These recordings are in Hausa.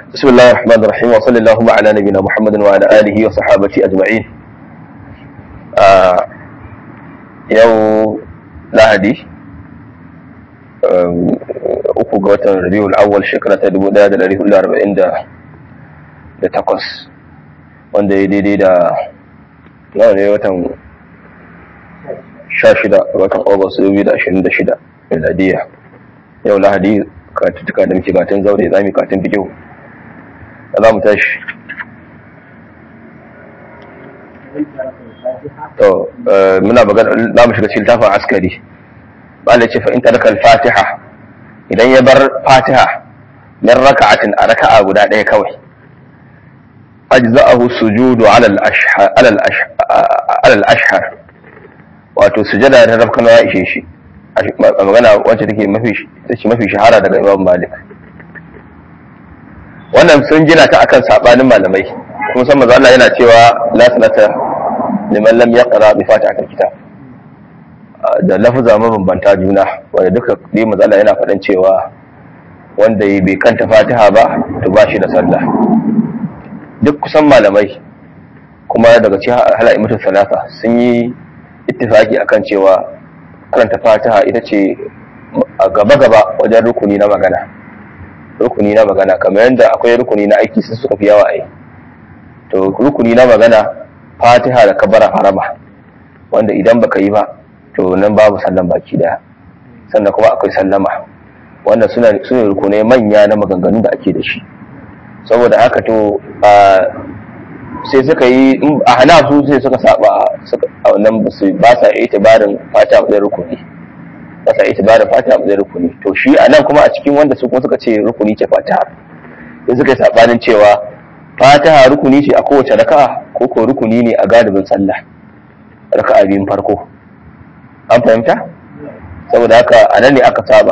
بسم الله الرحمن الرحيم وصلى اللهم على نبينا محمد وعلى آله وصحابته أجمعين yau lahadi uku ga watan rabiul awwal shekara ta 1448 wanda ya daidai da nawa ne watan 16 ga watan august 2026 miladiya yau lahadi katuttuka da muke katin zaure za mu katin fikihu da za mu tashi to muna magana za mu shiga cikin tafin askari ba da ce fa in taraka al-fatiha idan ya bar fatiha min raka'atin a raka'a guda ɗaya kawai ajza'ahu sujudu ala al-ashhar ala al-ashhar wato sujada da rafkan ya ishe shi magana wacce take mafi take mafi shahara daga Imam Malik wannan sun gina ta akan sabanin malamai kuma san manzo Allah yana cewa la sanata liman lam yaqra bi fatihatil kitab da lafuza mabambanta juna wanda duka dai manzo Allah yana faɗan cewa wanda bai kanta fatiha ba to ba shi da sallah duk kusan malamai kuma daga cikin hala'imatu salasa sun yi ittifaki akan cewa karanta fatiha ita ce a gaba-gaba wajen rukuni na magana rukuni na magana kamar yadda akwai rukuni na aiki sun suka fi yawa a yi to rukuni na magana fatiha da kabara harama wanda idan baka yi ba to nan babu sallan baki daya sannan kuma akwai sallama wanda suna suna rukunai manya na maganganun da ake da shi saboda haka to sai suka yi a hana su sai suka saba a wannan ba sa itibarin fatiha da rukuni ba sa itibarin fatiha da rukuni to shi a nan kuma a cikin wanda su kuma suka ce rukuni ce fatiha sai suka yi sabanin cewa fatiha rukuni ce a kowace raka'a ko ko rukuni ne a galibin sallah raka'a biyun farko an fahimta saboda haka a nan ne aka saba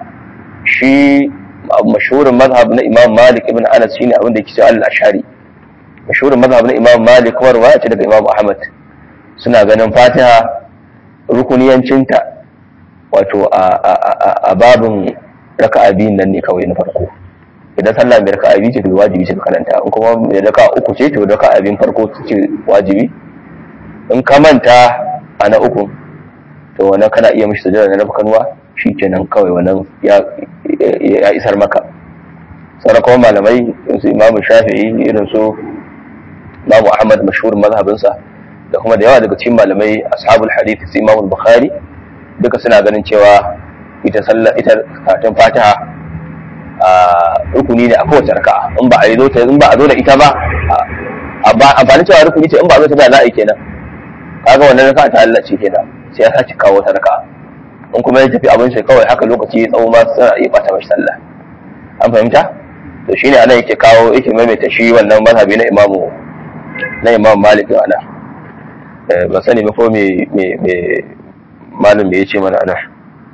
shi mashhurin mazhab na imam malik ibn anas shine abin da yake cewa al-ashari mashhurin mazhab na imam malik kuma riwaya ce daga imam ahmad suna ganin fatiha rukuniyancinta wato a babin raka'a biyun nan ne kawai na farko idan sallah mai raka'a biyu ce to wajibi ce ka karanta in kuma mai raka'a uku ce to raka'a biyun farko ce wajibi in ka manta a na uku to wannan kana iya mishi sujada na rabkanwa kenan kawai wannan ya isar maka sauran kuma malamai su imamu shafi'i irin su imamu ahmad mashhurin mazhabinsa da kuma da yawa daga cikin malamai ashabul hadith su imamu bukhari duka suna ganin cewa ita sallah ita karatun fatiha a rukuni ne a kowace raka'a in ba a yi zo ta in ba a zo da ita ba amfani cewa rukuni ce in ba a zo ta ba za a yi kenan kaga wannan raka'a ta Allah ce kenan sai ya sace kawo ta raka'a in kuma ya tafi abin shi kawai haka lokaci ya tsawo ma suna iya bata mashi sallah an fahimta to shine anan yake kawo yake maimaita shi wannan mazhabi na imamu na imam malik ana ba sani ba ko me me me malam da yace mana ana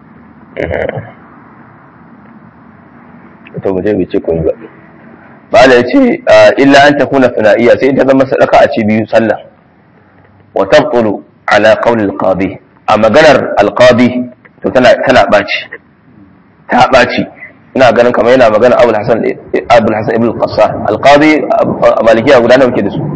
to mu je mu ce kun ba bala yace illa an takuna sana'iyya sai ta zama sadaka a ci biyu sallah wa tabqulu ala qawli al-qadi a maganar al-qadi to tana tana baci ta baci ina ganin kamar yana magana Abul Hasan Abul Hasan ibn al-Qassar al-qadi malikiya guda nawa ke da su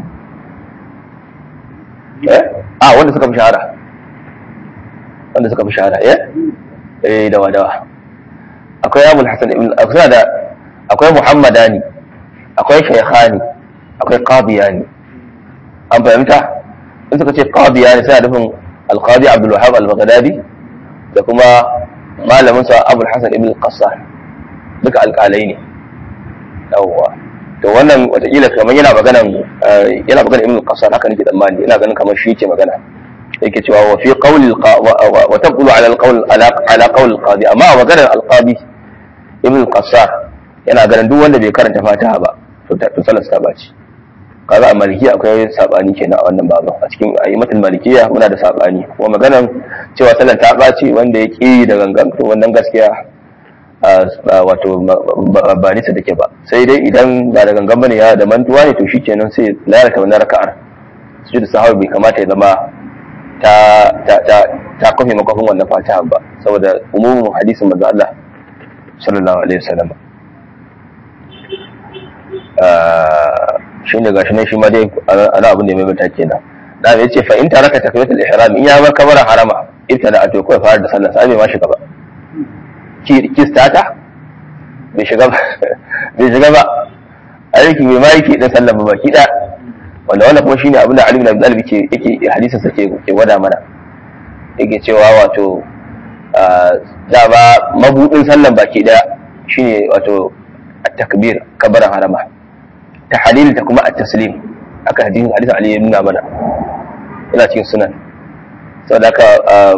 eh a wanda suka fi shahara wanda suka fi shahara eh eh dawa dawa akwai Abul Hasan ibn akwai da akwai Muhammadani akwai Shaykhani akwai Qadiyani an fahimta in suka ce Qadiyani sai nufin al-Qadi Abdul Wahhab al-Baghdadi da kuma malamin sa Abul Hasan ibn al-Qassar duka alƙalai ne yawwa to wannan watakila kamar yana magana yana magana ibn al-Qassar haka nake tsammani ina ganin kamar shi yake magana yake cewa wa fi qawli wa taqulu ala al-qawl ala qawl al-qadi amma maganar al-qadi ibn al-Qassar yana ganin duk wanda bai karanta Fatiha ba to to salar ta baci kaga a malikiya akwai sabani kenan a wannan babu a cikin ayyimatul malikiya muna da sabani kuma maganar cewa sallar ta baci wanda ya ki da gangan to wannan gaskiya wato ba nisa take ba sai dai idan ba da gangan bane ya da mantuwa ne to shikenan sai lalata wannan raka'ar su da sahabi bai kamata ya zama ta ta ta ta kofe makofin wannan fatiha ba saboda umumin hadisin manzo Allah sallallahu alaihi wasallam shi ne gashi nan shi ma dai ana abin da ya maimaita kenan da ya ce fa in taraka takbiratul ihram in ya bar kabara harama ibtada a to kai fara da sallah sai bai ma shiga ba kistata bai shiga ba bai shiga ba aiki bai ma yake da sallah ba baki da wanda wannan kuma shine abin da Ali bin Abi Talib ke yake hadisin sa ke ke gwada mana yake cewa wato da ba mabudin sallan baki daya shine wato at-takbir kabaran harama tahlil ta kuma at-taslim aka hadisin hadisin Ali ya nuna mana yana cikin sunan saboda haka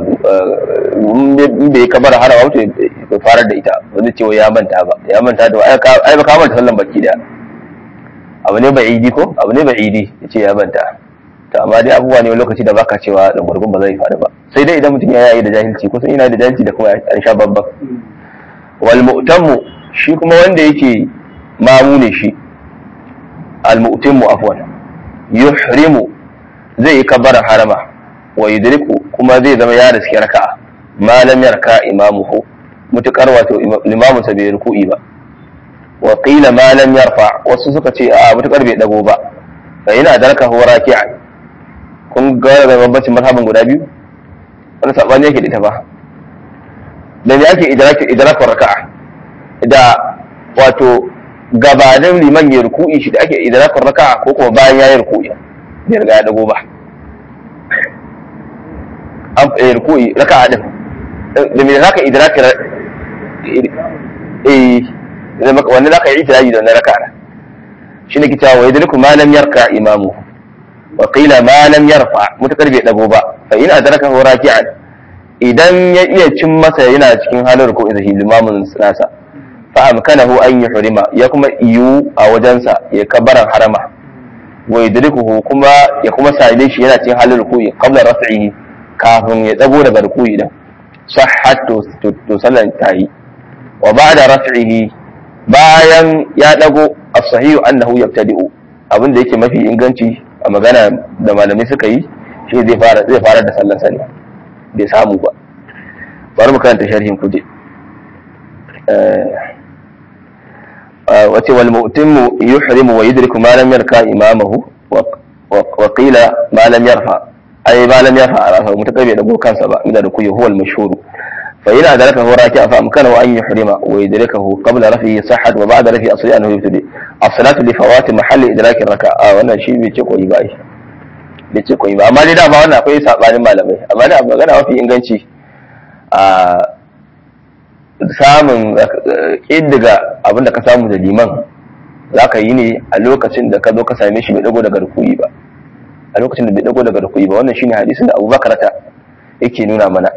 in bai kabara harama wato bai fara da ita wanda cewa ya manta ba ya manta da ai ba ka manta sallan baki daya abu ne bai idi ko abu ne bai idi ya ce ya manta to amma dai abubuwa ne lokaci da baka cewa da gurgun ba zai faru ba sai dai idan mutum ya yi da jahilci kusan yana da jahilci da kuma an sha babban wal mu'tammu shi kuma wanda yake mamu ne shi al mu'tammu afwan yuhrimu zai yi kabbara harama wa yudriku kuma zai zama ya riski raka'a ma lam yarka imamuhu mutukar wato limamu sa bai ruku'i ba wa qila ma lam yarfa wasu suka ce a mutukar bai dago ba fa yana darka huwa raki'an kun ga da bambancin mazhabin guda biyu wani sabani yake da ita ba da me ake idraki idrakar raka'a da wato gabanin liman ya ruku'i shi da ake idrakar raka'a ko kuma bayan ya yi ruku'i bai riga ya dago ba an fa ruku'i raka'a din da me zaka idrakar eh wannan zaka yi idraki da wannan raka'a shine kitawa wa idriku ma lam yarka imamu wa qila ma lam yarfa mutakar bai dago ba fa in adraka hu raki'an idan ya iya cin masa yana cikin halin ruku'i da limamin nasa fa amkanahu an yuhrima ya kuma iyu a wajensa ya kabaran harama wa yudrikuhu kuma ya kuma sale shi yana cikin halin ruku'i qabla raf'ihi kafin ya dago daga ruku'i din sahhat to sallan tayi wa ba'da raf'ihi bayan ya dago as-sahihu annahu yabtadi'u abin da yake mafi inganci a magana da malamai suka yi shi zai fara zai fara da sallar sani bai samu ba bari mu karanta sharhin kuje wace wal mu'timmu yuhrimu wa yudriku ma lam yarka imamahu wa qila ma lam yarfa ai ma lam yarfa ala mutaka bai dago kansa ba inda da kuyi huwal mashhur fa ina adraka hu raki'a fa amkanahu an yuhrima wa yudrikahu qabla rafihi sahhat wa ba'da rafihi asli annahu yubtadi as-salatu li fawati mahalli idraki raka'a wannan shi bai ce koyi ba shi bai ce koyi ba amma dai dama wannan akwai sabanin malamai amma da magana mafi inganci a samun ƙiddiga abin da ka samu da liman za ka yi ne a lokacin da ka zo ka same shi bai dago daga rukuyi ba a lokacin da bai dago daga rukuyi ba wannan shine hadisin da abubakar ta yake nuna mana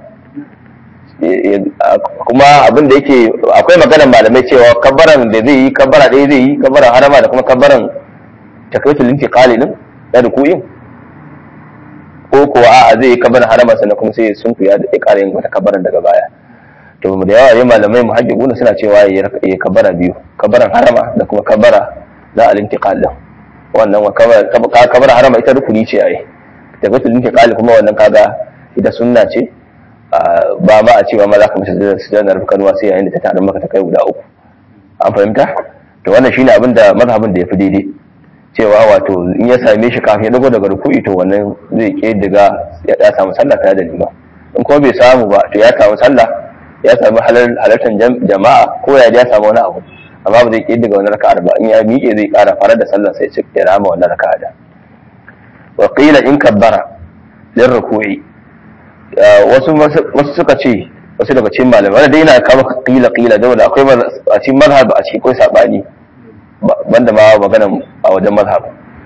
kuma abin da yake akwai maganar malamai cewa kabbaran da zai yi kabbara ɗaya zai yi kabbaran harama da kuma kabbaran takaitul intiqali din na rukuyin ko kuwa a'a zai yi kabbaran harama sannan kuma sai sun kuya da ya ƙara yin wata kabbaran daga baya to da yawa ne malamai muhajjibuna suna cewa ya kabbara biyu kabbaran harama da kuma kabbara na al-intiqal din wannan wa kabbara harama ita rukuni ce ai takaitul intiqali kuma wannan kaga ita sunna ce ba ma a cewa ma za ka mace sujadar kanuwa sai yayin da ta tarin maka ta kai guda uku an fahimta to wannan shine abin da mazhabin da ya fi daidai cewa wato in ya same shi kafin ya dago daga ruku'i to wannan zai ke daga ya samu sallah tare da lima in kuma bai samu ba to ya samu sallah ya samu halartar jama'a ko ya ya samu wani abu amma ba zai ke daga wani raka'ar ba in ya miƙe zai ƙara fara da sallah sai ya rama wannan raka'a da wa qila in kabbara lin ruku'i wasu wasu suka ce wasu daga cikin malamai wanda dai yana kama kila kila da wanda akwai a cikin mazhab a cikin akwai sabani banda ma magana a wajen mazhab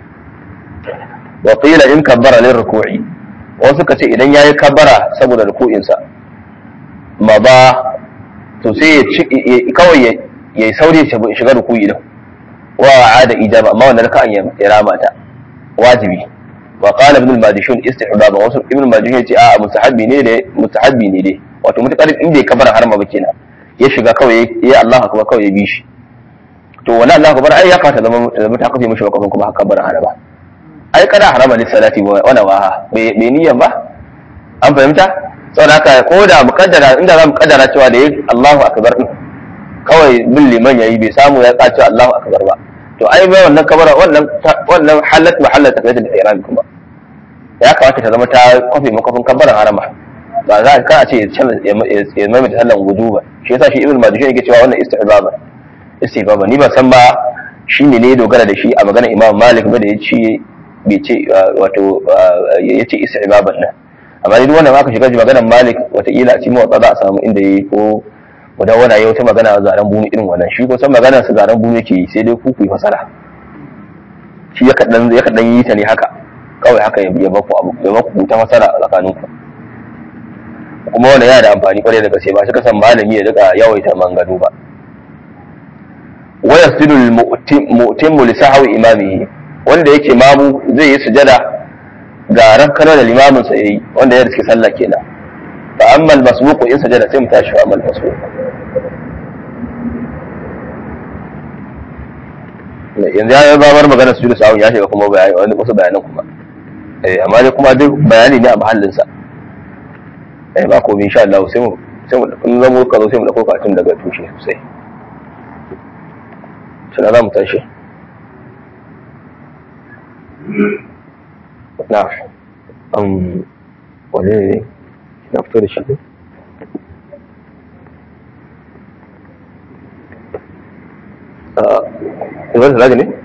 wa qila in kabbara lil ruku'i wasu suka ce idan yayi kabbara saboda ruku'in sa ma ba to sai ya kawai ya sauri ya shiga ruku'i din wa ada ijaba amma wannan raka'an ya rama ta wajibi wa qala ibn al-madishun istihbaba wasu ibn al-madishun yace a mustahabbi ne dai mustahabbi ne dai wato mutakar in bai kabara harma ba kenan ya shiga kawai ya Allah akbar kawai ya bi shi to wala Allah akbar ai ya kata zama zama ta kafe mishi bakon kuma haka kabara harama ai kada harama li salati wa wana wa bai niyyan ba an fahimta saboda haka ko da mukaddara inda za mu kaddara cewa da Allahu akbar din kawai bin liman yayi bai samu ya tsaci Allahu akbar ba to ai bai wannan kabara wannan wannan halat mahallat takbiratul ihram kuma ya kamata ta zama ta kwafe makofin kabarin harama ba za ka a ce ya maimaita sallan wujuba shi yasa shi ibn majishun yake cewa wannan istihbaba istihbaba ni ba san ba shi ne ne dogara da shi a maganar imam malik ba da ya ce bai ce wato ya ce istihbaban nan amma duk wannan aka shiga maganar malik wataƙila a cikin wata za a samu inda ya yi ko mudawwana ya wata magana zaren bumi irin wannan shi ko san maganar sa zaren bumi ke yi sai dai ku ku yi fasara shi ya kaɗan yi ta ne haka kawai haka ya baku abu ya baku ta masara a tsakaninku kuma wannan yana da amfani kwarai da gaske ba shi kasan malami ya rika yawaita manganu ba wa yasjudu al-mu'timmu li sahwi imamihi wanda yake mamu zai yi sujada ga rakkana da limamin sa yayi wanda ya riske sallah kenan fa amma al-masbuq in sujada sai mu tashi wa amma al-masbuq yanzu ya babar magana su da sawun ya shiga kuma bayani wani wasu bayanan kuma eh amma dai kuma duk bayani ne a mahallin sa eh ba komai insha Allah sai mu sai mu in zamu ka zo sai mu dauko katun daga tushe sosai sai za mu tashi na um wane ne na fito da shi ne Ibar Salaji ne?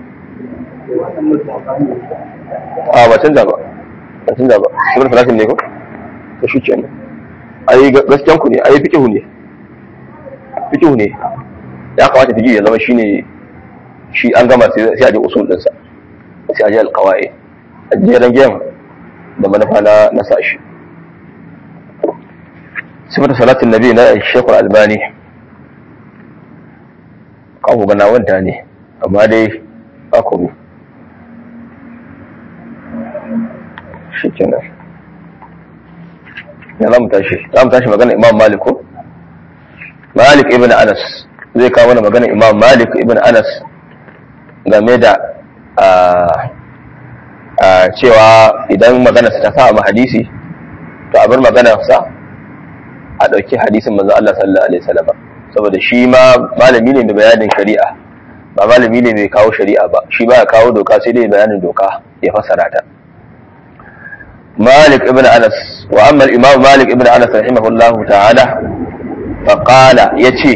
A ba canza ba, ba canza ba. Ibar Salaji ne ko? Ta shi ke nan. Ai gaskiyan ku ne, ai fikihu ne. Fikihu ne. Ya kamata fikihu ya zama shi ne shi an gama sai a je usul ɗinsa. Sai a je alƙawa'i. A jeren gem da manufa na na sashi. Sifar salatin nabi na Shekul Albani. kawo gana wanta ne amma dai akwai shi kenan ya za mu tashi za mu tashi magana imam malik ko malik ibn anas zai kawo mana magana imam malik ibn anas game da cewa idan magana ta sa ma hadisi to a bar magana sa a ɗauki hadisin manzo Allah sallallahu alaihi wasallam saboda shi ma malami ne mai bayanin shari'a ba malami ne mai kawo shari'a ba shi ba ya kawo doka sai dai bayanin doka ya fasara ta malik ibn anas wa amma imam malik ibn anas rahimahullah ta'ala fa qala yace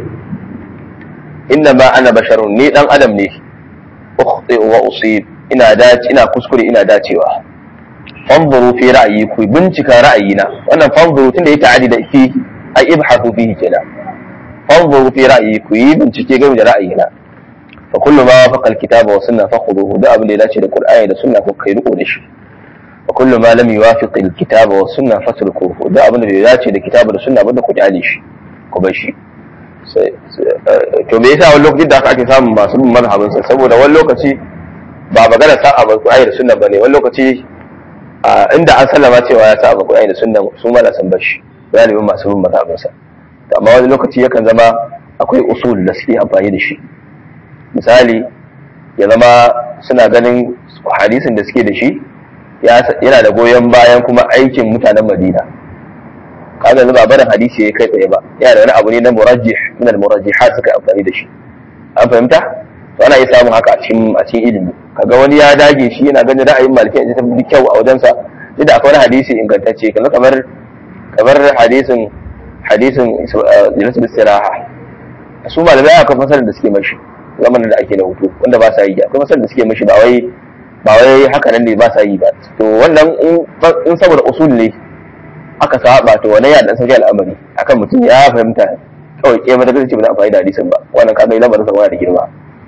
inna ma ana basharun ni dan adam ne ukhti wa usib ina dace ina kuskure ina dacewa fanzuru fi ra'ayi ku bincika ra'ayina wannan fanzuru tunda ya ta'adi da fi ai ibhathu fihi kenan fanzuru fi ra'ayi ku yi bincike game da ra'ayina fa kullu ma wafaqa alkitaba wa sunna fakhuduhu da abin da ya dace da qur'ani da sunna ko kai riko da shi wa kullu ma lam yuwafiq alkitaba wa sunna fatrukuhu da abin da bai dace da kitaba da sunna ba da ku kyale shi ku bar shi to me yasa wani lokaci da aka ake samun masu bin mazhabin sa saboda wani lokaci ba magana sa'a ba qur'ani da sunna bane wani lokaci inda an sallama cewa ya sa'a qur'ani da sunna su ma na san bar shi galibin masu bin mazhabin sa amma wani lokaci yakan zama akwai usul da suke amfani da shi misali ya zama suna ganin hadisin da suke da shi yana da goyon bayan kuma aikin mutanen madina kaga yanzu ba barin hadisi ya kai tsaye ba yana da wani abu ne na murajjih min al-murajjihat suka amfani da shi an fahimta to ana iya samun haka a cikin a cikin ilimi kaga wani ya dage shi yana ganin ra'ayin malikai ita tafi kyau a wajensa duk da akwai wani hadisi ingantacce kamar kamar hadisin hadisin jinatul istiraha su malamai akwai masalar da suke mashi zamanin da ake na hutu wanda ba sa yi akwai masalar da suke mashi ba wai ba wai haka nan ne ba sa yi ba to wannan in saboda usul ne aka saba to wannan ya dan sauke al'amari akan mutum ya fahimta kawai ke mata kace ba za a amfani da hadisin ba wannan kaga lamarin sa da girma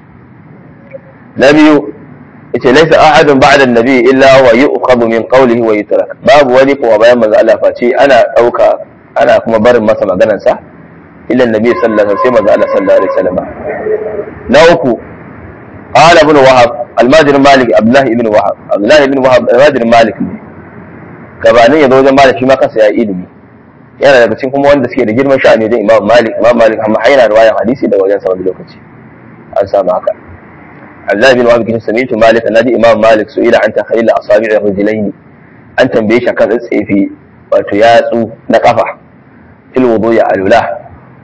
na biyu yace laysa ahadun ba'da an-nabi illa wa yu'khadhu min qawlihi wa yutrak babu wani kuma bayan manzo Allah face ana dauka ana kuma barin masa maganarsa illa annabi sallallahu alaihi wasallam sai manzo Allah sallallahu alaihi wasallam na uku qala ibn wahab al-majid malik abdullah ibn wahab abdullah ibn wahab al-majid malik ne gabanin ya zo wajen malik shi ma kansa ya ilimi yana daga cikin kuma wanda suke da girman sha'ani wajen imam malik imam malik amma haina riwayan hadisi daga wajen sa wani lokaci an samu haka abdullah ibn wahab kin sami'tu malik annabi imam malik su'ila an takhayyul asabi' ar-rijlaini an tambaye shi kan tsefe wato yatsu na kafa fil wudu ya alula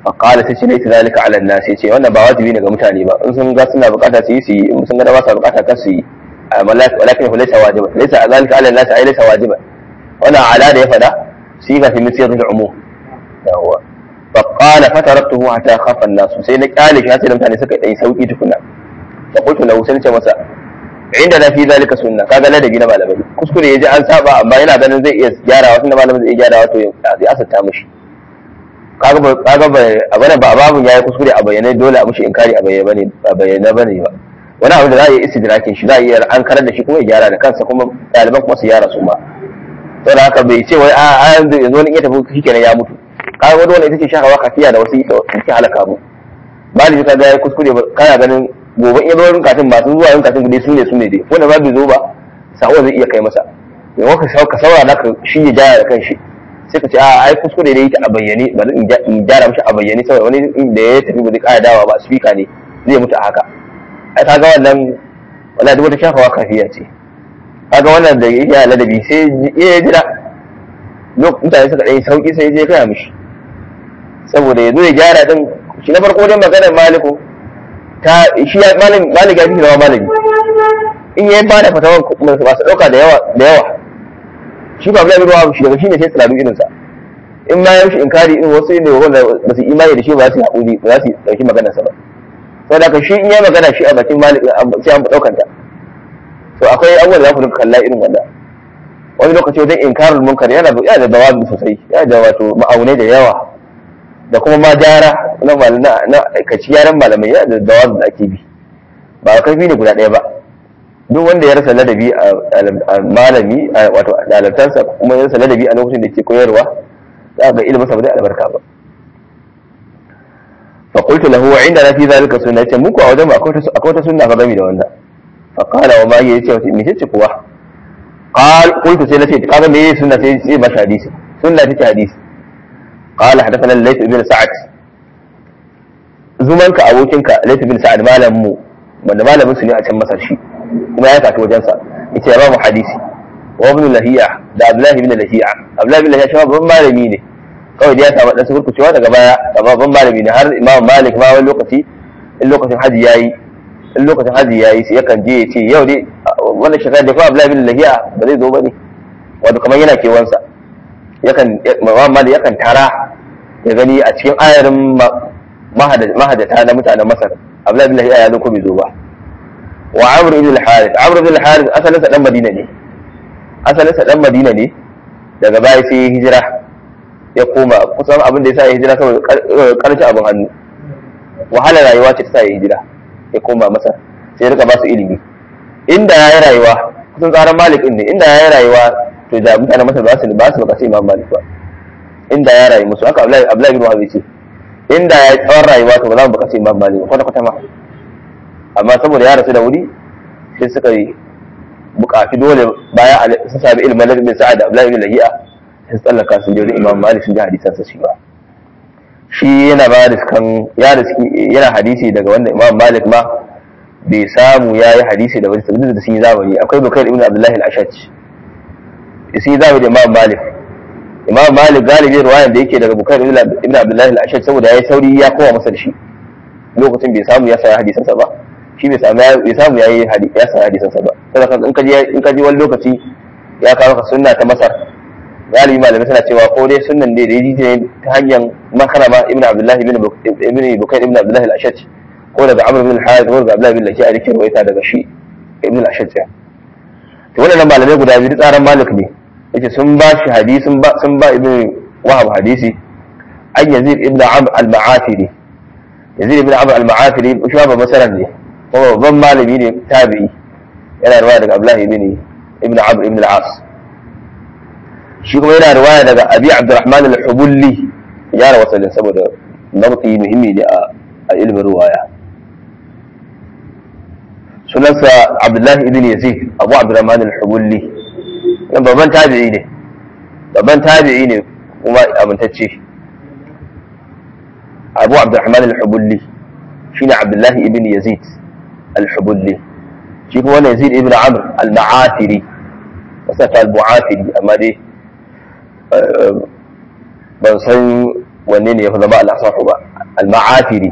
fa qala sai ce laita zalika ala an-nas yace wannan ba wajibi ne ga mutane ba in sun ga suna bukata su yi su yi in sun ga ba su bukata kar su yi walakin hu laysa wajiban laysa zalika ala an-nas ay laysa wajiban wannan ala da ya fada siga fi misir al-umum yawa fa qala fataraktuhu hatta khafa an-nas sai na kyale shi sai mutane suka yi sauki tukuna fa qultu lahu sai ce masa inda na fi zalika sunna kaga ladabi na malamai kuskure yaji an saba amma yana ganin zai iya gyarawa tunda malamin zai iya gyarawa to ya asata mishi kaga ba kaga ba abana ba babun yayi kuskure a bayyane dole a mishi inkari a bayyane bane a bayyane bane ba wani abu da za a yi istidrakin shi za a iya an karar da shi kuma ya gyara da kansa kuma ɗaliban kuma su gyara su ma saboda haka bai ce wai a yanzu yanzu wani iya tafi shikenan ya mutu kaga wani wani ita ce shahawa kafiya da wasu suke halaka mu balibi ka ga yayi kuskure kana ganin gobe in zo kafin masu zuwa yin kafin dai su ne su ne dai wanda ba bai zo ba sako zai iya kai masa mai ka ka saurara ka shi ya jaya da kanshi sai ka ce a ai kuskure da yake a bayyane bari in gyara mishi a bayyane saboda wani da ya tafi ba zai kara dawa ba speaker ne zai mutu a haka ai kaga wannan wala duk wata shafawa kafiya ce kaga wannan da yake ladabi sai ya jira lokacin mutane suka ɗaya sauki sai je kaya mishi saboda ya zo ya gyara din shi na farko dai maganar maliku ta shi ya malami malami ya fi zama malami in yayi ba da fatawan masu ɗauka da yawa da yawa shi ba bula ruwa shi daga shi ne sai tsiraru irinsa in ma yaushe inkari in wasu ne wanda ba su imani da shi ba su haƙuri ba za su ɗauki maganarsa ba sau da shi in ya magana shi a bakin malami sai an ɗaukanta to akwai abubuwan da za ku duka kalla irin wanda wani lokaci wajen inkarul munkar yana da da dawabi sosai yana da wato ma'aunai da yawa da kuma ma jara na na kaci yaran malamai yana da dawabi da ake bi ba karfi ne guda ɗaya ba duk wanda ya rasa ladabi a malami wato ɗalibtansa kuma ya rasa ladabi a lokacin da ke koyarwa za ga ilimin sa ba zai albarka ba fa qultu lahu wa inda fi zalika sunna yace muku a wajen akwai wata sunna fa gami da wannan fa qala wa ma yace wace me ce kuwa qal qultu sai nace kaga me sunna sai sai ba hadisi sunna take hadisi qala hadathana layth ibn sa'ad zumanka abokinka layth ibn sa'ad malamin mu wanda malamin su ne a can masar shi kuma ya tafi wajensa yace ya ba mu hadisi wa ibn lahiya da abdullahi ibn lahiya abdullahi ibn lahiya shi babban malami ne kawai da ya samu dan sukurkucewa daga baya babban malami ne har imam malik ma wani lokaci in lokacin haji yayi in lokacin haji yayi sai yakan je ya ce yau dai wannan shekara da kuma abdullahi ibn lahiya ba zai zo bane wato kamar yana kewansa yakan imam malik yakan tara ya gani a cikin ayarin mahadata na mutanen masar abdullahi ibn lahiya ya zo ko bai zo ba wa amr ibn al-harith amr ibn al-harith asalin sa dan madina ne asalin sa dan madina ne daga baya sai ya hijira ya koma kusan abin da ya sa ya hijira saboda karshe abin hannu wahala rayuwa ce ta sa ya hijira ya koma masa sai rika ba su ilimi inda ya yi rayuwa kusan tsarin malik ne inda ya yi rayuwa to da mutanen masar ba su ba su bukaci imam malik ba inda ya rayu musu haka abdullahi bin wahab ce inda ya yi tsawon rayuwa to ba za mu bukaci imam malik ba kwata kwata ma amma saboda ya rasu da wuri sai suka yi bukaci dole baya sun sami ilimin ladabin sa'ad da abdullahi bin lahiya sai tsallaka sun je imam malik sun ji hadisansa shi ba shi yana ba da kan ya riski yana hadisi daga wanda imam malik ma bai samu ya yi hadisi da wani sabbin da sun yi zamani akwai bukari ibn abdullahi al-ashaj sun yi zamani da imam malik imam malik galibi ruwayan da yake daga bukari ibn abdullahi al-ashaj saboda ya yi sauri ya kowa masa da shi lokacin bai samu ya saya hadisansa ba shi bai samu bai samu ya yi ya saya hadisansa ba saboda in ka je in ka je wani lokaci ya kawo ka sunna ta masar galibi malamai suna cewa ko dai sunnan ne da ya ne ta hanyar makarama ibn abdullahi ibn bukair ibn abdullahi al-ashaj ko daga amr ibn al-harith ko daga abdullahi ibn lahi a dake rawaita daga shi ibn al-ashaj ya to wannan malamai guda biyu tsaran malik ne yace sun ba shi hadisi sun ba sun ba ibn wahab hadisi an yazid ibn amr al-ma'afiri yazid ibn amr al-ma'afiri shi ba masaran ne kuma babban malami ne tabi'i yana ruwa daga abdullahi ibn ibn amr ibn al-as shi kuma yana riwaya daga abi abdurrahman al-hubulli ya rawa wasalin saboda nabti muhimmi ne a ilmin riwaya sunansa abdullahi ibn yazid abu abdurrahman al-hubulli dan babban tabi'i ne babban tabi'i ne kuma amintacce abu abdurrahman al-hubulli shine abdullahi ibn yazid al-hubulli shi kuma wannan yazid ibn amr al-ma'afiri wasa ta al-mu'afiri amma dai ban san wanne ne ya fi zama al'asafu ba al-ma'afiri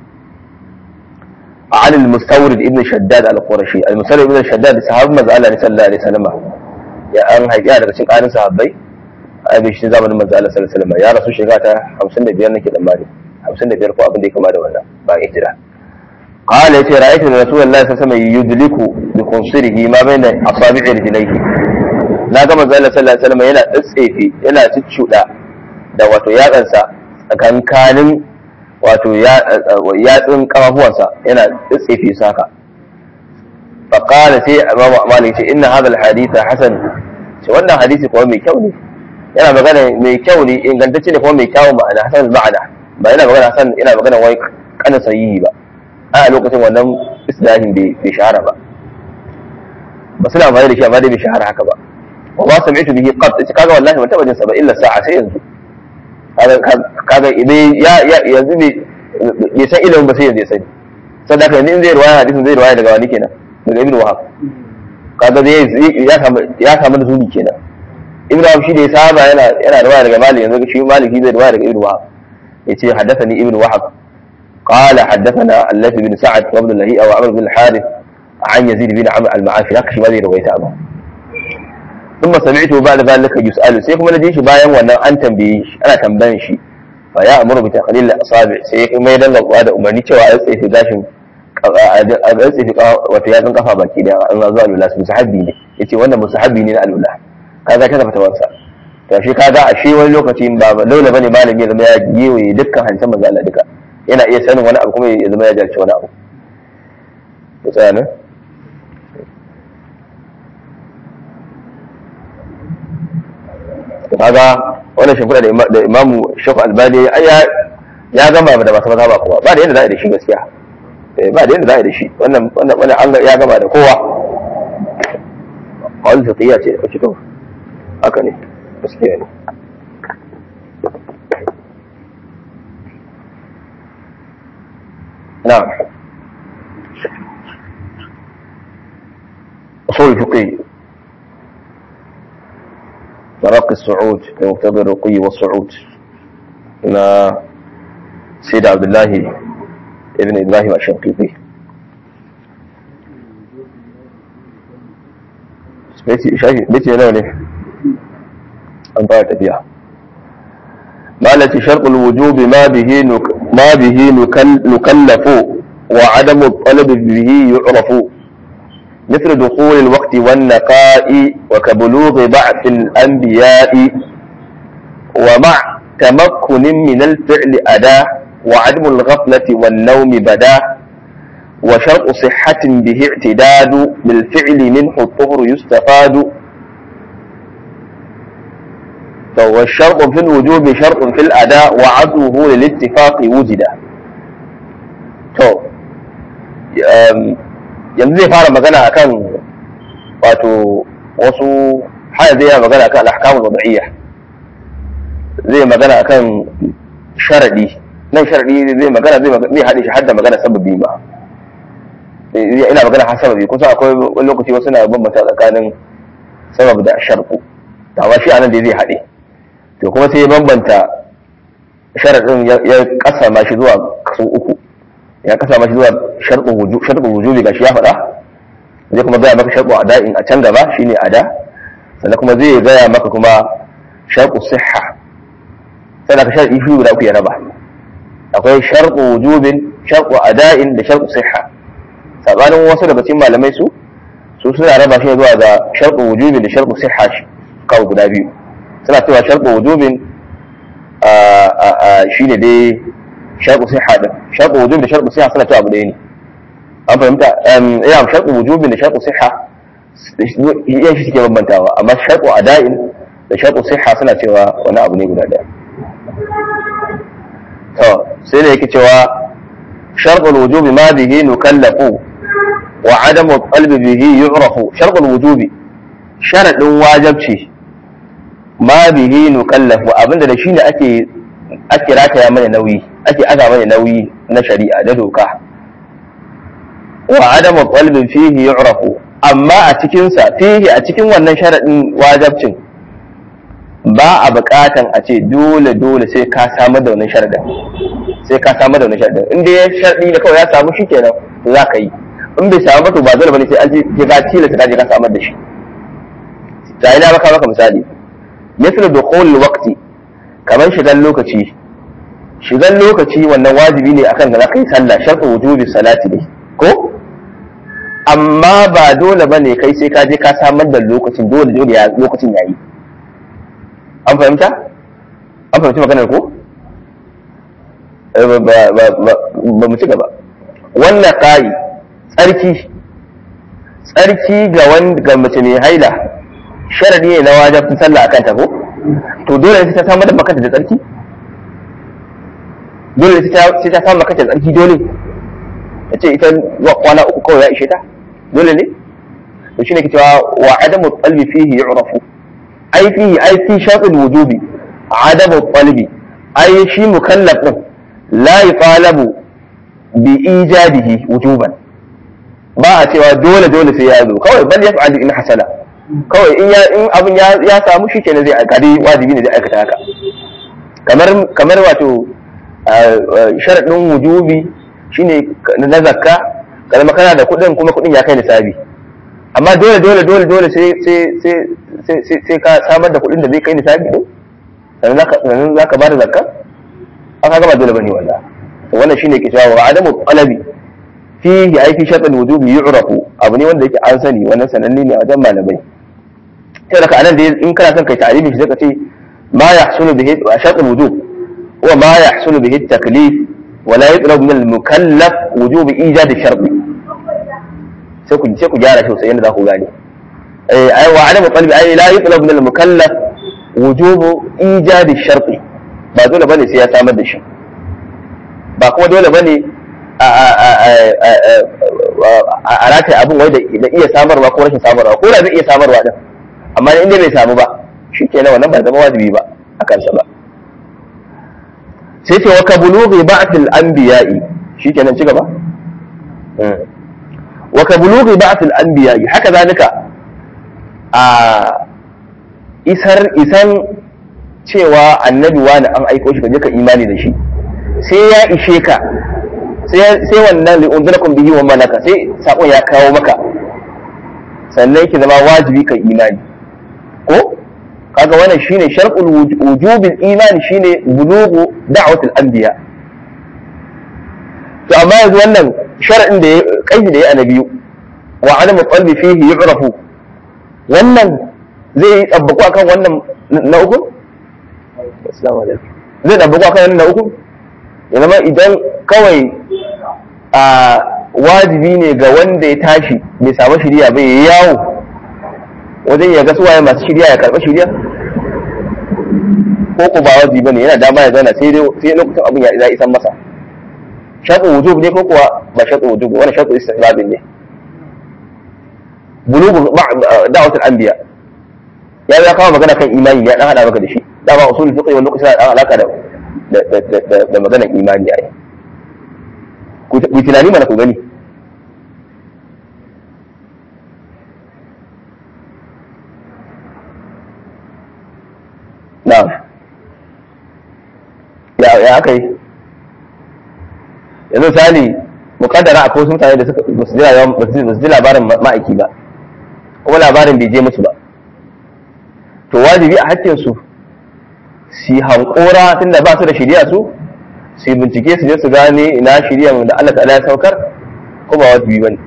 عن المستورد ابن شداد القرشي المستورد ابن شداد صحابي manzo Allah ne sallallahu alaihi wasallam ya an haifi daga cikin ƙarin sahabbai a bi shi zamanin manzo Allah sallallahu alaihi wasallam ya rasu shekara ta 55 nake da mali 55 ko abin da ya kama da wannan ba hijira قال يتي رأيت رسول الله صلى الله عليه وسلم يدلك بخنصره ما بين أصابع رجليه na ga manzo Allah sallallahu alaihi wasallam yana tsefe yana ciccuda da wato yatsansa tsakankanin wato yatsun kafafuwansa yana tsefe su haka fa qala sai Imam Malik ce inna hadha al-hadith hasan ce wannan hadisi kuma mai kyau ne yana magana mai kyau ne ingantacce ne kuma mai kyau ma'ana hasan ma'ana ba yana magana hasan yana magana wai kana sahihi ba a lokacin wannan islahin bai shahara ba ba suna amfani da shi amma dai bai shahara haka ba wa ba sami'tu bihi qat kaga wallahi ban taba jin sa ba illa sa'a sai yanzu kaga idan ya yanzu bai san ilimin ba sai yanzu ya sani sadaka yanzu in zai ruwaya hadisin zai ruwaya daga wani kenan daga ibnu wahab kaga zai ya samu ya samu nuzuli kenan ibnu wahab shi da ya saba yana yana ruwaya daga malik yanzu shi malik shi zai ruwaya daga ibnu wahab yace haddathani ibnu wahab قال حدثنا الليث بن سعد وابن اللهيئة وعمر بن الحارث عن يزيد بن عمرو المعافي هكا شي ما زي رويته أبا ثم سمعته بعد ذلك يسأل سيكم الذي شي باين وانا أن تنبيه أنا تنبين شي فيأمر بتقليل الأصابع سيكم ما يدل هذا أمرني cewa a tsaye fi gashin a tsaye fi wata yatsun kafa baki da an zuwa alula su musahabi ne yace wannan musahabi ne na alula kaga ta fata wansa to shi kaga a shi wani lokaci ba dole bane malami ya zama ya gewaye dukkan hancan manzo Allah duka yana iya sanin wani abu kuma ya zama ya jarci wani abu ya tsaya nan kaga wannan shimfiɗa da imamu shafi albani ya gama da masu maza ba kuma ba da yadda za a yi da shi gaskiya ba da yadda za a yi da shi wannan an ya gama da kowa a wani tafiya ce da to haka ne gaskiya ne نعم أصول الفقه ترقي الصعود لمقتضى الرقي والصعود إلى سيد عبد الله ابن إبراهيم الشنقيطي بيتي شايف بيتي أنا ليه أنطاية تبيع مالتي شرط الوجوب ما به نك ما به نكلف وعدم الطلب به يعرف مثل دخول الوقت والنقاء وكبلوغ بعث الأنبياء ومع تمكن من الفعل أداء وعدم الغفلة والنوم بدا وشرط صحة به اعتداد بالفعل منه الطهر يستفاد والشرط في الوجوب شرط في الأداء وعدله للاتفاق وجد to yanzu zai fara magana akan wato wasu haya zai yi magana akan al'ahkamul wada'iyya zai magana akan sharadi nan sharadi zai magana zai haɗe shi hadda magana sababi ba ina magana har sababi kusa akwai wani lokaci wasu na bambanta tsakanin sabab da sharku amma shi anan da zai haɗe to kuma sai ya bambanta sharaɗin ya kasa ma shi zuwa kaso uku ya kasa ma shi zuwa sharɗin wujubi ga shi ya faɗa zai kuma gaya maka sharɗin ada'in a can gaba shine ada sannan kuma zai gaya maka kuma sharɗin siha sannan ka sharɗi shi guda uku ya raba akwai sharɗin wujubin sharɗin ada'in da sharɗin siha sabanin wasu daga cikin malamai su su suna raba shi zuwa ga sharɗin wujubin da sharɗin siha kawo guda biyu suna cewa sharɗin wujubin shi ne dai sharɗin siha ɗin sharɗin wujubin da sharɗin siha suna cewa abu ɗaya ne an fahimta ina sharɗin wujubin da sharɗin siha yan shi suke bambantawa amma sharɗin ada'in da sharɗin siha suna cewa wani abu ne guda ɗaya to sai da yake cewa sharɗin wujubi ma bihi nukallafu wa adamu qalbi bihi yu'rafu sharɗin wujubi sharadin wajabci ma bihi nukallafu abinda da shi ne ake ake rataya mana nauyi ake aza mana nauyi na shari'a da doka wa adamu qalbin fihi yu'rafu amma a cikin sa fihi a cikin wannan sharadin wajabcin ba a buƙatan a ce dole dole sai ka samar da wannan sharadin sai ka samar da wannan sharadin in dai sharadi ne kawai ya samu shi kenan to za ka yi in bai samu ba to ba dole bane sai an je ka tilasta ka je ka samar da shi ta ina maka maka misali misal dukhul waqti kamar shigan lokaci shigan lokaci wannan wajibi ne akan da zaka yi sallah shartu wujubi salati ne ko amma ba dole bane kai sai ka je ka samar da lokacin dole dole ya lokacin yayi an fahimta an fahimci maganar ko ba mu ci gaba wannan ƙari tsarki tsarki ga ga mace mai haila sharadi ne na wajabtin sallah akan ta ko to dole sai ta samar da makanta da tsarki dole sai ta samu makanta da tsarki dole ta ce ita kwana uku kawai ya ishe ta dole ne to shine ke cewa wa adamu qalbi fihi yu'rafu ai fihi ai fi shartul wujubi adamu qalbi ai shi mukallaf din la yaqalabu bi ijadihi wujuban ba a cewa dole dole sai ya zo kawai bal yaf'al in hasala kawai in ya in abin ya ya samu shi kenan zai aika dai wajibi ne zai aikata haka kamar kamar wato sharadin wujubi shine na zakka kalma kana da kuɗin kuma kuɗin ya kai nisabi amma dole dole dole dole sai sai sai sai sai ka samar da kuɗin da zai kai nisabi din sannan zaka sannan zaka bada zakka aka gaba dole bane wallahi to wannan shine ke cewa wa adamu talabi fihi ai fi shartul wujubi yu'rafu abu ne wanda yake an sani wannan sananne ne a wajen malamai sai daga anan da in kana son kai ta'arifi shi zaka ce ma yahsulu bihi shartul wujub huwa ma yahsulu bihi at-taklif ولا يطلب من المكلف وجوب ايجاد الشرط sai ku sai ku gyara shi sai yanda za ku gane eh ai wa adamu qalbi ai la yutlab min al-mukallaf wujub ijad ash-shart ba dole bane sai ya samar da shi ba kuma dole bane a a rata abin wai da iya samarwa ko rashin samarwa ko da zai iya samarwa din amma in dai bai samu ba shikenan wannan ba zama wajibi ba a kansa ba sai ce wa ka bulughi ba'thil anbiya'i shikenan ci gaba wa ka bulughi ba'thil anbiya'i haka zalika a isar isan cewa annabi wani an aiko shi kaje ka imani da shi sai ya ishe ka sai wannan li unzirakum bihi wa malaka sai sakon ya kawo maka sannan yake zama wajibi kan imani ko kaga wannan shine shar'ul wujubil imani shine bulughu da'watul anbiya to amma yanzu wannan shar'in da kaidi da ya annabi wa adamu qalbi fihi yu'rafu wannan zai yi tsabbaku akan wannan na uku assalamu alaikum zai tsabbaku akan wannan na uku ya zama idan kawai a wajibi ne ga wanda ya tashi bai samu shiriya bai yi yawo wajen ya ga suwaye masu shirya ya karɓi shirya ko ko ba wajibi bane yana dama ya zauna sai sai lokacin abin ya za isan masa shartu wujub ne ko kuwa ba shartu wujub wani shartu istihbab ne bulugu da'watul anbiya ya ya kawo magana kan imani ya dan hada maka da shi dama usul fiqh wani lokaci da alaka da da maganar imani ai ku tunani mana ku gani na'am ya ya aka yi yanzu misali mukaddara akwai wasu mutane da suka ba su ji labarin ma'aiki ba kuma labarin bai je musu ba to wajibi a hakkin su su hankora tunda ba su da shirya su su bincike su je su gane ina shirya da Allah ta'ala ya saukar ko ba wajibi bane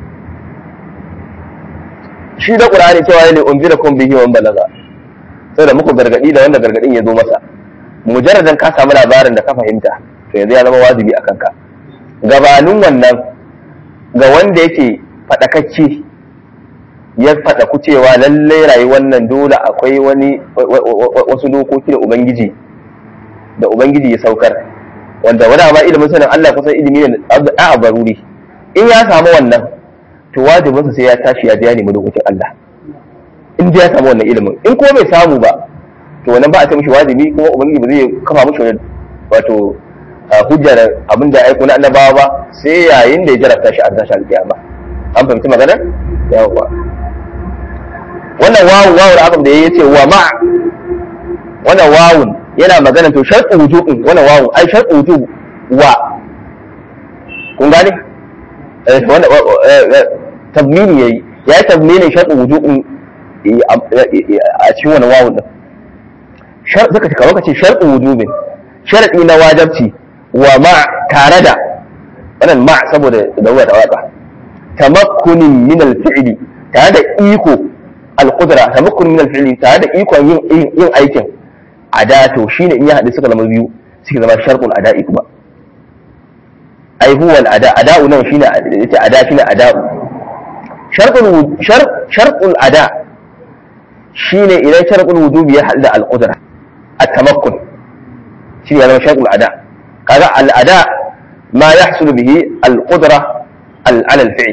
shi da qur'ani cewa ne unzirakum bihi wa balaga saboda muku gargadi da wanda gargadin ya zo masa mujarradan ka samu labarin da ka fahimta to yanzu ya zama wajibi a kanka gabanin wannan ga wanda yake faɗakacce ya faɗaku cewa lallai rayuwar nan dole akwai wani wasu dokoki da ubangiji da ubangiji ya saukar wanda wani amma ilimin sanin Allah kusan ilimi ne a baruri in ya samu wannan to wajibinsa sai ya tashi ya biya nemi dokokin Allah in ya samu wannan ilimin in ko bai samu ba to wannan ba a ce mishi wajibi kuma ubangiji ba zai kafa mishi wani wato hujjar abin da aiko na annabawa ba sai yayin da ya jarabta shi a tashi alƙiyama an fahimci magana yawa wannan wawu wawu da abin da ya ce wa ma wannan wawun yana magana to sharɗu wujubin wannan wawun ai sharɗu wujub wa kun gane tabmini yayi ya yi tabmini sharɗu wujubin a cikin wannan wawun din zaka kamar ka ce sharɗu wujubin sharɗi na wajabci wa ma tare da wannan ma saboda da da waka tamakkunin min al-fi'li tare da iko al-qudra tamakkunin min al-fi'li tare da ikon yin yin aikin ada to shine in ya haɗu suka zama biyu suke zama sharqul ada'i kuma ai huwa al-ada ada'u nan shine yace ada shine ada'u sharqul shar sharqul ada shine idan sharqul wujubi ya haɗu da al-qudra at-tamakkun shine ya zama sharqul ada kaga al-ada ma yahsulu bihi al-qudra ala al-fi'l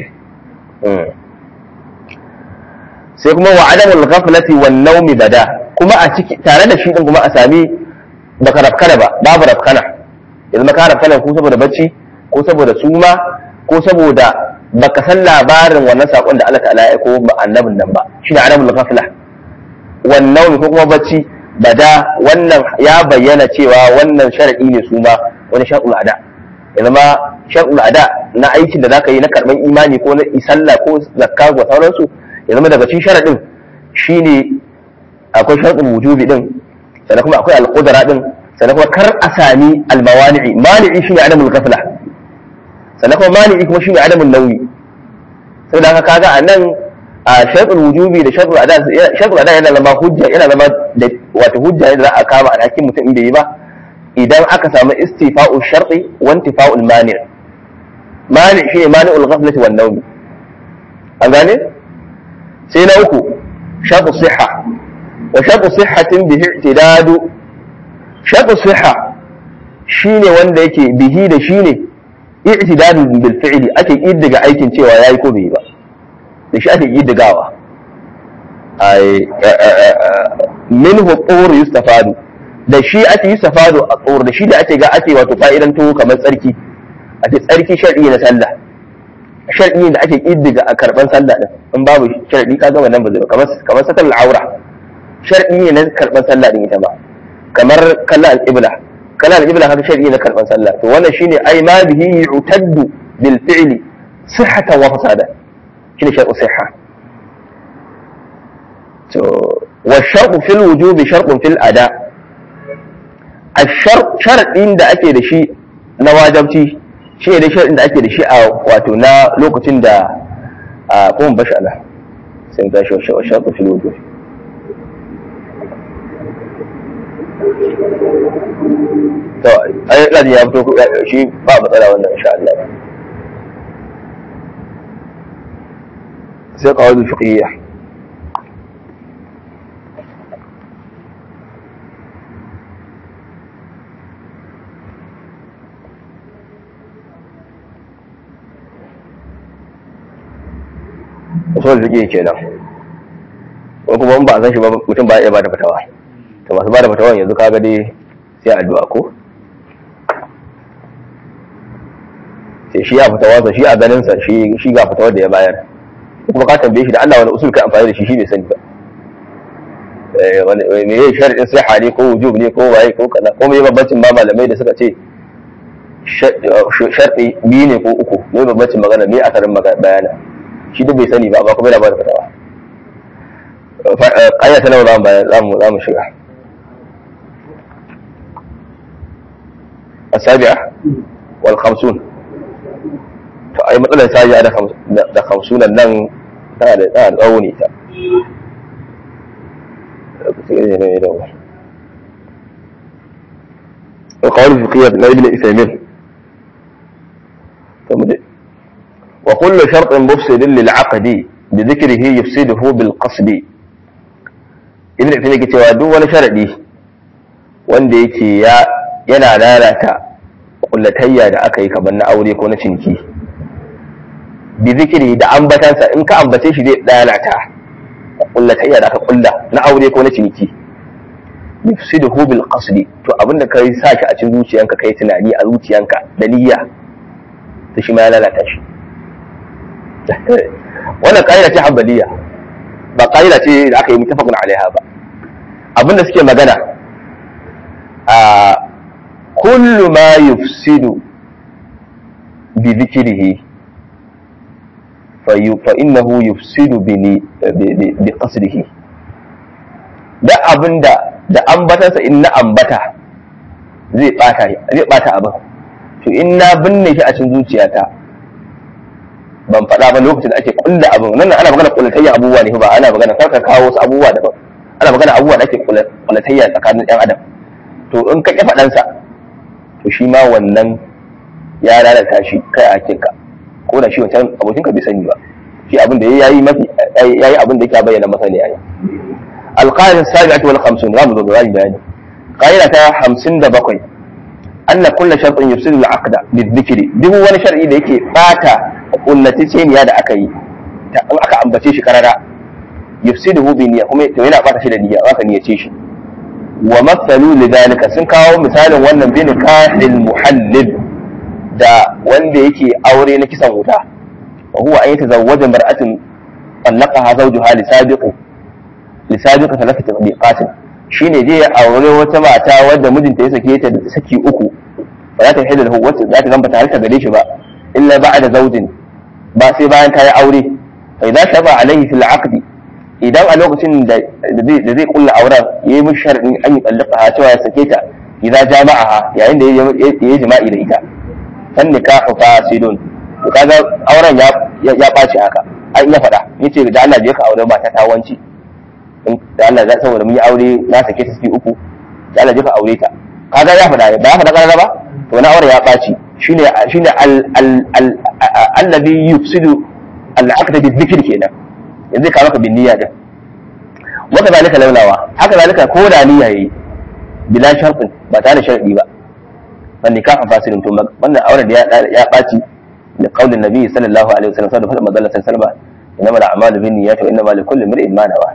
sai kuma wa adamul ghaflati wan nawmi bada kuma a ciki tare da shi din kuma a sami baka rafkana ba babu rafkana yanzu maka rafkana ko saboda bacci ko saboda suma ko saboda baka san labarin wannan sakon da Allah ta'ala ya aiko ba annabin nan ba shine adamul ghafla wan nawmi ko kuma bacci bada wannan ya bayyana cewa wannan sharadi ne suma wani shar'ul ada ya zama shar'ul ada na aikin da zaka yi na karban imani ko na isalla ko zakka ko sauransu ya zama daga cikin sharadin shine akwai sharɗin wujubi din sannan kuma akwai alƙudara din sannan kuma kar a sami almawani'i mani'i shine adamul ghafla sannan kuma mani'i kuma shine adamul nauyi saboda haka kaga a nan a sharɗin wujubi da sharɗin ada sharɗin ada yana zama hujja yana zama da wato hujja ne da za a kama alhakin mutum in bai yi ba idan aka samu istifa'u sharɗi wa intifa'ul mani' mani shine mani'ul ghaflati wan nawmi an gane sai na uku shafu siha wa shafu sihatin bihi i'tidadu shafu siha shine wanda yake bihi da shine i'tidadu bil fi'li ake kiddiga aikin cewa yayi ko bai ba da shi ake kiddigawa ai minhu qur yustafadu da shi ake yustafadu a qur da shi da ake ga ake wato fa'idan to kamar tsarki ake tsarki shar'i na sallah shar'i da ake kiddiga a karban sallah din in babu shar'i ka ga wannan ba zai kamar kamar satar al'aura shar'i ne na karban sallah din ita ba kamar kallon al-ibla kallon al-ibla haka shar'i na karban sallah to wannan shine ai ma bihi yu'taddu bil fi'li sihhatan wa fasada shine shar'u sihha to wa shar'u fil wujubi shar'un fil ada الشرط شرط da ake da shi na wajabci shi ne sharadin da ake da shi a wato na lokacin da a kuma bashi ala sai ta shi wa shaƙu fil wujuh to ai ladi ya fito shi ba matsala wannan insha Allah sai qawaid fiqhiyya usul fiqh kenan ko kuma in ba a san shi ba mutum ba ya bada fatawa to masu bada fatawa yanzu kaga dai sai addu'a ko sai shi ya fatawa sa shi a ganin sa shi shi ga fatawar da ya bayar kuma ka tambaye shi da Allah wani usul ka amfani da shi shi bai sani ba eh wani me yayi sharadin sai hali ko wujub ne ko waye ko kaza ko me babbacin ba malamai da suka ce sharɗi biyu ne ko uku ne babbacin magana ne asarin bayana shi duk bai sani ba amma kuma yana ba da fatawa ƙanya ta nawa za mu bayan za mu shiga asabi'a wal khamsun to ai matsalar sajiya da khamsunan nan tana da tana da tsawo ne ta وقول الفقهية لابن إثيمين وكل شرط مفسد للعقد بذكره يفسده بالقصد ibn Uthaymeen yake cewa duk wani sharadi wanda yake ya yana lalata kullatayya da aka yi kamar na aure ko na ciniki bi zikiri da ambatansa in ka ambace shi zai lalata kullatayya da aka kulla na aure ko na ciniki yufsiduhu bil qasdi to abinda kai sa shi a cikin zuciyanka kai tunani a zuciyanka da niyya to shi ma ya lalata shi wannan ƙa'ida ce hambaliya ba ƙa'ida ce da aka yi mutafakun alaiha ba abinda suke magana a kullu ma yufsidu bi dhikrihi fa innahu yufsidu bi bi qasdihi da abinda da ambatansa in na ambata zai bata zai bata abin to in na binne shi a cikin zuciyata ban faɗa ba lokacin da ake kulla abin nan ana magana kullatayya abubuwa ne ba ana magana kar ka kawo wasu abubuwa daban ana magana abubuwa da ake kullatayya tsakanin ɗan adam to in ka ƙi faɗansa to shi ma wannan ya lalata shi kai a hakinka ko da shi wancan abokinka bai sani ba shi abin da ya yi mafi ya yi abin da yake bayyana masa ne a yi alƙalin sabi'atu wal khamsun za mu zo da bayani ƙa'ida ta hamsin da bakwai أن كل شرط يفسد العقد بالذكر duk wani shar'i da yake bata kullataceniya da aka yi ta aka ambace shi karara yufsiduhu bi niyya kuma to yana bata shi da niyya aka niyyace shi wa mathalu lidhalika sun kawo misalin wannan bin kahil muhallil da wanda yake aure na kisan wuta wa huwa an yatazawwaja mar'atin talaqaha zawjuha li sabiqi li sabiqi thalathati biqatin shine je ya aure wata mata wadda mijinta ya sake ta saki uku ba za ta hidda da wacce za ta zamba ta harka gare shi ba illa ba'da zawjin ba sai bayan ta yi aure fa idan shaba alaihi fil aqdi idan a lokacin da da zai kulla auren yayi mishi sharadin an yi tsallaka cewa ya sake ta idan jama'aha yayin da ya yi jima'i da ita fan nikahu fasidun to kaga auren ya ya ɓaci haka an ya faɗa yace da Allah je ka aure mata ta wanci da Allah za saboda mun yi aure na sake ta ciki uku da Allah je ka aure ta kaga ya faɗa ba ya faɗa karara ba to na aure ya ɓaci shine shine al al al alladhi yufsidu al aqd bi dhikr kenan yanzu ka maka bin niyya din waka zalika laulawa haka zalika ko da niyya yayi bila shartin ba tare da sharadi ba fa nikahu fasidun to wannan auren da ya ɓaci da qaulin nabi sallallahu alaihi wasallam sallallahu alaihi wasallam sallallahu alaihi wasallam inama al-a'malu bin niyyati wa inama likulli imrin ma nawa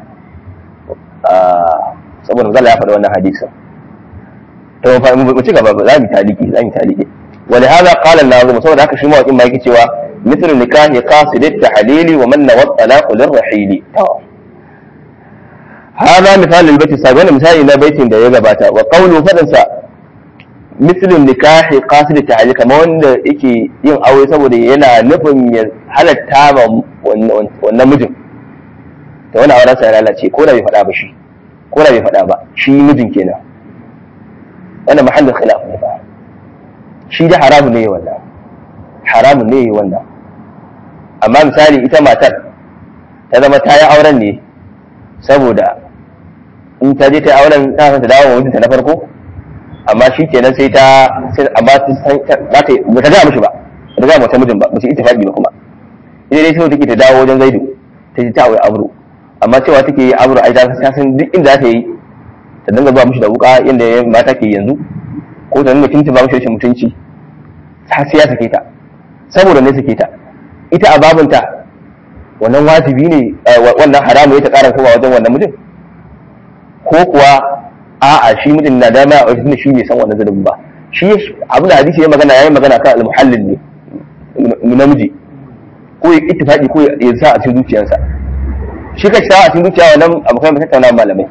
saboda zalla ya faɗi wannan hadisin to mu ci gaba za mu taliki za mu taliki wani hada qala an-nazim saboda haka shi mawakin ma yake cewa mithlu nikahi qasid at-tahlil wa man nawa talaq lir-rahil hada misal al-bayt sabi wannan misali na baitin da ya gabata wa qawlu fadan sa mithlu nikahi qasid at-tahlil kamar wanda yake yin aure saboda yana nufin ya halatta ma wannan mijin da wani auren sa ya lalace ko da bai faɗa ba shi ko da bai faɗa ba shi mijin kenan wannan mahallin khilaf ne ba shi da haramu ne wannan haramu ne wannan amma misali ita matar ta zama ta yi auren ne saboda in ta je ta yi auren ta san ta dawo wa mijinta na farko amma shi kenan sai ta sai amma ta san za ta ba ta ga mishi ba ta ga mata mijin ba ba su ittifaqi ba kuma ita dai sai take ta dawo wajen zaidu ta ji ta aure amru amma cewa take yi amru ai ta san duk inda ta yi ta dinga zuwa mishi da wuka inda mata ke yanzu ko ta dinga kinta ba mishi rashin mutunci har sai ya sake ta saboda ne sake ta ita a babinta wannan wajibi ne wannan haramu ya ta ƙara kowa wajen wannan mijin ko kuwa a'a shi mijin na dama a wajen shi bai san wannan zulubin ba shi abin da hadisi ya magana yayin magana kan al-muhallil ne namiji ko ya ittifaqi ko ya sa a cikin zuciyarsa shi ka sa a cikin zuciya wannan abokan tattauna malamai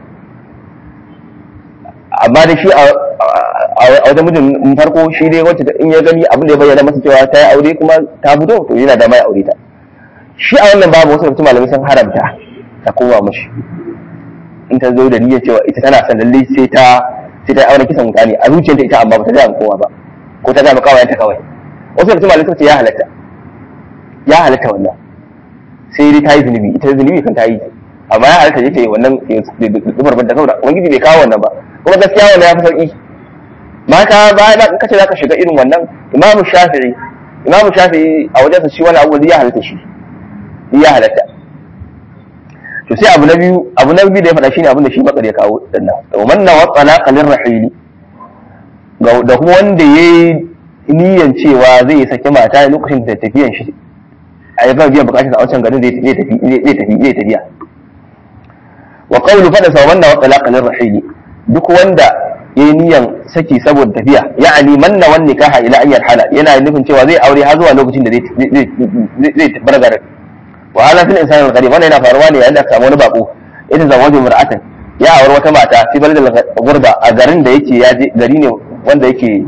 amma da shi a wajen mijin farko shi dai wacce in ya gani abin da ya bayyana masa cewa ta yi aure kuma ta fito to yana da mai aure ta shi a wannan babu wasu mutum malamai sun haramta ta koma mashi in ta zo da niyyar cewa ita tana son lalle sai ta sai ta aure kisan wuta ne a zuciyarta ita amma ba ta ga kowa ba ko ta ga kawai kawai wasu mutum malamai sun ce ya halatta ya halatta wannan sai dai ta yi zunubi ita zunubi kan ta yi amma ya halatta je ta yi wannan zubar banta saboda ubangiji bai kawo wannan ba kuma gaskiya wannan ya fi sauki mata ba da kace zaka shiga irin wannan imamu shafi'i imamu shafi'i a wajensa shi wani abu ya halatta shi ya halatta to sai abu na biyu abu na biyu da ya faɗa shine abin da shi bakar ya kawo dinnan wa man nawa talaqa lirrahili da kuma wanda yayi niyan cewa zai saki mata lokacin da tafiyan shi a yi biyan bukatun a wancan garin zai tafi zai tafi zai tafiya wa qawlu fada sa wannan wa talaqa lirrahili duk wanda yayi niyan saki saboda tafiya ya'ani manna wan nikaha ila an yarhala yana nufin cewa zai aure har zuwa lokacin da zai zai zai bar garin wa ala fil insani al wannan yana faruwa ne yayin da aka samu wani bako idan zawaju mar'atan ya aure wata mata fi baladil gurba a garin da yake ya je gari ne wanda yake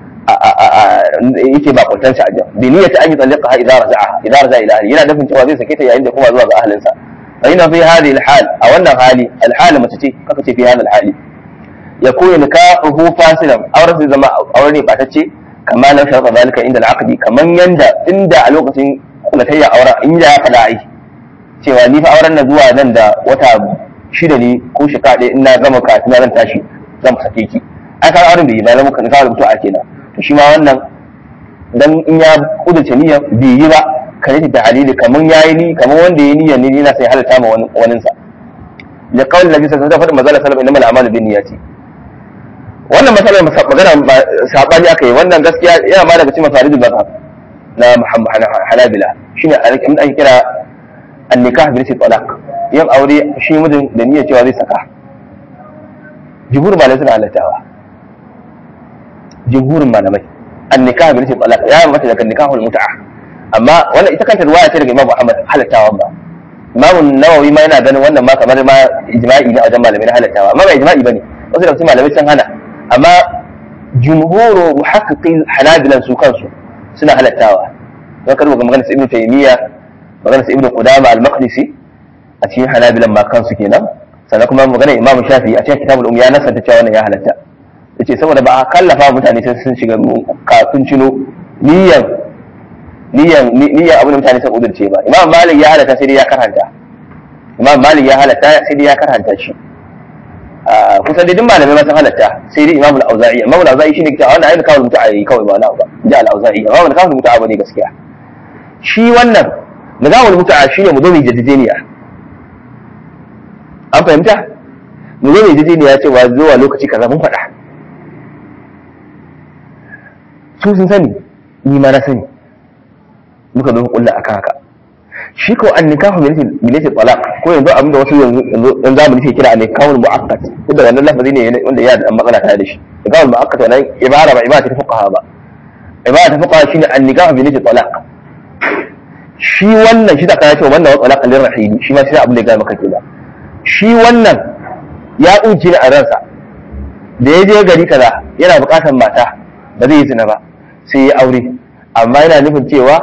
yake bakuntansa a jan bi niyyati an yi tsallaka ha idza raja'a idza raja'a ila ahli yana nufin cewa zai sake ta yayin da kuma zuwa ga ahalinsa fa ina fi hadhihi alhal a wannan hali alhal mace ce kaka ce fi hadha alhali yakunu nikahu fasilan auren zai zama aure ne batacce kama na sharfa zalika inda al'aqdi kaman yanda inda a lokacin kulatayya aure in ya faɗa ai cewa ni fa auren na zuwa nan da wata shida ne ko shekara ɗaya in na gama kafin zan tashi zan sake ki ai ka auren bai yi ba zama ka kawo mutu a kenan to shi ma wannan dan in ya kudurce niyyar bai yi ba ka yi da halili kaman yayi ni kaman wanda ya niyyar ni na sai halatta ma wani sa da kawai nabi sallallahu alaihi wasallam magana sallallahu innamal a'malu binniyati wannan matsalar magana sabani aka yi wannan gaskiya yana ma daga cikin mafaridul mazhab na Muhammad Hanabila shine abin ake kira an-nikah bil talaq yin aure shi mijin da niyyar cewa zai saka jumhur malamai suna halattawa jumhurin malamai an-nikah bil talaq ya mata daga nikahul mut'a amma wannan ita kanta ruwaya ce daga Imam Ahmad halattawa ba Imam Nawawi ma yana ganin wannan ma kamar ma ijma'i ne a wajen malamai na halattawa amma ba ijma'i bane wasu da cikin malamai sun hana amma jumhuru muhaqqiqin hanabilan su kansu suna halattawa don karɓar magana su ibnu taymiya magana su ibnu qudama al-maqdisi a cikin hanabilan ma kansu kenan sannan kuma magana imamu shafi a cikin kitabul umya na santa cewa wannan ya halatta yace saboda ba a kallafa mutane sai sun shiga kafin cino niyan niyan niyan abin da mutane sun udurce ba imam malik ya halatta sai dai ya karanta imam malik ya halatta sai dai ya karanta shi kusan dai duk malamai ma sun halatta sai dai imam al-auza'i imam al-auza'i shine kita wannan ayyuka kawai mutu'a yi kawai ba na ba ji al-auza'i amma wannan kawai mutu'a bane gaskiya shi wannan nizamul mutu'a shine mu zo mu jadideniya an fahimta mu zo mu jadideniya cewa zuwa lokaci kaza mun faɗa su sun sani ni ma na sani muka zo kulla akan haka shi ko an nikahu milati talaq ko yanzu abin da wasu yanzu yan zamani suke kira ne kawul mu'akkad duk da wannan lafazi ne wanda ya da matsala tare da shi kawul mu'akkad wannan ibara ba ibara ta fuqaha ba ibara ta fuqaha shine an nikahu milati talaq shi wannan shi da kana cewa wannan wa talaq lir rahim shi ma shi abin da ya ga maka kenan shi wannan ya unci ni a ransa da ya je gari kaza yana buƙatar mata ba zai yi zina ba sai ya aure amma yana nufin cewa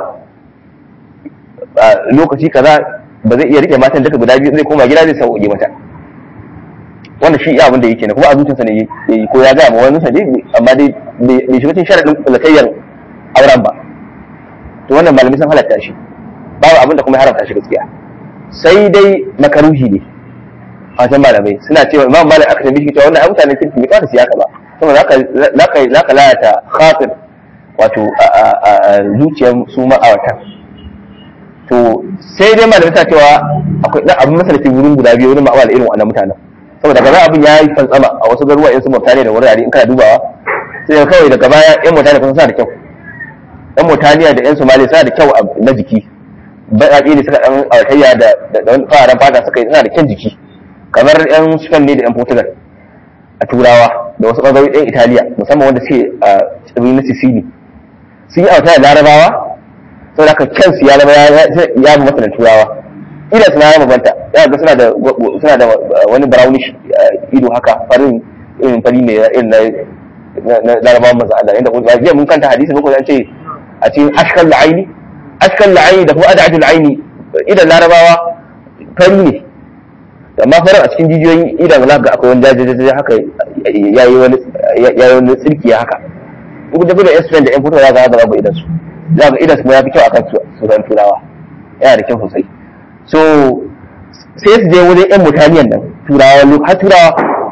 lokaci kaza ba zai iya rike matan duka guda biyu zai koma gida zai sauƙi mata wannan shi iya abin da yake ne kuma a zuciyarsa ne yayi ko ya ga ma wani sanje amma dai bai shiga cikin sharadin kulatayyar auren ba to wannan malami sun halatta shi babu abin da kuma haramta shi gaskiya sai dai makaruhi ne a can malamai suna cewa imam malik aka tambaye shi cewa wannan ai mutanen kirki bai kawata siyaka ba saboda zaka zaka zaka lalata khatir wato zuciyar su ma'awatan to sai dai malamai ta cewa akwai dan abin masalaci wurin guda biyu wurin ma'awal irin wannan mutanen saboda kaza abin ya yi fantsama a wasu garuwa in su mutane da wurare in kana dubawa sai kawai daga baya yan mutane kuma suna da kyau yan mutaniya da yan somaliya suna da kyau na jiki baƙaƙi ne suka ɗan autayya da wani fararen fata suka yi suna da kyan jiki kamar yan spain ne da yan portugal a turawa da wasu ɓangarori yan italiya musamman wanda suke a tsibirin na sicily sun yi autayya larabawa sau da kyan su ya zama ya bi masa turawa idan suna ya mabanta ya ga suna da suna da wani brownish ido haka farin irin fari ne irin na larabawan manzo Allah inda kuma jiya mun kanta hadisi muku an ce a cikin ashkal la'aini ashkal la'aini da kuma ad'atul aini idan larabawa fari ne amma farin a cikin jijiyoyin idan za ga akwai wani jajajaja haka yayi wani yayi wani tsirki haka duk da da yan da yan fito za ga ga babu idan su za ga idan su ya fi kyau akan su ran turawa yana da kyau sosai so sai su je wurin yan mutaniyan nan turawa har turawa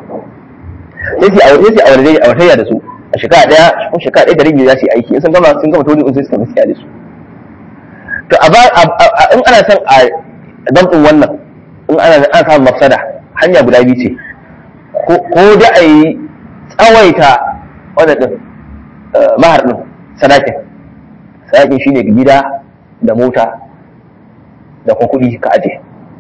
sai su aure sai aure dai aure da su a shekara daya ko shekara daya da rabi za su yi aiki in sun gama sun gama tori in sai su tafi da su to a in ana son a damɗin wannan in ana ana samun mafsada hanya guda biyu ce ko da a yi tsawaita wannan din mahar din sadakin sadakin shine gida da mota da kuma kuɗi ka aje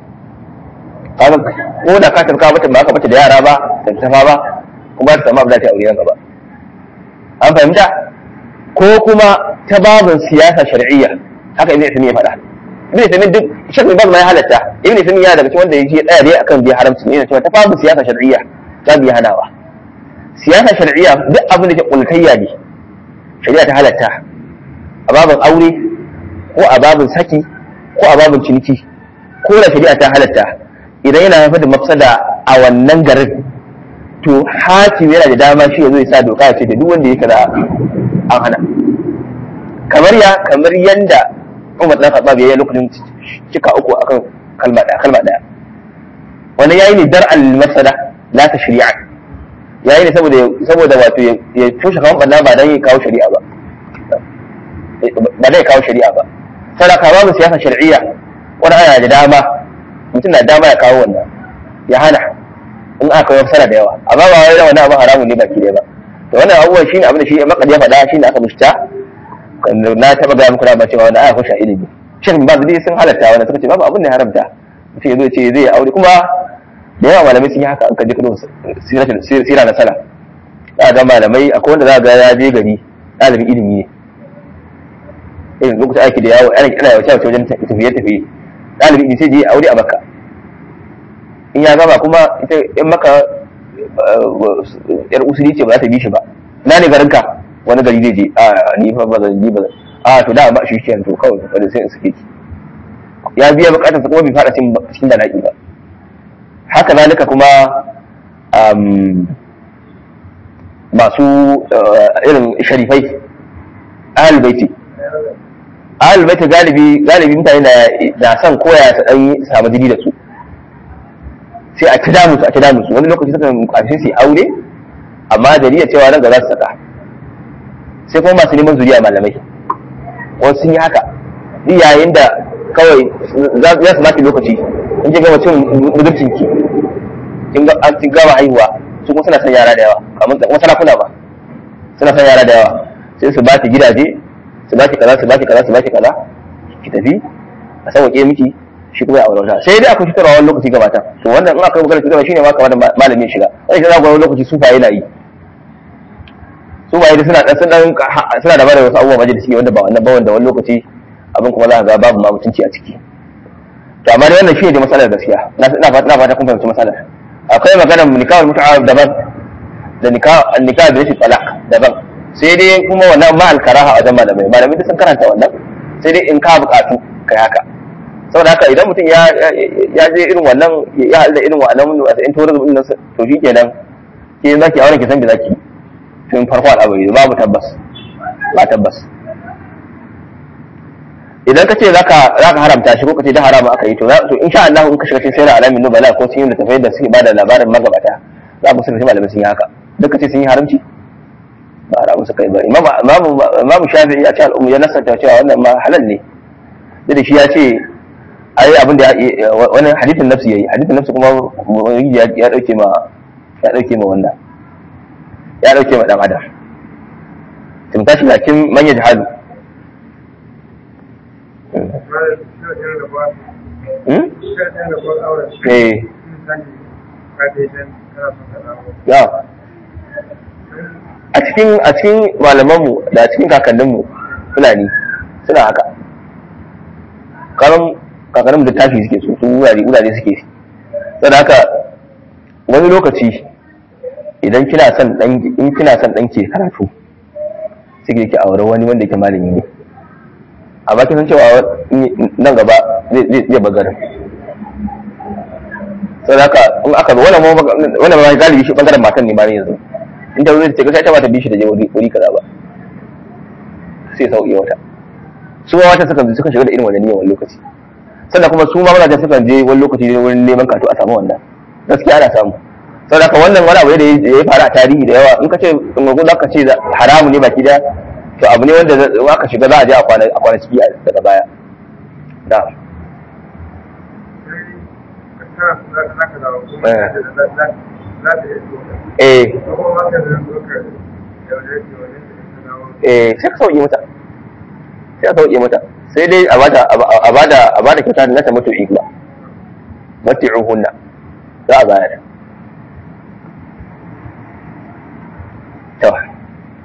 kaga ko da ka tafi mata ba ka mata da yara ba da tafa ba kuma ta samu abin da ta aure nan gaba an fahimta ko kuma ta babin siyasa shar'iyya haka inda ya faɗa ibn Taymiyyah duk Sheikh Ibn Baz ma ya halatta ibn Taymiyyah daga cikin wanda yake tsaya dai akan bi haramci ne cewa ta babu siyasa shar'iyya ta bi hanawa siyasa shar'iyya duk abin da ke kulkayya ne shari'a ta halatta a babin aure ko a babin saki ko a babin ciniki ko da shari'a ta halatta idan yana haifar da mafsada a wannan garin to hakim yana da dama shi ya zo ya sa doka ya ce da duk wanda ya kaza an hana kamar ya kamar yanda Umar dan Khattab ya yi lokacin cika uku akan kalma daya kalma daya wani yayi ne dar al mafsada la ta shari'a yayi ne saboda saboda wato ya toshe kawan banna ba dan ya kawo shari'a ba ba dan ya kawo shari'a ba sadaka babu siyasa shar'iyya wani ana da dama mutum na dama ya kawo wannan ya hana in aka kawo sana da yawa amma ba wai wannan abin haramun ne baki ɗaya ba to wannan abubuwan shine abin da shi makadi ya faɗa shine aka mushta na taɓa gaya muku da cewa wannan aya kusha ilimi shin ba dai sun halatta wannan suka ce babu abin da ya haramta mutum ya zo ce zai aure kuma da yawa malamai sun yi haka an kaji kudin sira na sala za ga malamai akwai wanda za ga ya je gari ɗalibin ilimi ne irin lokacin aiki da yawo ana ana yawace wajen tafiye tafiye ɗalibin ilimi sai je aure a makka in ya gama kuma ita in maka yar usuli ce ba za ta bi shi ba na ne garinka wani gari zai je a ni fa ba zan ji ba a to da ba shi kenan to kawai wanda sai in suke ki ya biya bukatar sa kuma bai fara cikin da naki ba haka zalika kuma masu irin sharifai ahal baiti ahal baiti galibi galibi mutane na son koya su dan samu jini da su sai a ci damu su a ci damu su wani lokaci sukan ƙarshe su aure amma dalilin cewa nan ga za su saka sai kuma masu neman zuriya malamai wasu sun yi haka duk yayin da kawai za su maki lokaci in ji gama cin budurcin ki kin ga an gama haihuwa su kuma suna son yara da yawa kamar kuma sarakuna ba suna son yara da yawa sai su baki gidaje su baki kaza su baki kaza su baki kaza ki tafi a sauke miki shi kuma ya aure wata sai dai akwai fitarwa wani lokaci gabata to wannan in aka yi magana fitarwa shine ma kamar da malamin shiga wani shi za wani lokaci su faye na yi su ba da suna dan suna da bada wasu abubuwa majalisi ne wanda ba wannan ba wanda wani lokaci abin kuma za ka ga babu ma mutunci a ciki to amma dai wannan shi ne matsalar gaskiya na ina fata ina fata kun fahimci matsalar akwai maganar nikahul mut'a daban da nikah nikah da shi talaq daban sai dai kuma wannan ma al-karaha a wajen malamai malamai duk sun karanta wannan sai dai in ka buƙatu kai haka saboda haka idan mutum ya ya je irin wannan ya halda irin wannan wata in tourism din nan to shi kenan ke zaki auren ki san da zaki tun farko al'amari babu tabbas ba tabbas idan ka ce za ka haramta shi ko ka ce da harama aka yi to to insha Allah in ka shiga cikin sayar alamin nubala ko cikin littafai da suke bada labarin magabata za ku sun malamai sun yi haka duk ka ce sun yi haramci ba haramu suka yi ba imamu shafi'i a ce al'umma ya nasanta cewa wannan ma halal ne da shi ya ce ai abin da wani hadithin nafsi yayi hadithin nafsi kuma ya dauke ma ya dauke ma wannan ya dauke ma dan adam tun tashi lakin man yajhalu eh ya a cikin a cikin malamanmu da cikin kakanninmu fulani suna haka karan kakanninmu da tafi suke su wurare wurare suke saboda haka wani lokaci idan kina son dan in kina son dan ke karatu sai ki aure wani wanda yake malami ne amma kin san cewa nan gaba zai zai bagarin saboda haka in aka wannan wannan ma galibi shi bangaren matan ne ma yanzu in ta zai ce gaskiya ta ba ta bi shi da je wuri kaza ba sai sauki wata su ma wata suka suka shiga da irin wannan niyyar wani lokaci sannan kuma su ma mazajen sukan je wani lokaci ne wurin neman kato a samu wannan gaskiya ana samu saboda haka wannan wani abu ne da ya faru a tarihi da yawa in ka ce in ga za ka ce haramu ne baki da to abu ne wanda aka shiga za a je a kwana ciki daga baya da eh eh sai ka sauke mata sai ka sauke mata sai dai a bada a bada a bada kyauta na ta mutu igla mati'uhunna za a bayar to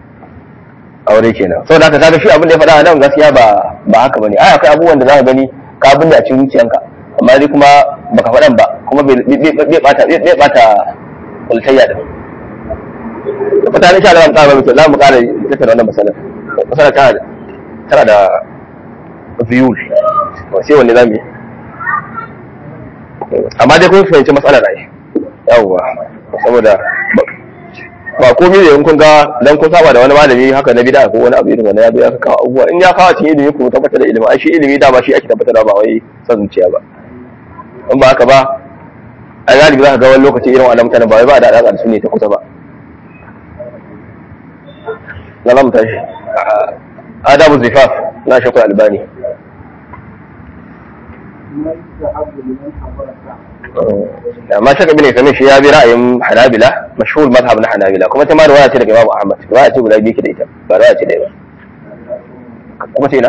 aure kenan sau da ka kaga shi abin da ya faɗa a nan gaskiya ba ba haka bane ai akwai abubuwan da za ka gani ka binne a cikin zuciyanka amma dai kuma baka faɗan ba kuma bai bata bai bata kultayya da da fata ne sha da ƙara mutu za mu ƙara tattara wannan masalar masalar tana da tana da view sai wanne za mu yi amma dai kun fahimci matsalar rai yawwa saboda ba komai da kun ga dan kun saba da wani malami haka na bid'a ko wani abu irin wannan ya zo ya kawo abubuwa in ya kawo cikin ilimi ku tabbatar da ilimi ai shi ilimi da ba shi ake tabbatar ba wai san zuciya ba in ba haka ba a galibi za ka ga wani lokaci irin wannan mutanen ba wai ba da alaƙa da su ne ta kusa ba na zamu tashi adabu zifaf na shakul albani amma shaka bin isamin shi ya bi ra'ayin hanabila mashhur mazhab na hanabila kuma ta ma riwaya ce daga imamu ahmad riwaya ce guda biyu ke da ita ba riwaya ce da ba kuma ce na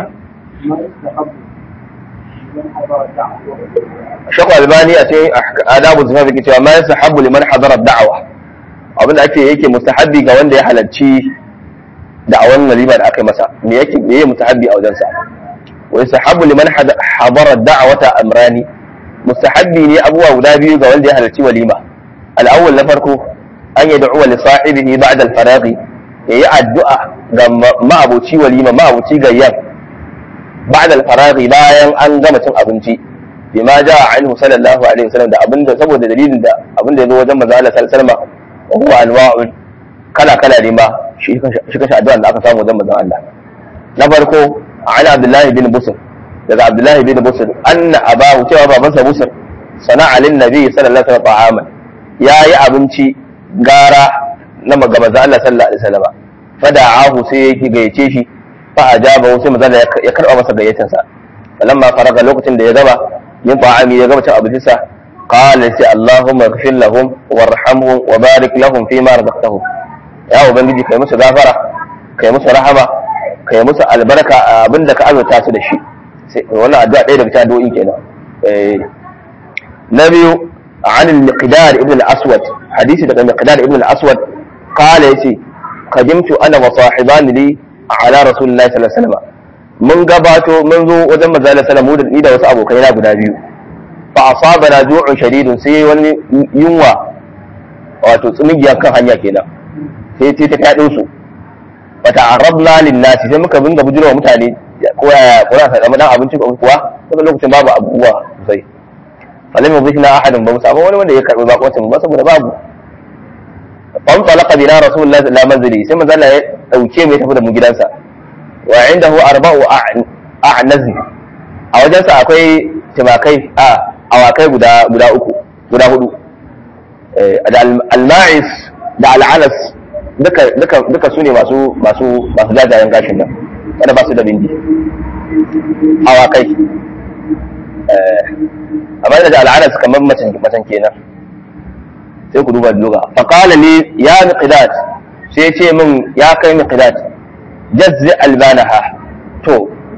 shakku albani a cikin adabu zufa fi cewa ma yasahabu liman hadara da'awa abinda ake yake mustahabbi ga wanda ya halarci da'awan walima da aka yi masa me yake me yake mustahabbi a wajensa wa yasahabu liman hadara da'awata amrani mustahabbi ne abubuwa guda biyu ga wanda ya halarci walima al-awwal na farko an yad'u li sahibihi ba'da al-faraghi yayi addu'a ga ma'abuci walima ma'abuci gayyar بعد الفراغ bayan an gama cin abinci bima jaa anhu sallallahu alaihi wasallam da abinda saboda dalilin da abinda yazo wajen manzo Allah sallallahu alaihi wasallam wa huwa anwa'un kala kala ne ma shi shi kashi addu'a da aka samu wajen manzo Allah na farko ala abdullahi bin busr daga abdullahi bin busr anna abahu cewa babansa busr sana'a lin nabi sallallahu alaihi wasallam ta'aman yayi abinci gara na ga manzo Allah sallallahu alaihi wasallam fada'ahu sai yake gayyace shi fa ajaba sai manzo ya karba masa gayyatar sa falamma faraga lokacin da ya gaba min ta'ami ya gaba cin abinci sa qala sai allahumma ighfir lahum warhamhum wa barik lahum fi ma razaqtahum ya ubangiji kai musu gafara kai musu rahama kai musu albarka a abinda ka azurta su da shi sai wannan addu'a ɗaya daga cikin addu'o'in kenan na biyu عن المقدار ابن الأسود حديث daga المقدار ابن الأسود قال يسي قدمت أنا وصاحبان لي ala rasulullahi sallallahu alaihi wasallam mun gabato mun zo wajen manzo Allah sallallahu alaihi ni da wasu abokai na guda biyu fa asabana ju'un shadidun sai wani yunwa wato tsumigiya kan hanya kenan sai sai ta kadin su fa ta'arrabna lin nasi sai muka binga bujiro mutane ko ya ko ya samu dan abinci ko kuwa saboda lokacin babu abubuwa sosai falam yuzikna ahadun ba mu samu wani wanda ya karbi bakoncin ba saboda babu wan talaka bina rasulullahi sallallahu alaihi wasallam sai manzo Allah ya dauke mai tafi da mu gidansa wa indahu arba'u a'nazi a wajensa akwai timakai a awakai guda guda uku guda hudu da al-ma'is da al-anas duka duka duka sune masu masu masu jajayen gashin nan wanda ba su da bindi awakai amma da al-anas kamar macen macen kenan sai ku duba luga fa qala li ya miqdad sai ya ce min ya kai miqdad jazzi albanaha to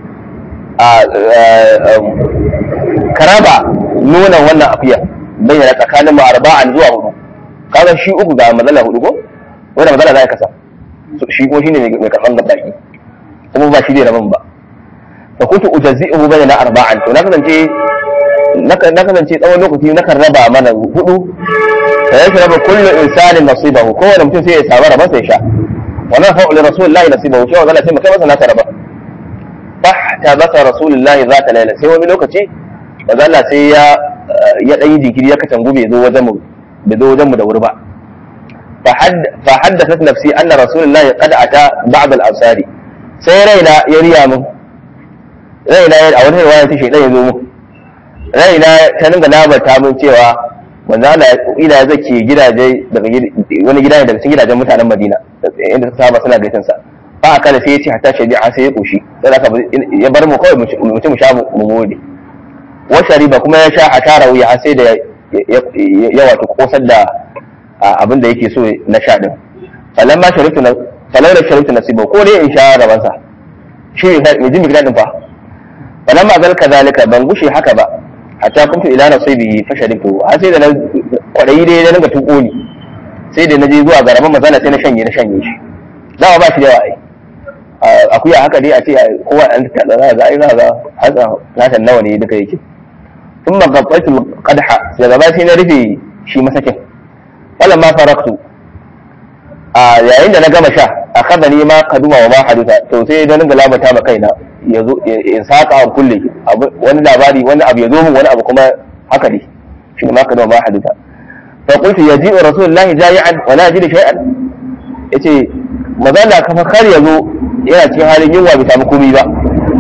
karaba nonon wannan afiya bayyana tsakanin mu arba'an zuwa hudu kaga shi uku ga mazala hudu ko wanda mazala za ya kasa shi kuma shine mai karban gabaki kuma ba shi ne rabin ba fa kuntu ujazzi'uhu bayyana arba'an to na kasance na kasance tsawon lokaci na kan raba mana hudu fa yashraba kullu insanin nasibahu kowane mutum sai ya samu rabansa ya sha wa nafa'u li rasulillahi nasibahu shi wa zalla sai mu kai masa nasa raba fahtabasa rasulullahi zata laila sai wani lokaci manzo Allah sai ya ya dan yi jinkiri ya katangu bai zo wajen mu bai zo wajen mu da wuri ba fa haddathat nafsi anna rasulullahi qad ata ba'd al-ansari sai raina ya riya min raina a wani riwaya ta shaidan ya zo mu raina ta dinga labarta min cewa manzo Allah ila zake gidaje daga wani gida ne daga cikin gidajen mutanen Madina inda suka saba suna gaisan sa ba aka da sai ya ce hatta shari'a sai ya koshi sai aka ya bar mu kawai mu ci mu sha mu gode wa shariba kuma ya sha hatara wuya har sai da ya wato kosar da abin da yake so na sha din falamma shariftu na falamma shariftu nasiba ko dai in sha raban sa shi ne mai jin bigdadin fa falamma zal kadhalika ban gushe haka ba hatta kuntu ila nasibi fa shariftu har sai da na kwadayi dai na dinga tuko ni sai da na je zuwa ga raban mazana sai na shanye na shanye shi dawa ba shi da yawa ai akuya haka dai a ce kowa an ta za ga ai za ga haka natan nawa ne duka yake thumma qabbaitu qadha daga ba sai na rufe shi masakin wala ma faraktu a yayin da na gama sha akhadha ni ma kaduma wa ma hadisa to sai da dinga labata ma kaina yazo in saka an kulle wani labari wani abu yazo min wani abu kuma haka ne shi ma kaduma ma hadisa fa qultu yaji'u rasulullahi jayi'an wa la yajidu shay'an yace mazala kafa kar yazo yana cikin halin yunwa bai samu komai ba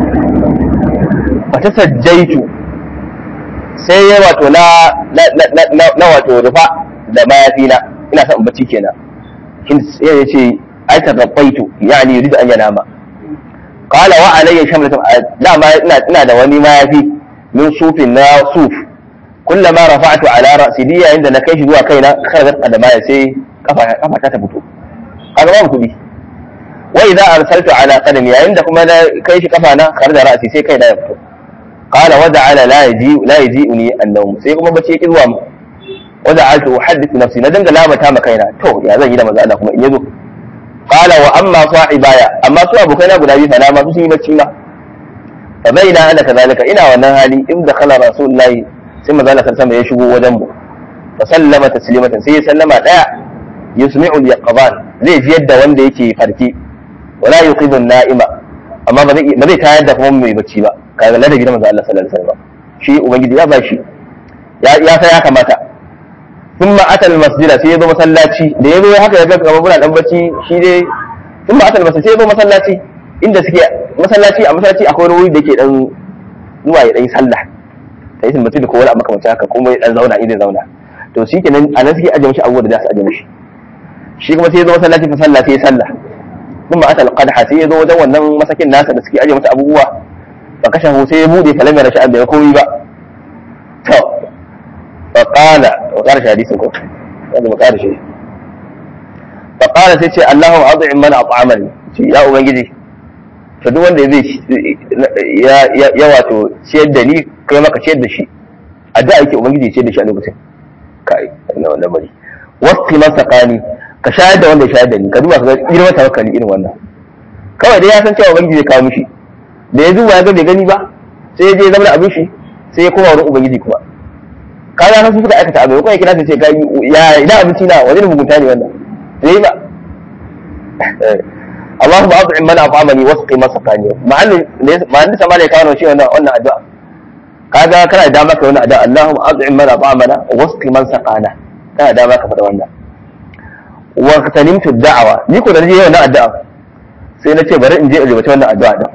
wata sajjaitu sai ya wato na na wato rufa da mayafi na ina son bacci kenan shin sai ya ce ai ta gabaitu yani yuridu an yanama qala wa alayya shamlatun dama ina ina da wani mayafi min sufin na suf kullama rafa'tu ala ra'si diya inda na kai shi zuwa kaina kharajat qadamaya sai kafa kafa ta fito kaga babu kudi wa idza arsaltu ala qadami yayin da kuma na kai shi kafa na kharaja ra'si sai kai na ya fito qala wa ja'ala la yaji la yaji'uni an-nawm sai kuma bace yake zuwa mu wa ja'altu uhaddithu nafsi na dinga labata ma kaina to ya zan yi da manzo Allah kuma in yazo qala wa amma sahibaya amma su abokaina guda biyu fa na ma su sun yi bacci ma fa baina ana kazalika ina wannan hali in da khala rasulullahi sai manzo Allah sallallahu ya shigo wajen mu fa sallama taslimatan sai ya sallama daya yusmi'u al-yaqban zai ji yadda wanda yake farki wala yuqidu an-na'ima amma ba zai ba zai tayar da kuma mai bacci ba kaga ladabi da manzo Allah sallallahu alaihi wasallam shi ubangiji ya bashi ya ya sai ya kamata thumma ata al-masjida sai ya zo masallaci da ya zo haka ya ga kamar muna dan bacci shi dai thumma ata al-masjid sai ya zo masallaci inda suke masallaci a masallaci akwai wani wuri da ke dan zuwa ya dan yi sallah sai sun mutu da kowa makamancin haka kuma ya dan zauna inda zauna to shi kenan a nan suke ajiye mishi abubuwa da za su ajiye mishi shi kuma sai ya zo masallaci fa sallah sai ya sallah kuma ata alqadha sai ya zo wajen wannan masakin nasa da suke ajiye masa abubuwa fa kashahu sai ya bude fa lam yara sha'an bai komai ba to fa qala wa qala hadisin ko wanda mu qala shi fa qala sai ce Allahu ad'im man at'amani ya ubangiji to duk wanda zai ya wato ciyar da ni kai maka ciyar da shi addu'a yake ubangiji ya ciyar da shi a lokacin kai na wannan bari wasu man sakani ka shayar da wanda ya shayar da ni ka duba ka ga girman tawakkali irin wannan kawai dai ya san cewa ubangiji zai kawo mishi da ya duba ya ga bai gani ba sai ya je ya zama da abin shi sai ya koma wurin ubangiji kuma ka ga nan su suka aikata abin kuma ya kira sai ce kai ya ina abinci na wajen mugunta ne wannan zai ba اللهم اطعم من اطعمني واسقي من سقاني مع ان مع ان سما ne kawo shi wannan wannan addu'a kaga kana da maka wannan addu'a Allahumma at'im man at'amana wasqi man saqana kana da maka faɗa wannan wa tanimtu da'awa ni ko da je wannan addu'a sai na ce bari in je in rubuta wannan addu'a din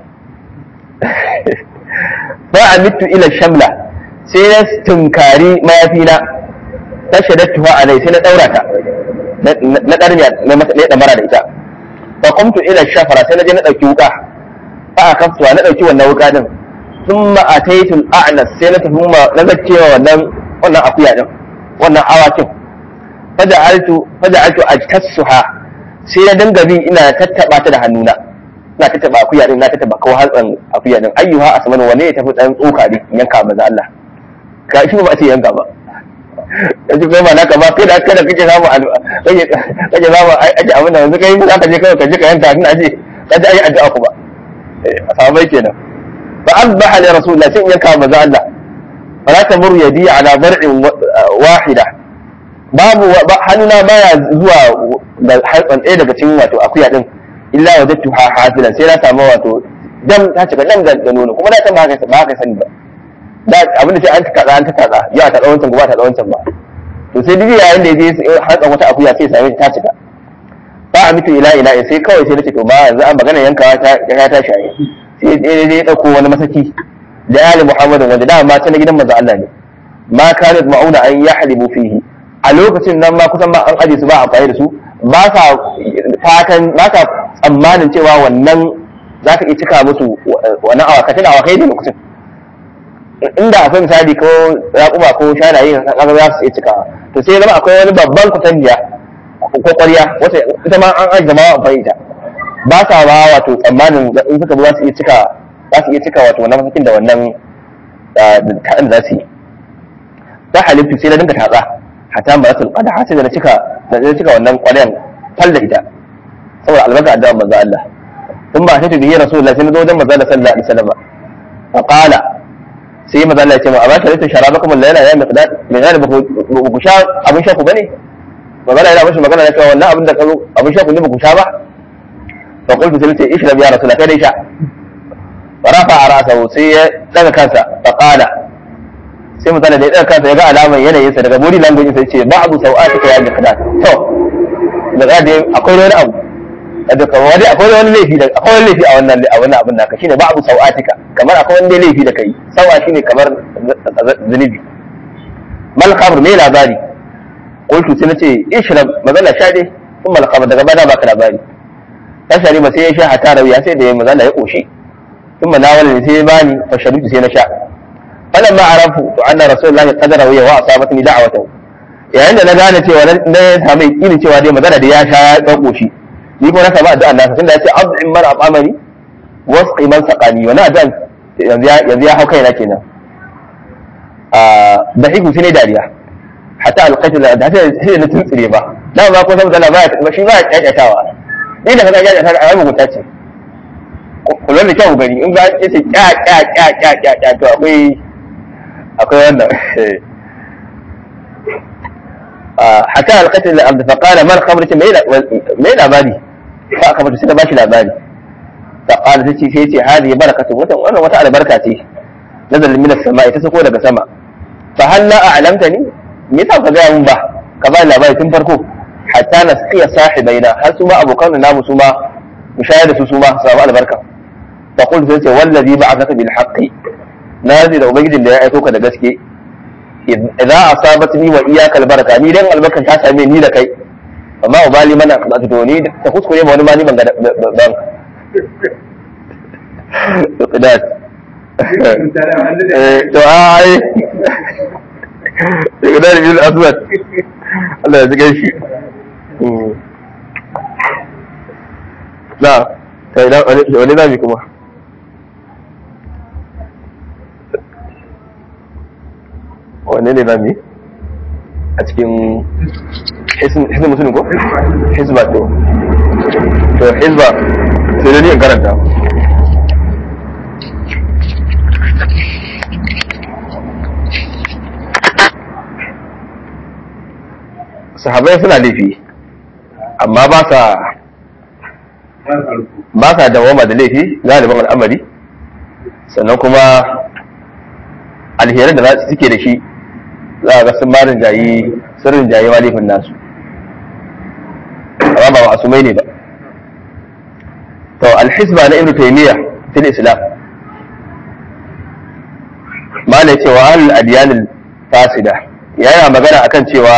fa amittu ila shamla sai na tunkari mayafina ta shaddatuha alai sai na daura ta na darmiya na mara da ita fa qumtu ila shafara sai naje na dauki wuka fa akaftuwa na dauki wannan wuka din thumma ataitu al-a'nas sai na tafi ma na zaccewa wannan wannan akuya din wannan awakin faja'altu faja'altu ajtassuha sai na dinga bi ina tattaba ta da hannuna ina tattaba akuya din na tattaba kawo hatsan akuya din ayyuha asman wane ya tafi dan tsoka din yanka maza Allah ka shi ba a ce yanka ba yanzu kai ba naka ba kai da kada kake samu kake kake samu aje abin da yanzu kai za ka je kawai ka je ka yanka tun aje ka ji ayi addu'a ku ba a samu kenan fa asbaha li rasulillah sai yanka maza Allah fala tamur yadi ala bar'in wahida babu hannuna baya zuwa da harkan ɗaya daga cikin wato akuya din illa wajadtu ha hafilan sai na samu wato dam ta cika dam da nono kuma na san ba haka ba haka sani ba da abinda sai an ta kaza an ta kaza ya ta wancan ba ta wancan ba to sai duk yayin da yaje hatsa wata akuya sai same ta cika ba a mutu ila ila sai kawai sai nace to ba yanzu an magana yankawa ta ya ta shaye sai dai dai dauko wani masaki da ali muhammadin wanda da ma ta na gidan manzo Allah ne ma kanat mauna an yahlibu fihi a lokacin nan ma kusan ma an aje su ba amfani da su ba sa fatan ba sa tsammanin cewa wannan za ka iya cika musu wannan awakatin awakai da lokacin inda akwai misali ko raƙuma ko shanaye kaga za su iya cika to sai zama akwai wani babban kwatanniya ko ƙwarya wata ita ma an ajiye ma amfani ita ba sa ba wato tsammanin in suka za su iya cika za su iya cika wato wannan masakin da wannan ta'an za su yi ta halittu sai na dinga tatsa hatta ma rasul qada sai da na cika da na cika wannan ƙwaryan fal da ita saboda albarka addu'a manzo Allah ثم أتيت به رسول الله سنة وجم مزال صلى الله عليه وسلم فقال sai maza Allah ya ce ma a ba shi sharabakum al-layla ya miqdad me gane ba ku sha abin sha ku bane magana yana mashi magana na cewa wannan abin da ka zo abin sha ku ne ba ku sha ba fa qultu sai ce ishrab ya rasul kai dai sha rafa ra'sahu sai ya daga kansa fa qala sai mutane da ya daga kansa ya ga alaman yanayin sa daga body language sai ce ba'du sau'atika ya miqdad to daga dai akwai wani abu da wani akwai wani laifi da akwai wani laifi a wannan a wannan abin naka shine ba'du sau'atika kamar akwai wani laifi da kai sawa shine kamar zunubi mal khamr me labari qultu sai nace ishrab magana sha dai kuma mal khamr daga bada baka labari ta shari ba sai ya sha hata rawiya sai da magana ya koshi kuma na wani sai ya bani fa sharutu sai na sha falamma arafu to anna rasulullahi qad rawiya wa asabatni da'watahu yayin da na gane cewa na samu yakinin cewa dai magana da ya sha ya koshi ni kuma na samu addu'a nasa tunda ya ce az'im man at'amani wasqi man saqani wani addu'a yanzu ya hau kaina kenan da hiku sai ne dariya hatta alqaitu da da sai na tuntsire ba dan ba ko san da ba ba shi ba ya kyakkyatawa ni da kaga ya kyakkyata a yayin mutunta ce kullun da kyau gani in ba ya ce kya kya kya kya kya kya to akwai akwai wannan hatta alqaitu da abd fa qala man khamrati mai labari fa aka mutu sai da bashi labari fa qala sai sai ce hadi barakatu wannan wannan wata albarka ce nazal min as-sama'i ta sako daga sama fa hal la a'lamtani me yasa ka gaya mun ba ka ba labari tun farko hatta nasqiya sahibaina har su ma abokan namu su ma mu shayar da su su ma su samu albarka fa qul sai ce wallazi ba'athaka bil haqqi nazi da ubangijin da ya aiko ka da gaske idza asabatni wa iyyaka al baraka ni dan albarkan ta same ni da kai amma ubali mana ka to ni ta kuskure ma wani ma ni ban ga ban to to ai daga da bil aswad Allah ya ziga shi na kai da wani zami kuma wanne ne zami a cikin hizba musulun ko? hizba to to hizba sai da ni in karanta sahabai suna laifi amma ba sa ba sa dawama da laifi galibin al'amari sannan kuma alherin da za su suke da shi za a ga sun marin jayi sirrin jayi wa laifin nasu amma ba masumai ne ba to alhisba na ibnu taymiya fil islam ma ne cewa al adyan fasida yana magana akan cewa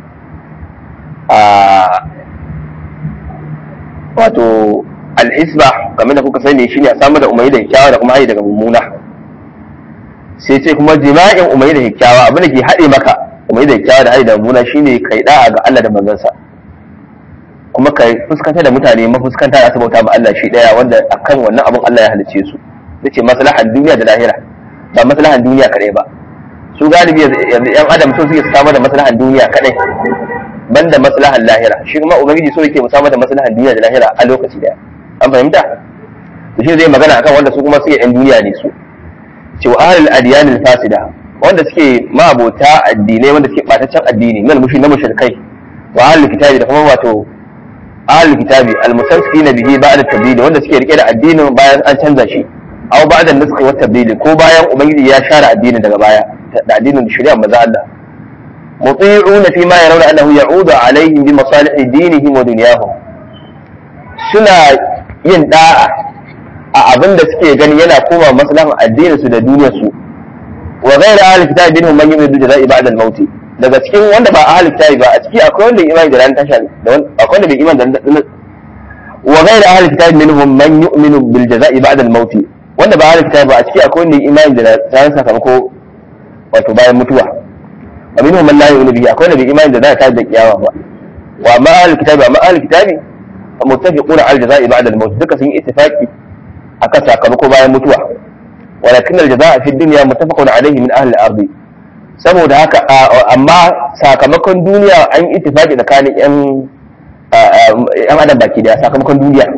wato alhisba kamar da kuka sani shine a samu da umayi da kyakkyawa da kuma hayi daga mummuna sai ce kuma jima'in umayi da kyakkyawa abin da ke haɗe maka umayi da kyakkyawa da hayi da mummuna shine kai da'a ga Allah da manzansa kuma kai fuskanta da mutane mafuskanta da su bauta ma Allah shi daya wanda akan wannan abin Allah ya halice su yace maslahan duniya da lahira ba maslahan duniya kadai ba su galibi yanzu yan adam sun suke samar da maslahan duniya kadai banda maslahan lahira shi kuma ubangiji so yake musamman da maslahan duniya da lahira a lokaci daya an fahimta to shi zai magana akan wanda su kuma suke yan duniya ne su cewa ahlul adyan fasida wanda suke mabota addinai wanda suke bataccen addini nan mushi na mushrikai wa ahlul kitabi da kuma wato ahlul kitabi almustamsikina bihi ba'da tabdil wanda suke rike da addinin bayan an canza shi aw ba'da nasxi wa tabdil ko bayan ubangiji ya share addinin daga baya da addinin shari'a maza Allah مطيعون فيما يرون أنه يعود عليهم بمصالح دينهم ودنياهم suna yin da'a a abin da suke gani yana koma maslahan addinin su da duniyar su wa ghayra ahli kitabi minhum man yu'minu bi jaza'i ba'da al-maut daga cikin wanda ba ahli kitabi ba a ciki akwai wanda imani da ran tasha da akwai wanda bai imani da wa ghayra ahli kitabi minhum man yu'minu bil jaza'i ba'da al-maut wanda ba ahli kitabi ba a ciki akwai wanda imani da ran sakamako wato bayan mutuwa wa minhum man la yu'minu bihi akwai wanda bai imani da za ta da kiyama ba wa ma ahli kitabi ma ahli kitabi muttafiquna al jaza'i ba'da al maut duka sun yi ittifaqi akan sakamako bayan mutuwa walakin al jaza'a fi dunya muttafaqun alayhi min ahli al ardi saboda haka amma sakamakon duniya an yi ittifaqi tsakanin yan yan adam baki daya sakamakon duniya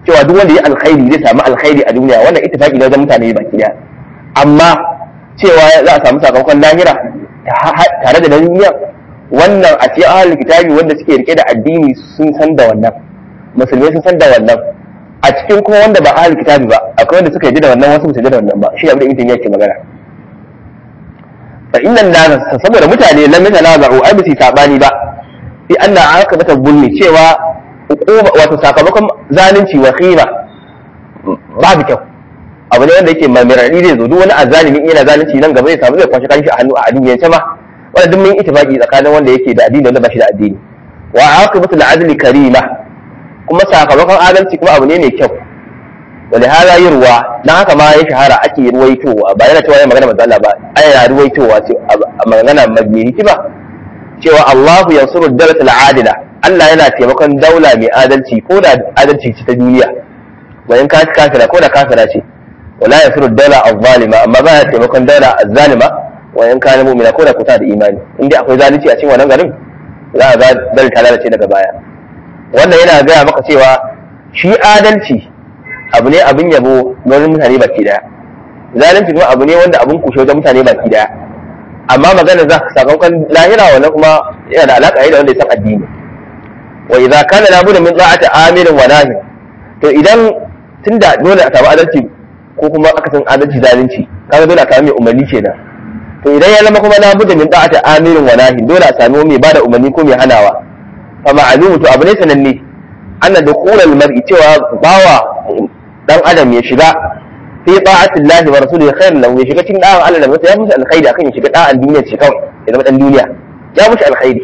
cewa duk wanda ya alkhairi zai samu alkhairi a duniya wannan ittifaqi ne wajen mutane baki daya amma cewa za a samu sakamakon lahira tare da duniya wannan a cikin ahlul kitabi wanda suke rike da addini sun san da wannan musulmai sun san da wannan a cikin kuma wanda ba ahlul kitabi ba akwai wanda suka yi da wannan wasu ba su da wannan ba shi abin da ibn yake magana fa innan nas saboda mutane lam yatanaza'u ai bisi sabani ba fi anna aqibata bulmi cewa uquba wato sakamakon zalunci wa khira babu kyau abu ne wanda yake mai radi zai zo duk wani azalimi yana zalunci nan gaba zai samu zai kwashi kanshi a hannu a addiniyance ma wanda duk mun yi ittifaqi tsakanin wanda yake da addini wanda ba shi da addini wa aqibatu al-adli karima kuma sakamakon adalci kuma abu ne mai kyau wani hada yi ruwa na haka ma ya shahara ake ruwaitowa ba yana cewa ya magana manzo Allah ba ai yana ruwaitowa ce a magana mai hikima cewa Allahu yansuru dawlat al-adila Allah yana taimakon daula mai adalci ko da adalci ce ta duniya wa in ka kafira ko da kafira ce wala yansuru dawla az-zalima amma ba ya taimakon daula az-zalima wa in kana mu'mina ko da kuta da imani inda akwai zalunci a cikin wannan garin za a ga dal ta lalace daga baya wannan yana gaya maka cewa shi adalci abu ne abin yabo wajen mutane baki daya zalunci kuma abu ne wanda abin kushe wajen mutane baki daya amma magana za ka sakamakon lahira wannan kuma yana da alaka da wanda ya san addini wa idza kana la budda min da'ati amirin wa nahi to idan tunda dole a samu adalci ko kuma aka san adalci zalunci kaga dole a samu mai umarni kenan to idan ya zama kuma la budda min da'ati amirin wa nahi dole a samu mai bada umarni ko mai hanawa fa ma'lumu to abu ne sananne anna dukhulal mar'i cewa bawa dan adam ya shiga fi ta'atillahi wa rasulihi khairun lahu ya shiga cikin da'an Allah da masa ya musu alkhairi akan ya shiga da'an duniya ce kawai ya zama dan duniya ya musu alkhairi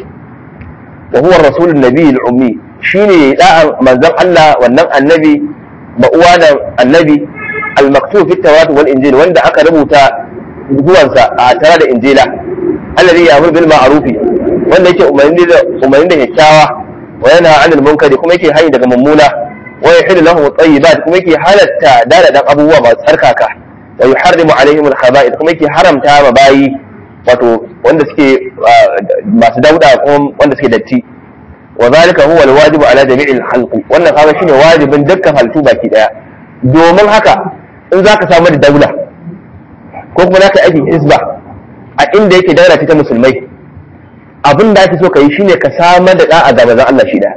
wa huwa rasulun nabiyil ummi shine da'an manzon Allah wannan annabi ba uwa da annabi al-maktub fi tawrat wal injil wanda aka rubuta zuwansa a tare da injila alladhi ya'muru bil ma'ruf wanda yake umarni da umarni da kyakkyawa wa yana 'anil munkari kuma yake hayi daga mummuna wa yahillu lahum at-tayyibat kuma yake halatta daladan abubuwa masu tsarkaka wa yuharrimu alaihim al-khaba'ith kuma yake haramta ma bayi wato wanda suke masu dauda kuma wanda suke datti wa zalika huwa al-wajibu ala jami'il khalqi wannan kaga shine wajibin dukkan halittu baki daya domin haka in zaka samu da daula ko kuma zaka aiki isba a inda yake daula ta musulmai abin da ake so ka yi shine ka samar da da'a ga manzon Allah shi daya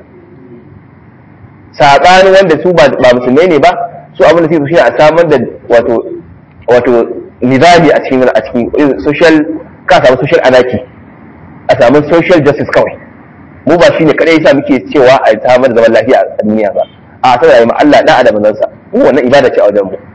saɓanin wanda su ba musulmai ne ba su abin da suke shi a samar da wato wato nizami a cikin a cikin social ka samu social anarchy a samu social justice kawai mu ba shine kadai yasa muke cewa a samar da zaman lafiya a duniya ba a ta yi Allah da da manzon sa mu wannan ibada ce a wajen mu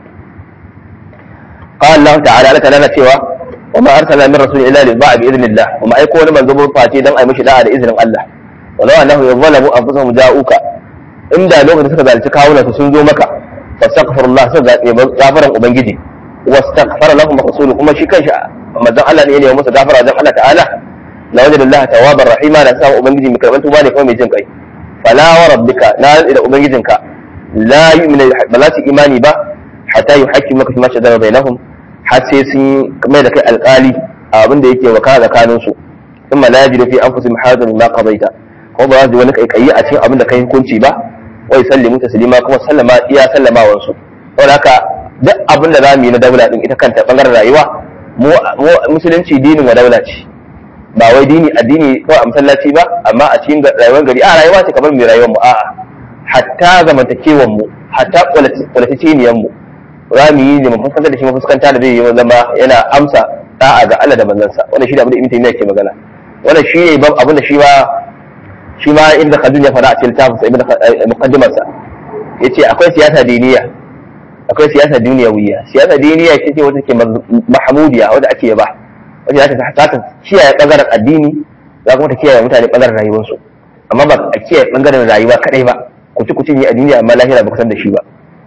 qala Allah ta'ala Allah ta'ala cewa wa ma arsalna min rasulin illa li ba'a bi idnillah wa ma aiko wani manzo ba face dan ai mishi da'a da izinin Allah walau annahu yadhalamu anfusahum ja'uka inda lokacin suka zalunci kawunan su sun zo maka fastaghfirullah sai zabe gafaran ubangiji wastaghfara lahum rasuluhu kuma shi kanshi manzon Allah ne ya nemi musu gafara dan Allah ta'ala la wajada Allah tawwabar rahima da sa ubangiji mai karban tuba ne kuma mai jin kai fala wa rabbika na da ubangijinka la yu'minu ba za su imani ba hatta yuhakkimuka fima shajara bainahum har sai sun mai da kai alƙali a abin da yake wakana tsakanin su thumma la yajidu fi anfusihim hadan ma qadaita ko ba za su wani kaikayi a cikin abin da kai hukunci ba wai sallimu taslima kuma sallama iya sallamawan su saboda haka duk abin da zamu yi na daula din ita kanta bangaren rayuwa mu musulunci dinin wa daula ce ba wai dini addini ko a masallaci ba amma a cikin rayuwar gari a rayuwa ce kamar mai rayuwar mu a'a hatta zamantakewan mu hatta kwalitaceniyan mu za mu yi mu fuskanta da shi mu fuskanta da zai yi zama yana amsa da'a ga Allah da manzansa wannan shi da abin da Ibn Taymiyyah ke magana wannan shi ne abin da shi ba shi ma ibn khaldun ya fara a cikin tafsir ibn muqaddimarsa yace akwai siyasa diniya akwai siyasa duniyawiya siyasa diniya ce ce wata ke mahmudiya wanda ake yaba wanda za ta ta kiyaye bangaren addini za kuma ta kiyaye mutane bangaren rayuwarsu amma ba a kiyaye bangaren rayuwa kadai ba ku ci ku cinye a duniya amma lahira ba ku san da shi ba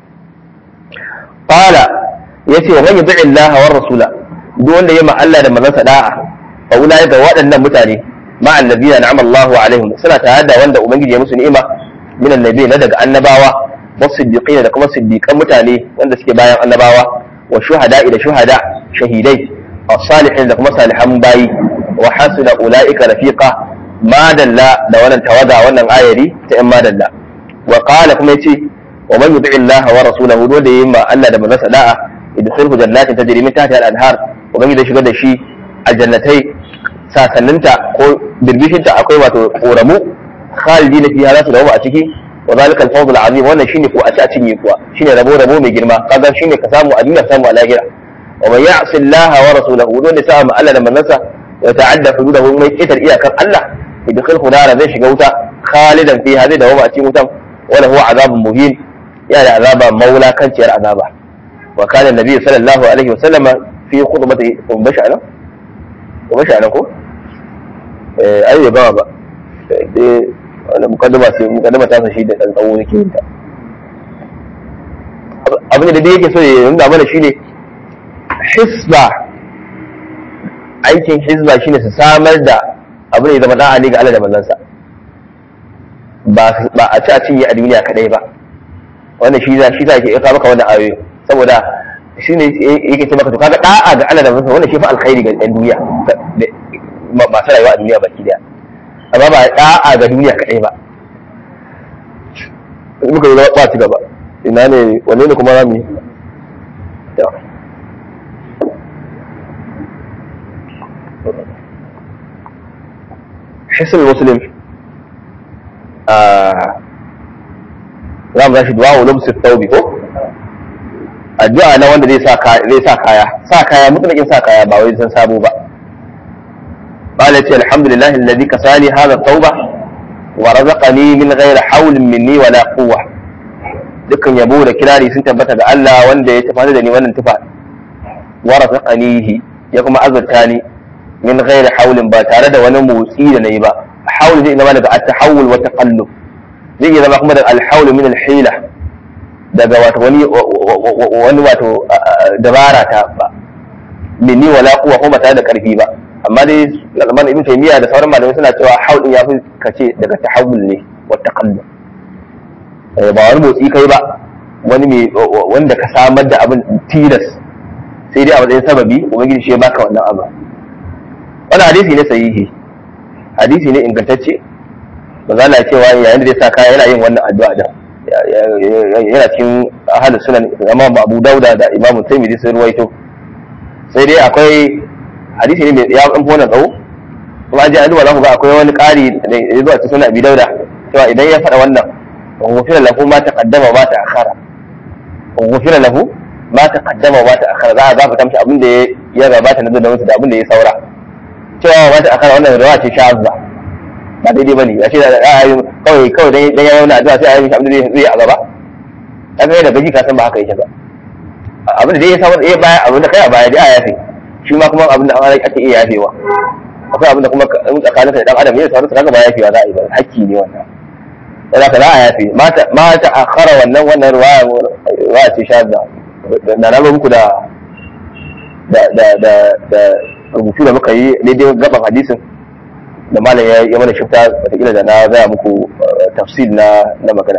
qala yace wa man yuti Allah wa rasula duk wanda ya ma Allah da manzansa da'a fa ulai ga waɗannan mutane مع الذين أنعم الله عليهم سنة هذا وند أمجد يا مسلم إما من النبي ندق النباوة والصديقين لكم الصديق متالي وند سكي بايا النباوة والشهداء إلى شهداء شهيدي الصالحين لكم صالحا باي وحسن أولئك رفيقا ما دل لولا توضع وانا آية دي تأم ما دل وقال كما يتي wa man yuti Allah wa rasulahu dole yayin ma Allah da manzon da'a idkhilhu jannatin tajri min tahtiha al-anhar ubangiji zai shigar da shi aljannatai sasanninta ko birbishinta akwai wato koramu khalidina fiha za su dawo a ciki wa zalika al-fawz al-azim wannan shine ko a ci a cinye kuwa shine rabo rabo mai girma kaga shine ka samu a duniya samu a lahira wa man ya'si Allah wa rasulahu dole sa ma Allah da manzansa wa ta'adda hududahu mai kitar iyakar Allah idkhilhu nara zai shiga wuta khalidan fiha zai dawo a cikin wutan wala huwa azabun muhin ya da azaba maula kanciyar azaba wa kana nabi sallallahu alaihi wa sallama fi khutbati um bashara um bashara ko eh ai ba ba eh wala mukaddama sai mukaddama ta shi da dan tsawo yake yin ta abin da dai yake so ya nuna mana shine hisba aikin hisba shine su samar da abin da ya zama da'a ne ga Allah da manzansa ba a ci a cinye a duniya kadai ba wannan shi za shi za ke kawo maka wannan ayoyi saboda shi ne yake ce maka to kaga da'a ga Allah da manzansa wannan shi fa alkhairi ga ɗan duniya masu rayuwa a duniya baki daya amma ba da'a ga duniya kadai ba muka yi ba ci gaba ina ne wanne ne kuma rami حسن المسلم za mu zashi duwa wa lumsu taubi ko addu'a na wanda zai sa kaya sa kaya mutlakin sa kaya ba wai san sabo ba qala ce alhamdulillahi alladhi kasani hadha tauba wa razaqani min ghairi hawlin minni wala quwwa dukkan yabo da kirari sun tabbata ga Allah wanda ya tafi da ni wannan tufa wa razaqanihi ya kuma azurta ni min ghairi hawlin ba tare da wani motsi da nayi ba hawl zai zama daga at-tahawul wa taqallub zai iya zama kuma daga al-hawl min al-hila daga wato wani wani wato dabara ta ba minni wala quwwa kuma tare da karfi ba amma dai Salman ibn Taymiyyah da sauran malamai suna cewa hawl din yafi kace daga tahawul ne wa taqallub ba wani motsi kai ba wani mai wanda ka samar da abin tilas sai dai a matsayin sababi ubangiji shi ya baka wannan abu wani hadisi ne sahihi hadisi ne ingantacce ba za na cewa yayin da zai sa kaya yana yin wannan addu'a da yana cikin ahalus sunan imam abu dauda da imam taimidi sun ruwaito sai dai akwai hadisi ne mai ya ɗan wannan tsawo kuma an ji an duba za ku ga akwai wani ƙari da ya zuwa cikin sunan abi dauda cewa idan ya faɗa wannan wa ghufira lahu ma taqaddama ma ta'akhara wa ghufira lahu ma taqaddama ma ta'akhara za a gafarta mishi abin da ya gabata na da da abin da ya saura cewa wata akara wannan rawa ce shazza ba daidai bane ya ce da ayi kawai kawai dan dan yayin na addu'a sai ayi mishi abin da zai a gaba kaga da gaji ka san ba haka yake ba abin da ya samu eh baya abin da kai a baya dai a yafe shi ma kuma abin da an ake iya yafewa akwai abin da kuma in tsakaninka da dan adam ne sauransu kaga ba yafewa za a yi ba hakki ne wannan wala ka za a yafe ma ta akhara wannan wannan ruwaya ruwaya ce shazza da na muku da da da da rubutu da muka yi daidai gaban hadisin da malam ya yi mana shifta wataƙila da na gaya muku tafsir na na magana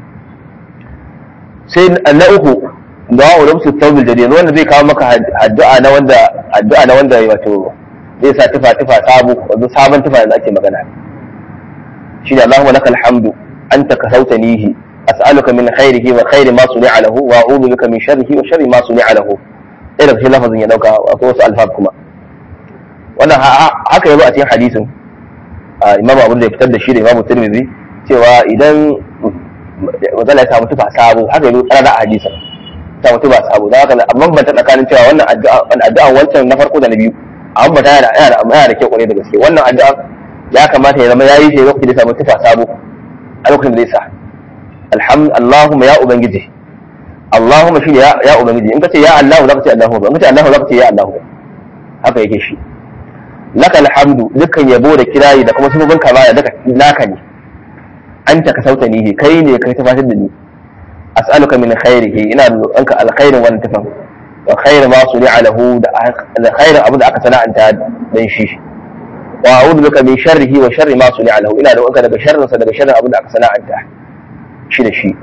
sai na uku da wa ulumsu tawbil jadid wanda zai kawo maka addu'a na wanda addu'a na wanda wato zai sa tufa tufa sabo wato sabon tufa da ake magana shine Allahumma lakal hamdu anta kasautanihi as'aluka min khairihi wa khairi ma suni'a lahu wa a'udhu bika min sharrihi wa sharri ma suni'a lahu ɗaya daga cikin lafazin ya dauka akwai wasu alfab kuma wannan haka yazo a cikin hadisin imam abu da ya fitar da shi da imam tirmidhi cewa idan matsala ya samu tufa sabo haka yazo tsara a hadisin samu tufa sabo don haka amma ban ta tsakanin cewa wannan addu'a wancan na farko da na biyu amma ta yana yana yana da kyau kwarai da gaske wannan addu'a ya kamata ya zama yayi shi lokacin da ya samu tufa sabo a lokacin da zai sa alhamdu allahumma ya ubangiji allahumma shine ya ubangiji in ka ce ya allah za ka ce allahumma in ka ce allah za ka ce ya allah haka yake shi laka alhamdu dukkan yabo da kirayi da kuma sunubin kamala daga naka ne anta ka sauta ni kai ne kai tafatar da ni as'aluka min khairihi ina roƙonka alkhairin wannan tafan wa khairu ma suni'a lahu da khairin abu da aka sana'anta dan shi wa a'udhu bika min sharrihi wa sharri ma suni'a lahu ina roƙonka daga sharrin sa daga sharrin abu da aka sana'anta shi da shi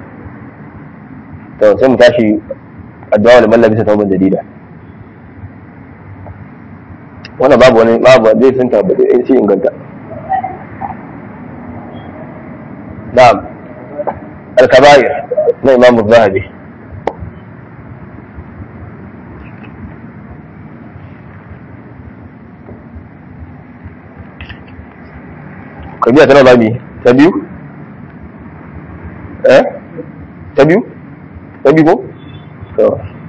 to sai mu tashi addu'a da mallabi sa tawban jadida wannan babu wani babu zai sun tabbata in shi inganta na'am al-kaba'ir na imamu zahabi kabiya tana zami ta biyu eh ta biyu ta biyu ko to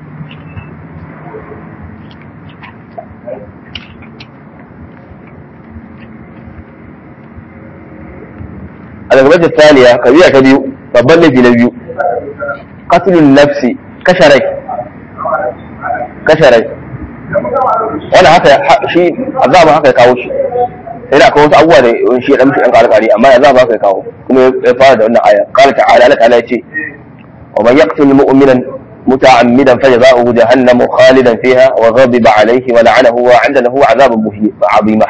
الغرفة الثانية كبيرة كبير babban laifi na biyu qatlun nafsi kashe rai kashe rai wani haka shi azaba haka ya kawo shi sai da kawo wasu abubuwa da shi ya dan dan kare kare amma azaba haka ya kawo kuma ya fara da wannan aya qala ta'ala Allah ta'ala yace wa man yaqtul mu'minan متعمدا فجزاؤه جهنم خالدا فيها وغضب عليه ولعنه وعند له عذاب عظيمة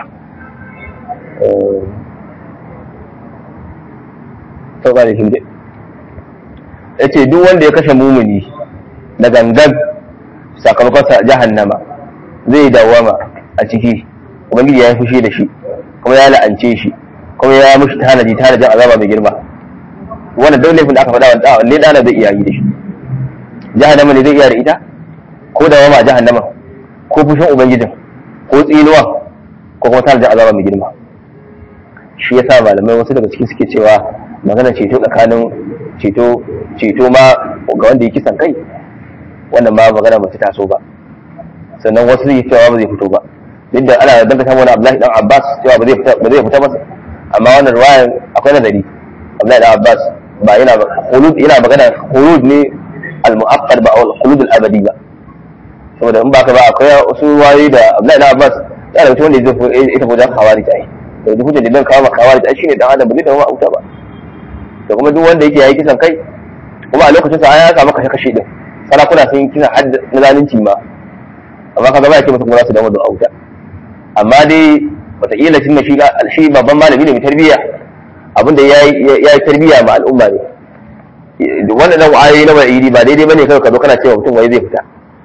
sauka da shi ya ce duk wanda ya kashe mumuni da gangan sakamakonsa jahannama zai dawama a ciki ubangiji ya yi fushi da shi kuma ya la'ance shi kuma ya mushi tanaji tanajin azaba mai girma wannan duk laifin da aka faɗa wanda wanne dana zai iya yi da shi jahannama ne zai iya da ita ko dawama a jahannama ko fushin ubangijin ko tsinuwa ko kuma tanajin azaba mai girma shi yasa malamai wasu daga ciki suke cewa magana ceto tsakanin ceto ceto ma ga wanda ya kisan kai wannan ma magana ba ta taso ba sannan wasu zai cewa ba zai fito ba duk da ana dangata wani Abdullahi dan Abbas cewa ba zai fita ba zai fita masa amma wannan ruwayan akwai nazari Abdullahi dan Abbas ba yana khulud yana magana khulud ne al-mu'aqqad ba al-khulud al-abadi ba saboda in baka ba akwai wasu ruwayoyi da Abdullahi dan Abbas yana da wanda zai ita wajen kawari ta yi da hujjar da dan kawo kawari ta shine dan adam ba zai dawo a wuta ba da kuma duk wanda yake yayi kisan kai kuma a lokacin sa ya samu kashe kashe din sarakuna sun yi kisan hadd na zalunci ma amma kaga ba yake musu kuma za su dawo da auta amma dai wataƙila tun da shi shi babban malami ne mai tarbiyya abinda ya yi tarbiyya ma al'umma ne wannan nan ayoyi na wa'idi ba daidai bane kai ka zo kana cewa mutum wai zai fita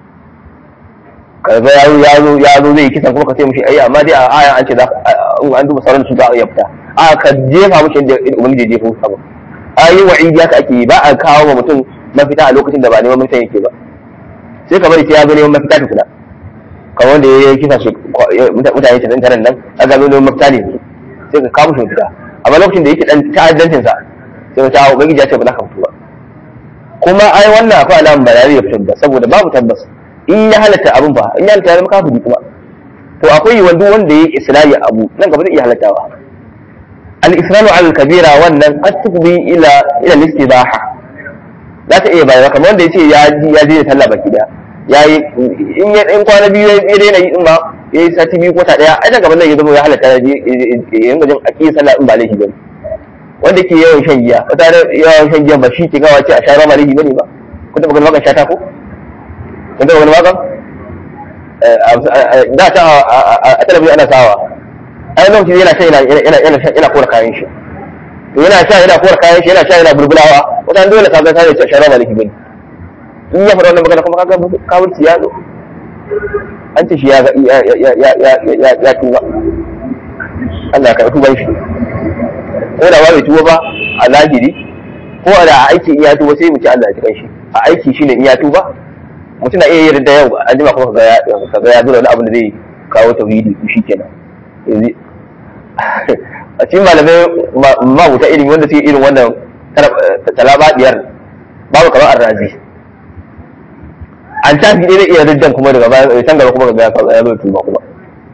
kaga ya ya zo ya zo zai kisan kuma ka ce mishi ai amma dai a aya an ce za an duba sauran su za a iya fita a ka jefa mishi inda ubangiji jefa musu abu ayi wa'idi haka ake yi ba a kawo wa mutum mafita a lokacin da ba neman mafita yake ba sai ka bari sai ya zo neman mafita tukuna kamar wanda ya yi kisa mutane ta taran nan a ga neman mafita ne sai ka kawo shi mafita amma lokacin da yake dan ta'addancin sa sai ka ta ubangiji ya ce ba za ka fito ba kuma ai wannan akwai alamun ba ya fitar da saboda babu tabbas in ya halatta abin ba in ya halatta ya zama kafiri kuma to akwai yiwuwar duk wanda ya yi islahi abu nan gaba zai iya halattawa al-islamu al-kabira wannan qad tufdi ila ila al-istibaha za ta iya bayarwa kamar wanda yace ya ji ya je sallah baki da yayi in ya in kwana biyu ya daina yi in ba yayi sati biyu ko ta daya ai daga nan ya zama ya halatta ya je ya ringa jin aqi sallah in ba laifi bane wanda ke yawan shan giya wata yawan shan giya ba shi ke gawa ce a sha ba laifi bane ba kun taɓa ganin wakan shata ko kun taɓa ganin wakan da ta a talabijin ana sawa ai lokacin yana sha yana yana yana kora kayan shi to yana sha yana kora kayan shi yana sha yana bulbulawa wata dole ka ga sai ya shara maliki bane in ya faɗa wannan magana kuma kaga kawurci ya zo an ce shi ya ya ya ya ya ya tuba Allah ka tuba shi ko da ba bai tuba ba a zahiri ko da a aiki in ya tuba sai mu ci Allah ya tuba shi a aiki shine in ya tuba mutum na iya yin da yau an jima kuma kaga ya kaga ya zo da wani abu da zai kawo tauhidi shi kenan yanzu a cikin malamai mabuta ilimi wanda suke irin wannan talabadiyar babu kamar arrazi an tafi ɗaya iya riddan kuma daga baya can gaba kuma ga ya zo tuba kuma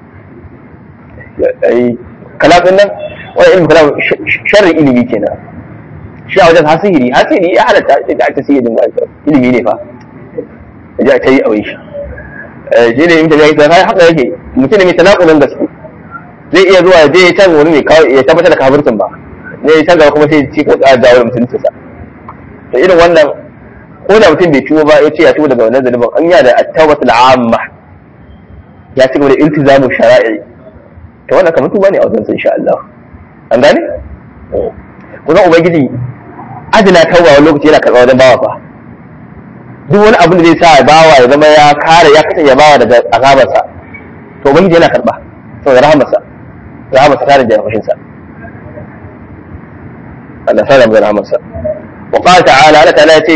kalamin nan wani ilimin kalam sharrin ilimi kenan shi a wajen hasiri hasiri ya halatta da aka siya jin ilimi ne fa ya ta yi a wai shi shi ne yin tafiya ita haka yake mutum ne mai tanakulun gaske zai iya zuwa ya je ya can wani ne ya tabbatar da kafircin ba ne ya can gaba kuma sai ci ko tsara dawo da musulunci sa to irin wannan ko da mutum bai tuba ba ya ce ya tuba daga wannan zanubin an yana da at-tawbatul amma ya ci gaba da iltizamu shara'i to wannan kamar tuba ne a wajen insha Allah an gane kuma ubangiji adina tauba wani lokaci yana karɓa wajen bawa fa duk wani abin da zai sa bawa ya zama ya kare ya kasance bawa daga azabarsa to ubangiji yana karɓa saboda rahamarsa rahamarsa tare da fushinsa Allah sa da rahamarsa wa qala ta'ala Allah ta'ala yace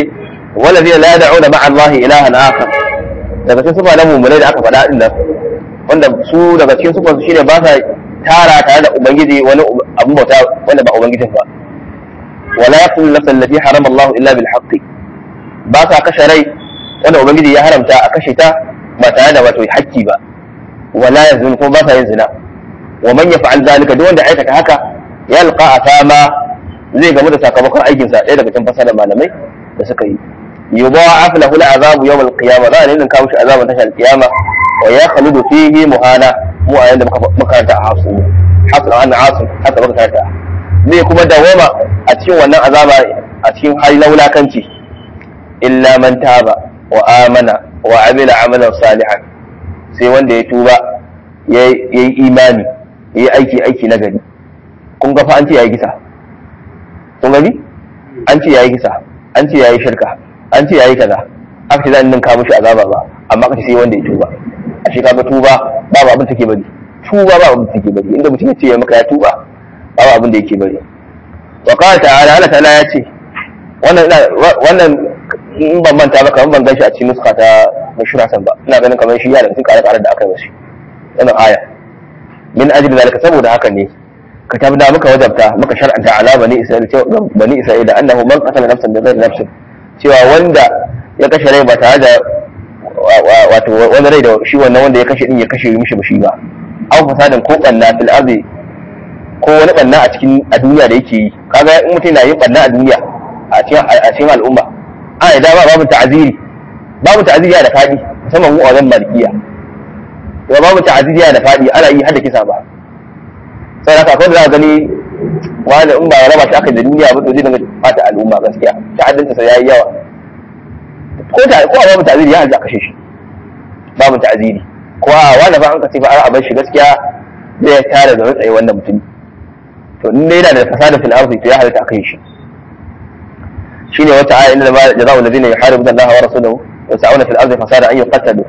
والذين لا يدعون مع الله إلها آخر daga cikin sufa na mummunai da aka faɗa din nan wanda su daga cikin sufan su shine ba sa tara tare da ubangiji wani abu bauta wanda ba ubangijin ba wala yaqulu nafsan allati harama Allah illa bil haqqi ba sa kashe rai wanda ubangiji ya haramta a kashe ta ba tare da wato hakki ba wala yazun kuma ba sa yin zina wa man yaf'al zalika duk wanda aikata haka yalqa asama zai gamu da sakamakon aikinsa ɗaya daga cikin fasalar malamai da suka yi يضاعف له العذاب يوم القيامة لا لأن كان مش عذاب تشهد القيامة ويخلد فيه مهانة مو عند مكانة عاصم حصل عن عاصم حتى مكانة zai kuma dawama a cikin wannan azaba a cikin hali na wulakanci illa man taba wa amana wa amila amalan salihan sai wanda ya tuba ya yi imani ya yi aiki aiki na gari kun ga fa an ce ya yi kisa kun gani an ce ya yi kisa an ce ya yi shirka an ce yayi kaza aka ce zan ninka mushi azaba ba amma aka ce sai wanda ya tuba a shi kaga tuba babu abin take bari tuba babu abin take bari inda mutum ya ce maka ya tuba babu abin da yake bari wa qala ta'ala Allah ta'ala ya ce wannan wannan in ban manta ba kamar ban ganshi a cikin nuska ta mashura san ba ina ganin kamar shi ya da cikin kare-kare da aka yi mashi wannan aya min ajli zalika saboda haka ne katabna muka wajabta muka shar'anta ala bani isra'ila bani isra'ila annahu man qatala nafsan bi ghairi nafsin cewa wanda ya kashe rai ba tare da wato wani rai da shi wannan wanda ya kashe din ya kashe mishi ba shi ba an fasadin ko banna fil ardi ko wani banna a cikin a duniya da yake yi kaga in mutum na yin banna a duniya a cikin a cikin al'umma a da ba babu ta'aziri babu ta'aziri da fadi musamman mu a wajen malikiya to babu ta'aziri da fadi ana yi hada kisa ba sai haka akwai da za ka gani wani in ba ya raba shi aka da duniya ba to zai dinga fata al'umma gaskiya ta'addinta sai yayi yawa ko ta ko babu ta'ziri ya halda kashe shi babu ta'ziri ko a wanda ba an ka ce ba a bar shi gaskiya zai tare da rutsaye wannan mutum to in dai yana da fasada fil ardi to ya halta kashe shi shine wata aya inna ma jazaa'u alladhina yuharibuna Allah wa rasulahu wa yas'una fil ardi fasada an yuqtalu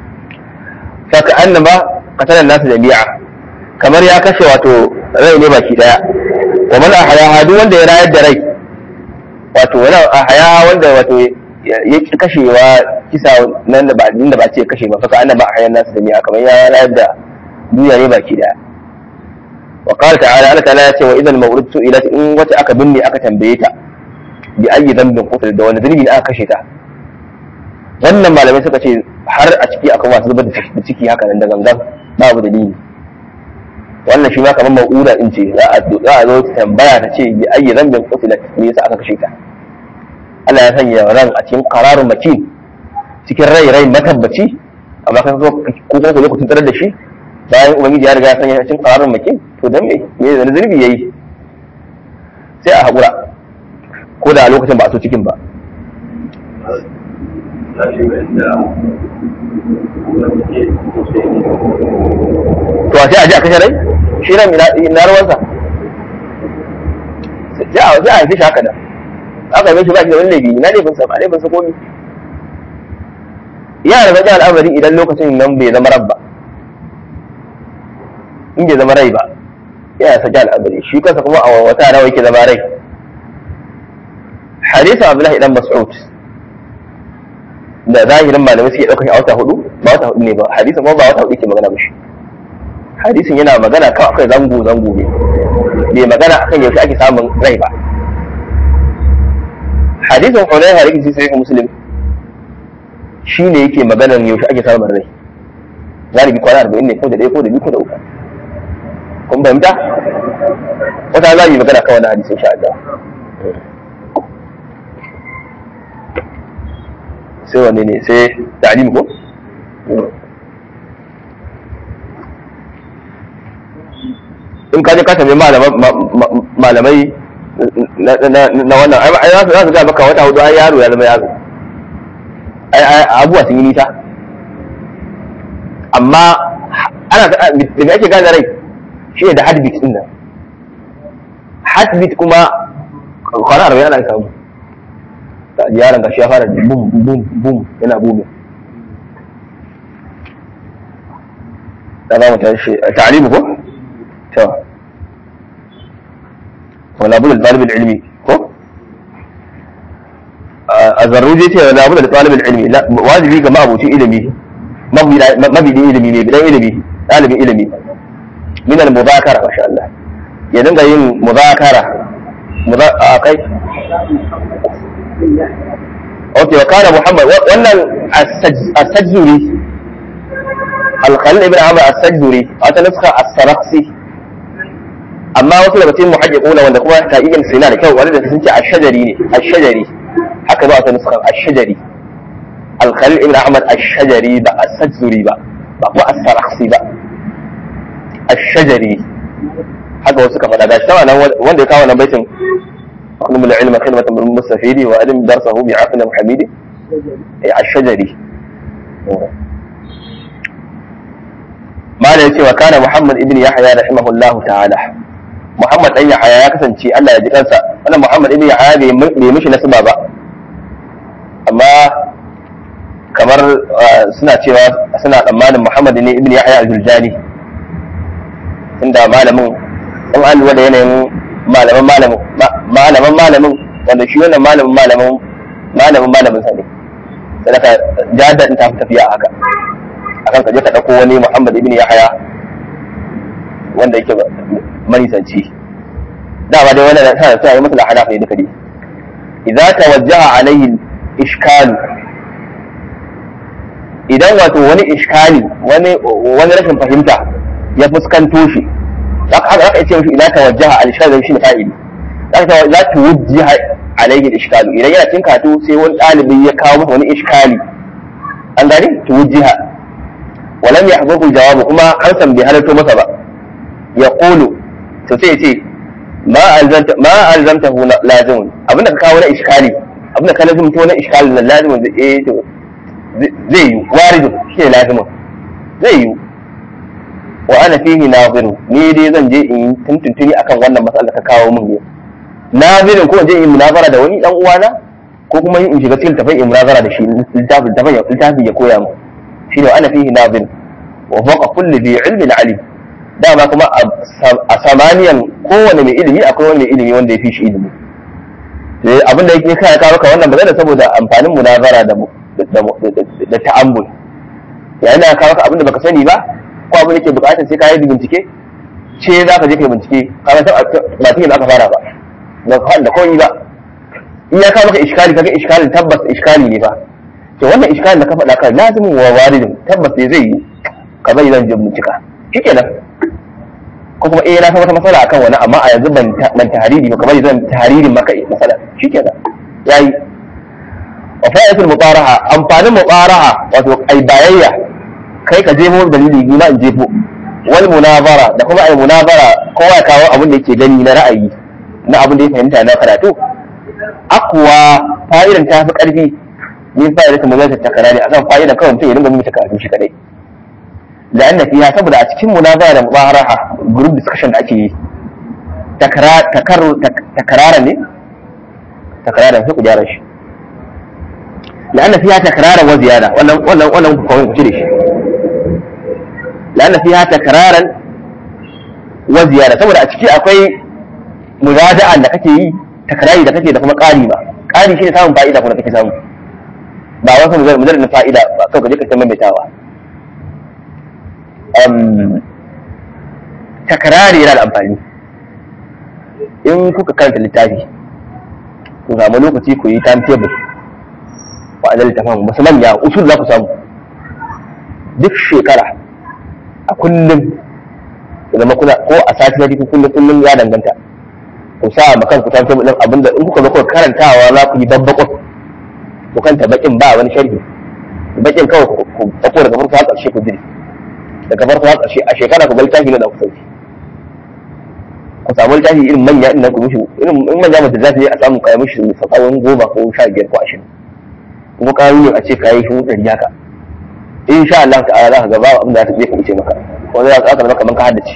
fa ka'annama qatala an-nas jami'a kamar ya kashe wato rai ne baki daya wa man ahyaha duk wanda ya rayar da rai wato wala ahya wanda wato ya ki kashewa kisa nan da ba din da ba ce kashe ba fa annaba ahyan nasu jami'a kamar ya rayar da duniya ne baki daya wa qala ta'ala Allah ta'ala ya ce wa idan mawrud su'ilat in wata aka binne aka tambaye ta bi ayi dambin qutil da wani dalili aka kashe ta wannan malamai suka ce har a ciki akwai masu zubar da ciki haka nan da gangan babu dalili wannan shi ma kamar ma'uda in ce za a zo ta tambaya ta ce bi ayi zambin qutilat me yasa aka kashe ta Allah ya sanya ran a cikin qararun makin cikin rai rai matabbaci amma kan zo ko kuma ku lokacin tarar da shi bayan ubangiji ya riga ya sanya cikin qararun makin to dan me me da zurbi yayi sai a hakura ko da a lokacin ba a so cikin ba to a sai a ji a kashe rai shi ran na ruwansa sai a sai a haife shi haka da aka haife shi ba shi da wani laifi na laifin sa ba laifin sa komi yana da bakin al'amari idan lokacin nan bai zama rabba in bai zama rai ba yana saki al'amari shi kansa kuma a wata nawa yake zama rai hadisin abdullahi dan mas'ud da zahirin malamai suke ɗaukar a wata hudu ba wata hudu ne ba hadisin kuma ba wata hudu yake magana ba shi hadisin yana magana kan akai zango zango ne bai magana akan yaushe ake samun rai ba hadisin hunayha da yake sai muslim shi ne yake maganan yaushe ake samun rai galibi kwana arba'in ne ko da ɗaya ko da biyu ko da uku kun fahimta wata za yi magana kan wani hadisin sha Allah sai wanne ne sai ta'lim ko in ka je ka tambayi malamai na wannan ai za su ga maka wata hudu ai yaro ya zama yaro ai abubuwa sun yi nisa amma ana da me ake gane rai shi ne da heartbeat din nan heartbeat kuma kwana arba'in ana samu yaron gashi ya fara bum bum bum yana bumin da za mu tashi ta'alimu ko to wala bul talib ilmi ko zarruji ce la budda da talibul ilmi wajibi ga ma'abuci ilimi mabidin ilimi ne bidan ilimi ɗalibin ilimi min al mudhakara masha Allah ya dinga yin mudhakara a kai ok wa kana muhammad wannan as-sajzuri al-khalil ibn amr as-sajzuri wata nuska as-saraksi amma wasu daga cikin muhajjiquna wanda kuma taqiqin sina da kyau wanda sun ce ash-shajari ne ash-shajari haka ba wata nuska ash-shajari al-khalil ibn ahmad ash-shajari ba as-sajzuri ba ba kuma as-saraksi ba ash-shajari haka wasu ka faɗa gashi tawa nan wanda ya kawo nan baitin أقلم العلم كلمة من المستفيد وألم درسه بعقل حميد الشجري ما لا يتي وكان محمد ابن يحيى رحمه الله تعالى محمد أن يحيى يا كسنتي الله يجي كنسا أنا محمد ابن يحيى bai mishi nasaba ba amma kamar suna cewa suna tsammanin Muhammad ne ibn Yahya al-Juljani inda malamin in an lura da yanayin malaman malamin malaman malamin wanda shi wannan malamin malamin malamin malamin sa ne sai ka jadda ta fi tafiya haka akan ka je ka dauko wani Muhammad ibn Yahya wanda yake manisanci dama dai wannan tana tana yi masa lahada ne duka dai idza tawajjaha alayhi ishkalu idan wato wani iskali wani wani rashin fahimta ya fuskanto shi haka haka ce mishi idan tawajjaha al-ishkal shi ne fa'ili haka za ta wujjiha alayhi al-ishkal idan yana cin katu sai wani dalibi ya kawo masa wani iskali an gane ta wujjiha walam yahdhu jawabu kuma an san bai halarto masa ba ya qulu to sai ce ma alzamta ma alzamtahu lazimun abinda ka kawo na iskali abinda ka lazimta na iskali na lazimun zai eh to zai yi waridun shi ne lazimin zai yi wa ana fihi naziru ni dai zan je in tuntuntuni akan wannan matsalar ka kawo min yau nazirin ko je in munazara da wani dan uwana ko kuma in shiga cikin tafai in munazara da shi littafin tafai littafin ya koya mu shine wa ana fihi nazir wa faqa kulli bi ilmin alim dama kuma a samaniyan kowane mai ilimi akwai wani mai ilimi wanda ya fi shi ilimi abin da yake kai kawo ka wannan magana saboda amfanin munazara da da ta'ammul yayin da kawo ka abin da baka sani ba ko abin da ke bukatar sai ka yi bincike ce za ka je ka yi bincike ka san ba tun aka fara ba ba ka da koyi ba in ya kawo maka iskali kaga iskali tabbas iskali ne ba to wannan iskali da ka faɗa kai lazimin wa waridin tabbas ne zai yi ka bai zan je bincika shikenan ko kuma eh na san wata matsala akan wani amma a yanzu ban ban tahariri ba kamar zan taharirin maka matsala shikenan yayi wa fa'idatul mutaraha amfanin mutaraha wato ai bayayya kai ka jefo dalili ni ma in jefo wal munazara da kuma ai munazara kowa ya kawo abin da yake gani na ra'ayi na abin da ya fahimta na karatu akwa fa'idan ta fi karfi min fa'idatul munazara ta karari akan fa'idan kawai mutum ya dinga mimita karatu shi kadai لأن فيها saboda a cikin munazara da mubaraha group discussion da ake yi takarara ne takarara sai ku gyara shi لأن فيها تكرارا وزيادة ولا ولا ولا ممكن كتيرش لأن فيها تكرارا وزيادة saboda a ciki akwai murada'a da kake yi takrari da kake da kuma ƙari ba ƙari shine samun fa'ida kuma kake samu ba wasu mujarradin fa'ida ba kawai kaje ka ta maimaitawa takrari yana da amfani in kuka karanta littafi ku samu lokaci ku yi timetable wa'adar littafin musu manya usul za ku samu duk shekara a kullum zama kuna ko a sati na ko kullum kullum ya danganta ku sa ma kanku ta tabbata din abinda in kuka zo kuka karantawa za ku yi babbakon ku kanta bakin ba wani sharhi bakin kawai ku tsako daga farko har ƙarshe ku jiri daga farko har ƙarshe a shekara ku ga littafi na da ku sauki ku samu littafi irin manya din nan ku mishi irin in manya mutum za su yi a samu kayan mishi sakawon goma ko sha biyar ko ashirin kuma ƙarin yin a ce kayi shi ɗari haka in sha Allah ta'ala za ka ga babu abin da za ta je ka wuce maka wanda za ka zama kamar ka haddace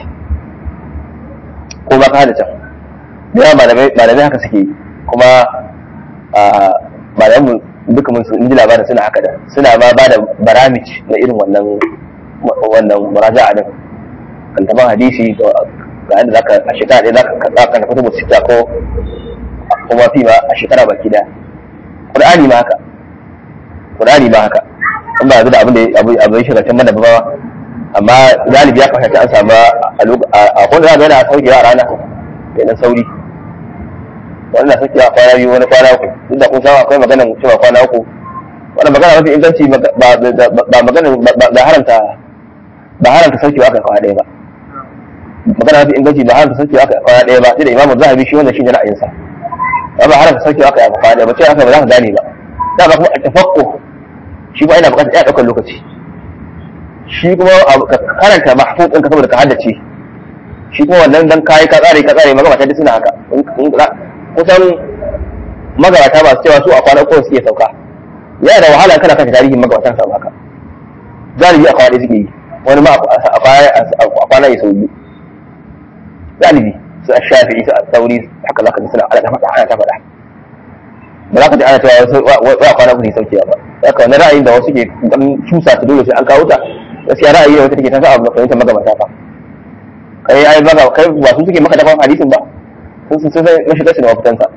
ko ba ka haddace da yawa malamai malamai haka suke yi kuma malaman duka mun sun ji labarin suna haka da suna ma ba da baramij na irin wannan wannan muraja'a din kan taban hadisi ga yadda zaka a shekara ɗaya zaka ka ka tafi sita ko kuma fi ma a shekara baki daya qur'ani ma haka qur'ani ma haka in ba da abin da abu abu shi kan mana ba amma galibi ya kasance an samu a kwanda za ga yana saukewa a rana yana sauri wani na saukewa kwana biyu wani kwana uku duk da kun samu akwai maganar cewa kwana uku wannan magana mafi inganci ba magana ba haramta ba haramta saukewa aka kwana ɗaya ba magana mafi inganci ba haramta saukewa aka kwana ɗaya ba sai da imamu zahabi shi wannan shi ne ra'ayinsa ba ba haramta saukewa aka kwana ɗaya ba ce aka ba za ka gane ba da ba kuma a tafakko shi ba yana bukatar ya ɗaukar lokaci shi kuma ka karanta mahfuz ɗinka saboda ka haddace shi kuma wannan dan kayi ka tsare ka tsare magabata duk suna haka kusan magabata masu cewa su a kwana uku suke sauka yana da wahala kana kashe tarihin magabatan sa haka galibi a kwana suke yi wani ma a kwana ya sau biyu galibi su a shafi su a sauri haka za ka ji suna ana ta faɗa ana ta faɗa ba za ka ji ana cewa wa kwana uku ne saukewa ba haka wani ra'ayin da wasu ke dan cusa ta dole sai an kawo ta gaskiya ra'ayi ne wata take ta sa abu fahimtar magabata fa kai ai ba kai ba su suke maka dafa hadisin ba sun sun sai mashigar su da mafitansa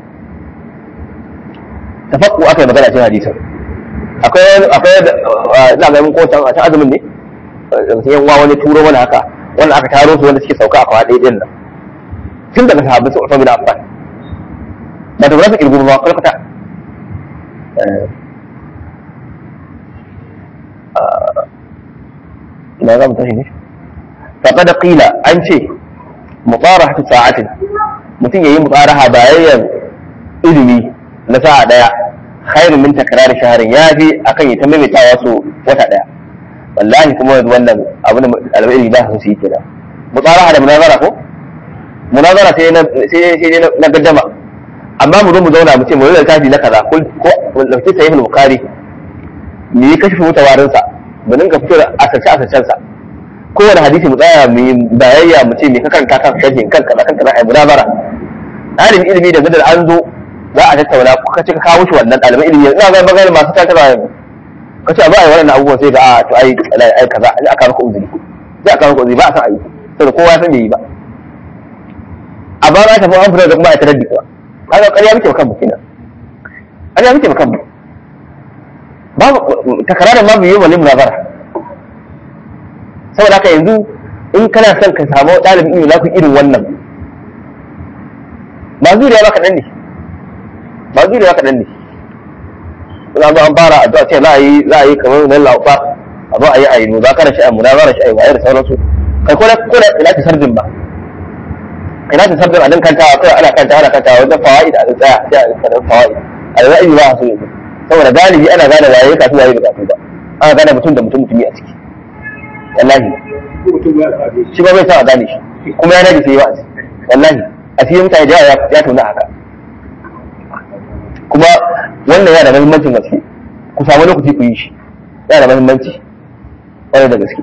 tafakku aka yi magana cikin hadisin akwai akwai za ga mun ko can a can azumin ne sai yan wani turo mana haka wanda aka taro su wanda suke sauka a kwa ɗaya din nan tun daga sahabbai su Uthman bin Affan ba ta rasa kirgu ba kwalkwata ina za mu tashi ne faqad qila an ce mutarahatu sa'atin mutum yayi mutaraha bayan ilimi na sa'a daya khairun min takrar shahrin yafi akan ya ta maimaitawa su wata daya wallahi kuma yanzu wannan abin da albai ilimi ba su yi kenan mutaraha da munazara ko munazara sai na sai sai na gaddama amma mu zo mu zauna mu ce mu yi littafi na kaza ko ko dauki sahih al-bukhari mu yi kashfi mutawarin sa mu dinga fito da asace asacen sa kowane hadisi mu tsaya mu yi bayayya mu ce me ka karanta kan sharhin kan kaza kan kaza ai munazara ɗalibin ilimi da gadar an zo za a tattauna ka ce ka kawo shi wannan ɗalibin ilimi ina ga magana masu tattara yanzu ka ce a ba a yi wannan abubuwan sai ga a to ai ai kaza ai aka maka uzuri sai aka maka uzuri ba a san ayi saboda kowa ya san bai yi ba a ba za ta fi an fita da kuma a tarar da kuwa kaga ƙarya muke kan mu kenan ƙarya muke kan mu babu takararin ma bai yi wani munazara saboda haka yanzu in kana son ka samu ɗalibin ilimi za ku irin wannan ba zuriya ba kaɗan ne ba zuriya kaɗan ne za zo an fara addu'a ce za a yi za a yi kamar nan laufa a zo a yi a yi muzakara shi a munazara shi a yi waye da sauransu kai ko da ko da ina ta sardin ba ina ta sardin a nan kantawa kai ana kantawa ana kantawa wajen fawaid a tsaya sai a kadan fawaid a da ra'ayi ba su yanzu saboda galibi ana gane waye kasu waye da kasu ba ana gane mutum da mutum mutumi a ciki wallahi shi ba bai sa a gane shi kuma ya nage sai yi wa'azi wallahi a cikin mutane da yawa ya tona haka kuma wannan yana da muhimmancin gaske ku samu lokaci ku yi shi yana da muhimmanci wani da gaske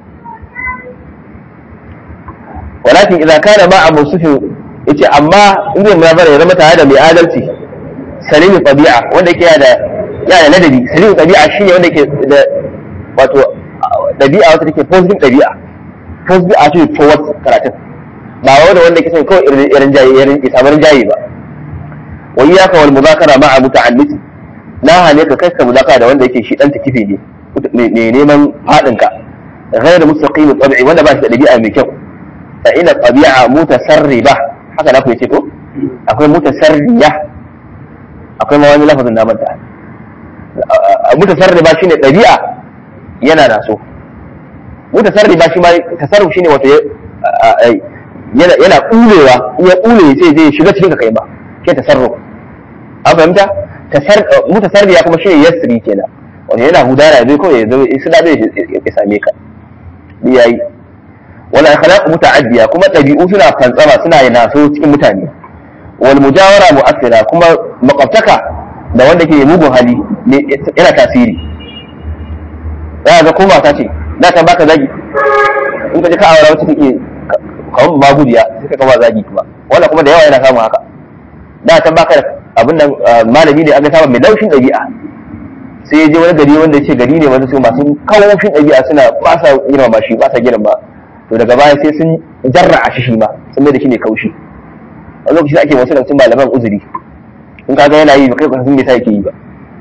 walakin idan kana ma abu sufi yace amma in zai munazara ya zama tare da mai adalci salimin tabi'a wanda yake da yana da ladabi salimin tabi'a shine wanda yake da wato dabi'a wata take positive dabi'a positive attitude towards karatun ba wanda wanda yake son kawai irin jaye irin isabar jaye ba wa iyyaka wal mudhakara ma'a muta'alliti na hane ka kai ka mudhakara da wanda yake shi dan takife ne ne neman fadin ka ghayr mustaqim tabi'i wanda ba shi da dabi'a mai kyau fa ina tabi'a mutasarriba haka na ku yace ko akwai mutasarriya akwai ma wani lafazin na manta mutasarriba shine dabi'a yana da so mutasarriba shi ma tasarruf shine wato yana yana kulewa in ya kule sai zai shiga cikin ka kai ba ke tasarruf an fahimta mutasarriya kuma shi ne yasri kenan wanda yana hudara zai kawai ya zo su da zai ya same ka ni yayi wala akhlaq muta'addiya kuma dabi'u suna fantsama suna yana so cikin mutane wal mujawara mu'assira kuma makwabtaka da wanda ke mugun hali yana tasiri za ga ko mata ce da ta baka zagi in ka ji ka aure wacce take kawai magudiya sai ka kama zagi kuma wannan kuma da yawa yana samun haka da ta baka abin nan malami ne aka saba mai laushin ɗabi'a sai ya je wani gari wanda ya ce gari ne wanda su masu kawofin ɗabi'a suna ba sa girma shi ba sa girma to daga baya sai sun jarra a shi ma sun mai da shi ne kaushi a lokacin ake wasu daga malaman uzuri in ka ga yana yi ba kai ba san me yasa yake yi ba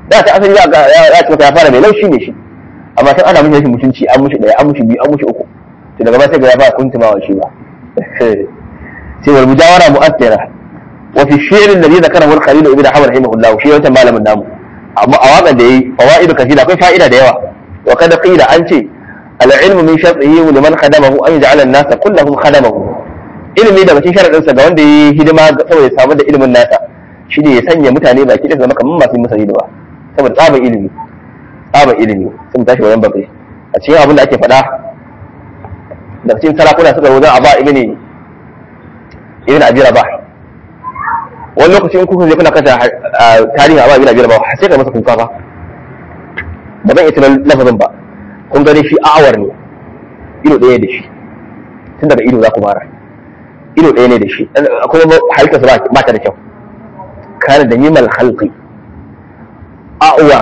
da ta asali ya ya ce ya fara mai laushi ne shi amma sai ana mishi rashin mutunci an mishi daya an mishi biyu an mishi uku to daga ba sai ga ya fara kuntumawa shi ba sai wal mujawara mu'athira wa fi shi'r alladhi dhakarahu al-khalil ibn hamad rahimahullah shi wata malamin namu amma a waƙar da yayi fawaidu kathira akwai fa'ida da yawa wa kada qila an ce al-ilmu min shartihi liman khadamahu an yaj'ala an-nas kullahum khadamahu ilimi daga cikin sharadin sa ga wanda yayi hidima saboda ya samu da ilimin nasa shine ya sanya mutane baki da zama kamar masu masa hidima saboda tsaban ilimi tsaban ilimi sun tashi wayan bakai a cikin abin da ake faɗa daga cikin sarakuna suka wajen aba ibn ibn abi rabah wani lokaci in kuka je kuna kasa tarihin aba ibn abi rabah sai ka masa kuka fa ba zan iya tunan lafazin ba kun gani shi awar ne ido ɗaya da shi tun daga ido za ku fara ido ɗaya ne da shi akwai halittarsa ba ta da kyau kana da nimal halki a'uwa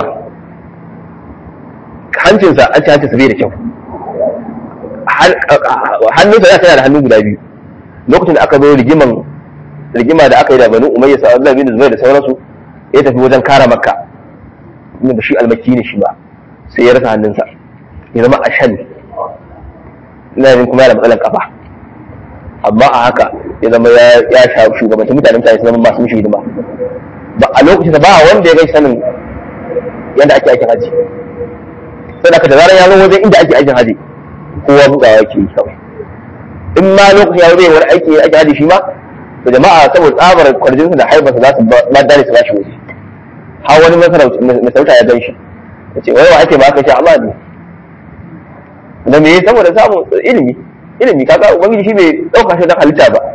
hancinsa an ci hancinsa bai da kyau hannunsa ya tana da hannu guda biyu lokacin da aka zo rigiman rigima da aka yi da banu umayya sa Allah bin Zubair da sauransu ya tafi wajen kara makka inda shi almaki ne shi ba sai ya rasa hannunsa ya zama ashan ina yin kuma yana matsalan kafa amma a haka ya zama ya sha shugabanci mutanen mutane su zama masu mishi hidima ba a lokacin ba wanda ya gai sanin yadda ake aikin haji sai da da zarar ya zo wajen inda ake aikin haji kowa bugawa yake yi kawai in ma lokacin ya zai wani aiki ake haji shi ma to jama'a saboda tsabar kwarjinsu da haibarsa za su ba dare su ba shi waje har wani masarauta ya gan shi ya ce wai wa ake ba aka ce Allah ne da me saboda samun ilimi ilimi kaga ubangiji shi bai dauka shi da halitta ba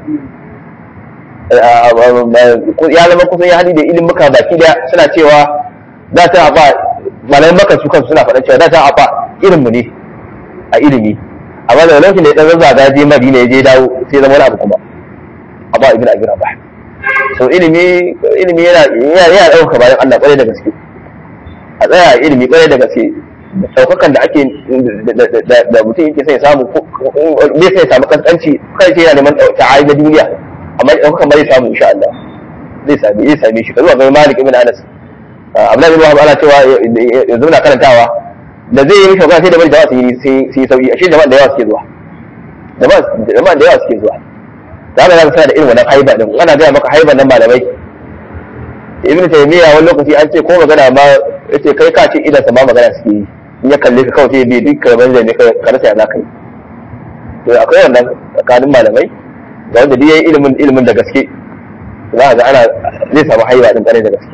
ya zama kusan ya hadi da ilimin muka baki da suna cewa za ta ba malamin maka su kansu suna faɗa cewa za ta ba irin mu ne a ilimi amma da lokacin da ya dan zazzaga je Madina ya je dawo sai zama wani abu kuma Aba ibn Abi Rabah so ilimi ilimi yana yana dauka bayan Allah kwarai da gaske a tsaya ilimi kwarai da gaske daukakan da ake da mutum yake sai samu bai sai samu kaskanci kai sai yana neman ta'ayi na duniya amma daukakan ba zai samu insha Allah zai same zai same shi kazuwa ga Malik ibn Anas Abdullahi ibn Wahab ana cewa yanzu na karantawa da zai yi mishi magana sai da bari jama'a su yi su yi sauki ashe jama'a da yawa suke zuwa jama'a da yawa suke zuwa da haka zaka da irin wannan haiba din ana gaya maka haiban nan malamai ibn taymiya wani lokaci an ce ko magana ma yace kai ka ce idan sa ma magana suke yi in ya kalle ka kawai sai bai duk karban da ne ka rasa ya zaka yi to akwai wannan tsakanin malamai da wanda duk yayi ilimin ilimin da gaske za ka ga ana zai samu haiba din kare da gaske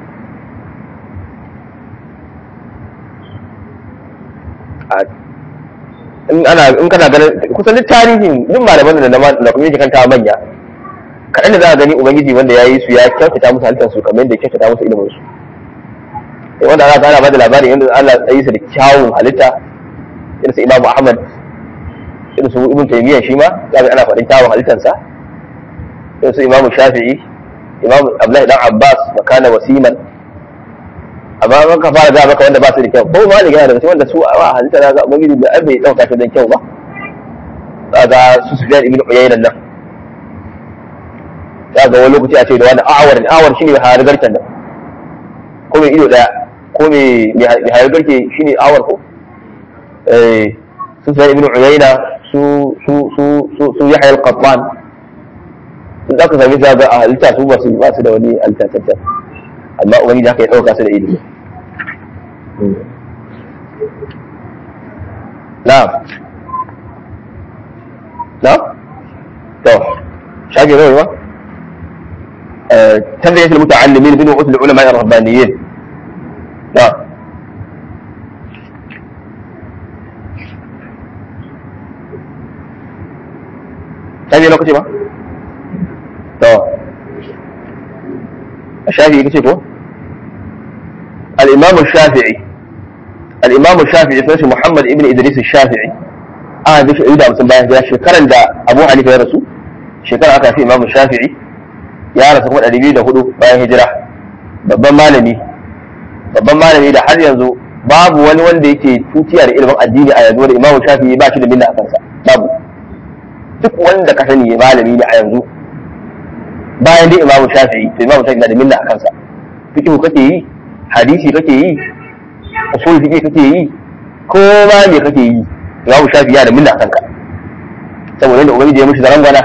in ana in kana ganin kusan duk tarihin duk malaman da na kuma yake kanta manya kaɗan da za a gani ubangiji wanda ya yi su ya kyautata musu halittar su kamar yadda ya kyautata musu ilimin su sai wanda ana gana ba da labarin yadda Allah ya yi su da kyawun halitta irin su Imam Ahmad irin su Ibn Taymiyyah shi ma za ana faɗin kyawun halittarsa irin su Imam Shafi'i Imam Abdullahi dan Abbas makana wasiman amma an ka fara ga maka wanda ba su da kyau ko ma da gina daga cikin wanda su a halitta na ga ubangiji da bai dauka shi don kyau ba ga su Sufyan ibn Uyayna nan za ga wani lokaci a ce da wani awar ne awar shine hayar garken nan ko mai ido daya ko mai hayar garke shine awar ko eh su Sufyan ibn Uyayna su su su su su Yahya al-Qattan za ka sami ga a halitta su ba su ba su da wani halitta tattar amma ubangiji haka ya ɗauka su da ilimi na'am na'am to shafi rai ba تربية المتعلمين بنوع العلماء الربانيين نعم هذه لوكتي ما تو الشافعي kace ko الإمام الشافعي الإمام الشافعي اسمه محمد ابن إدريس الشافعي آه دش إذا مسلم باين جاء شكرا دا أبو حنيفة يا رسول شكرا أكا في إمام الشافعي يا رسول kuma ɗari biyu da hudu bayan hijira babban malami babban malami da har yanzu babu wani wanda yake tutiya da ilimin addini a yanzu da imamu shafi'i ba shi da milla a kansa babu duk wanda ka sani malami ne a yanzu bayan dai imamu shafi'i to imamu shafi'i na da milla a kansa fikihu kake yi hadisi kake yi usul fiqh kake yi ko ma me kake yi imamu shafi ya da minna kanka saboda da ubangiji ya mishi zaran gwana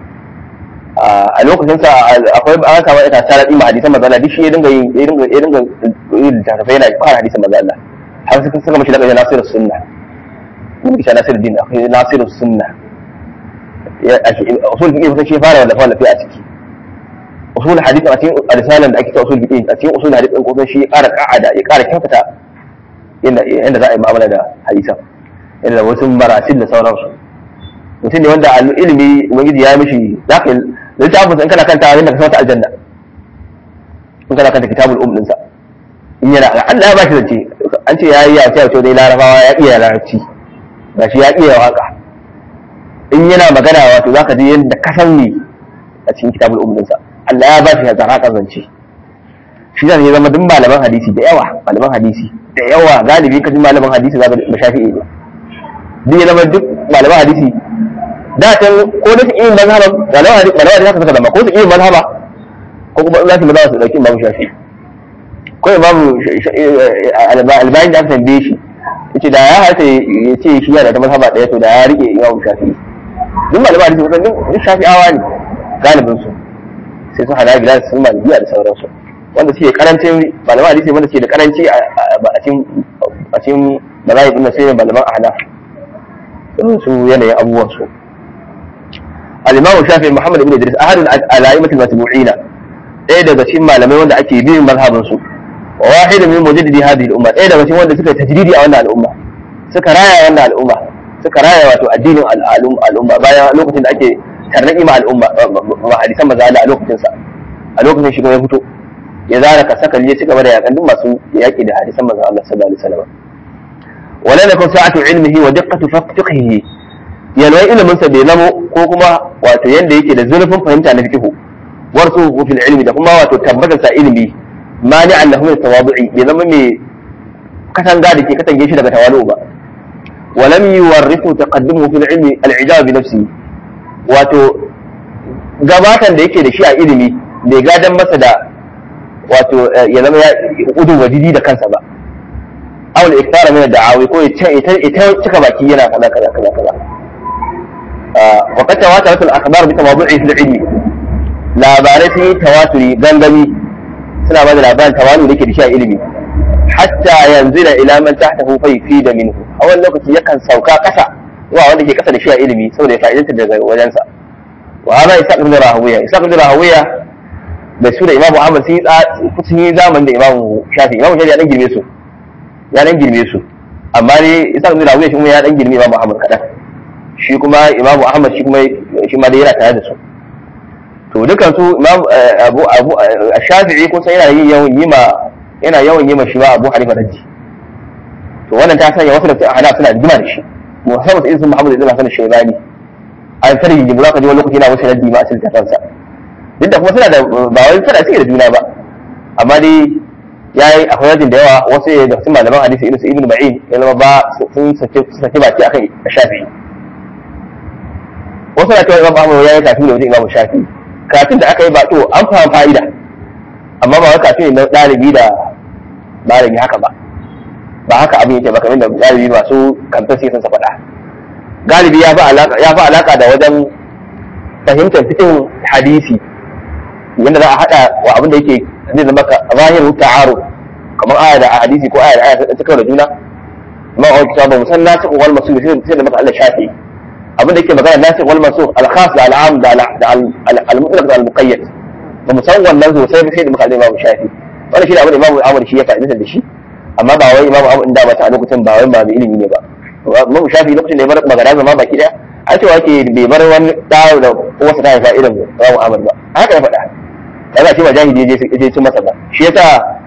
a lokacin sa akwai an samu ita tsara ɗin hadisan manzo Allah duk shi ya dinga yin ya dinga ya dinga yin littattafai yana fara hadisan manzo Allah har suka saka mishi daga Nasirus Sunna mun kisha Nasiruddin akwai Nasirus Sunna ya usul fiqh kusan shi fara da fara a ciki usul hadith a cikin risalan da ake ta usul fiqh a cikin usul hadith din kusan shi ya ƙara ka'ada ya ƙara kyautata yadda za a yi mu'amala da hadisan yadda wasu marasil da sauransu mutum ne wanda ilimi ubangiji ya mishi za ka littafin in kana kanta yadda ka sauta aljanna in kana kanta kitabul um dinsa in yana Allah ya bashi zance an ce yayi ya ce dai larabawa ya iya larabci gashi ya iya waka in yana magana wato zaka ji yadda ka san ne a cikin kitabul um dinsa Allah ya bashi zaraka zance shi ne zama duk malaman hadisi da yawa malaman hadisi da yawa galibi ka ji malaman hadisi zaka ba shafi'i ne duk ya zama duk malaman hadisi da ta ko da su yin mazhaba malaman hadisi malaman hadisi haka suka zama ko su yin mazhaba ko kuma in za su mazhaba su dauki imamu shafi ko imamu albayin da aka tambaye shi yace da ya hata ya ce shi yana da mazhaba daya to da ya rike imamu shafi duk malaman hadisi kusan duk shafi'awa ne galibin su sai su hada gida su malibiya da sauransu wanda suke karancin malaman hadisi wanda suke da karanci a cikin a cikin mazahib din sai malaman ahnaf su yanayin abubuwan su al-imam shafi muhammad ibn idris ahadul al-a'immatul matbu'ina ɗaya daga cikin malamai wanda ake bin mazhabin su wa wahidun min mujaddidi hadhihi al-umma ɗaya daga cikin wanda suka tajridi a wannan al'umma suka raya wannan al'umma suka raya wato addinin al'umma bayan lokacin da ake tarnaki ma al'umma ma hadisan maza a lokacin sa a lokacin shi kuma ya fito ya zara ka saka ya ci gaba da yakan duk masu yaki da hadisan manzon Allah sallallahu alaihi wasallam wala lakum sa'atu ilmihi wa diqqatu fiqhihi yalwai ilimin sa bai zamo ko kuma wato yanda yake da zurfin fahimta na fiqhu warsu fil ilmi da kuma wato tabbatar sa ilimi mani annahu min tawadu'i bai zama mai katanga da ke katange shi daga tawalu ba ولم يورثه تقدمه في العلم العجاب بنفسه wato gabatan da yake da shi a ilimi bai gadan masa da wato ya zama ya udun wajidi da kansa ba aw la iktara min da'awi ko ita ita cika baki yana kaza kaza kaza kaza wa qad tawatarat al akhbar bi tawadu'i fil ilmi labarai sun yi tawaturi gangami suna ba da labarin tawanu da ke da shi a ilimi hatta yanzu da ila man tahtahu fa yufida minhu a wani lokaci yakan sauka kasa zuwa wanda ke kasa da shi a ilimi saboda ya fa'idanta daga wajensa wa hada isa ibn rahawiya isa ibn rahawiya da su da imamu ahmad sun yi sun yi zaman da imamu shafi imamu shafi ya dan girme su ya dan girme su amma ne isa ibn rahawiya shi kuma ya dan girme imamu ahmad kadan shi kuma imamu ahmad shi kuma shi ma dai yana tare da su to dukan su imam abu abu shafi'i ko sai yana yin yawan yi ma yana yawan yi ma shi ma abu hanifa raddi to wannan ta sanya wasu da hana suna rigima da shi musamman sai sun muhammad ibn hasan shaybani an tare yin jimura ka ji wani lokaci yana wasu raddi ma a cikin kansa duk da kuma suna da ba wai suna suke da juna ba amma dai yayi akwai rajin da yawa wasu da su malaman hadisi irin su ibn ma'in ya zama ba sun sake baki akan shafi'i wasu na cewa imam ahmad ya yi kafin da wajen imam shafi'i kafin da aka yi ba to an fahimta fa'ida amma ba wai kafin na ɗalibi da malami haka ba ba haka abin yake ba kamar da galibi masu kamfen sai sun sa faɗa galibi ya fi alaka ya fi alaka da wajen fahimtar fitin hadisi yadda za a haɗa wa abin da yake zai zama ka zahiru ta'aru kamar aya da hadisi ko aya da aya ta kawai da juna amma a wani ba musan nasu wal masu sai da maka Allah shafi abin da yake magana nasu wal masu al-khas da al-am da al-mutlaq da al-muqayyad ba mu san wannan sosai ba sai da muka babu shafi wannan shi da abin da imamu Ahmad shi ya fa'idanta da shi amma ba wai imamu Ahmad da ba ta a lokacin ba wai ba mai ilimi ne ba imamu shafi lokacin da ya bar magana zama baki daya a cewa ke bai bar wani dawo da wasu ta haifa irin imamu Ahmad ba haka ya faɗa kaga shi ba jahili je je cin masa ba shi yasa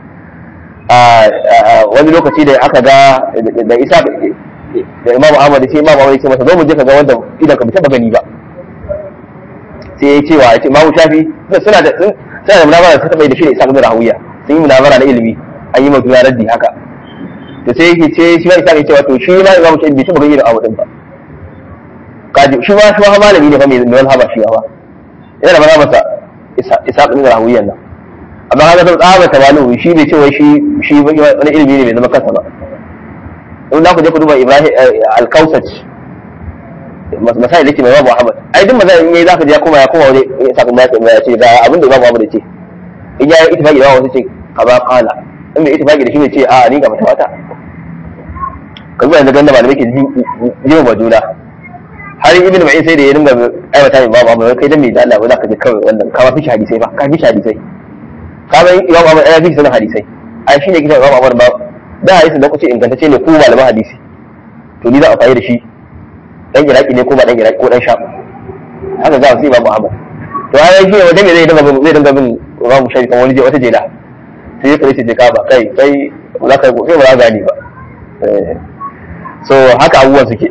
wani lokaci da aka ga da Isa da imamu Ahmad sai imamu Ahmad ya ce masa zo mu je ka ga wanda idan ka bi taba gani ba sai ya cewa ya ce imamu shafi suna da suna da munawara ta taɓa da shi da isa ibn rahawiya sun yi munawara na ilimi an yi mutum raddi haka to sai yake ce shi ma isa ya ce wato shi ma imamu shafi bai taɓa gani da abu din ba kaji shi ma shi ma malami ne fa mai wani haba shi ba yana da mazhabarsa isa ibn rahawiyan nan amma haka zan tsaba tawalu shi bai ce wai shi shi wani ilimi ne mai zama kansa ba in za ku je ku duba ibrahim al-kausaj masai da ke mai babu ahmad ai duk mazai in yayi za ka je ya koma ya koma wani sakon ya ce ya ce ga abin da babu ahmad ya ce in ya yi ittifaqi da wasu ce kaza qala in bai ittifaqi da shi ne ce a ni ga mata wata kan zuwa yanzu ganda malamai ke jima ba juna har ibn ma'in sai da ya dinga aiwata min babu ahmad kai dan me da Allah ba za ka je kawai wannan ka fi hadisai ba ka fi hadisai ka ga imam ahmad ya fi sanin hadisai ai shine kitan imam ahmad ba da hadisin da kuce ingantacce ne ko malaman hadisi to ni za a fayi da shi dan iraki ne ko ba dan iraki ko dan sham haka za su yi babu ahmad to ai shi wanda me zai dinga bin zai dinga bin babu shari kan wani je wata jela sai ya kace ka ba kai kai ba za ka kai ba za gani ba so haka abubuwan suke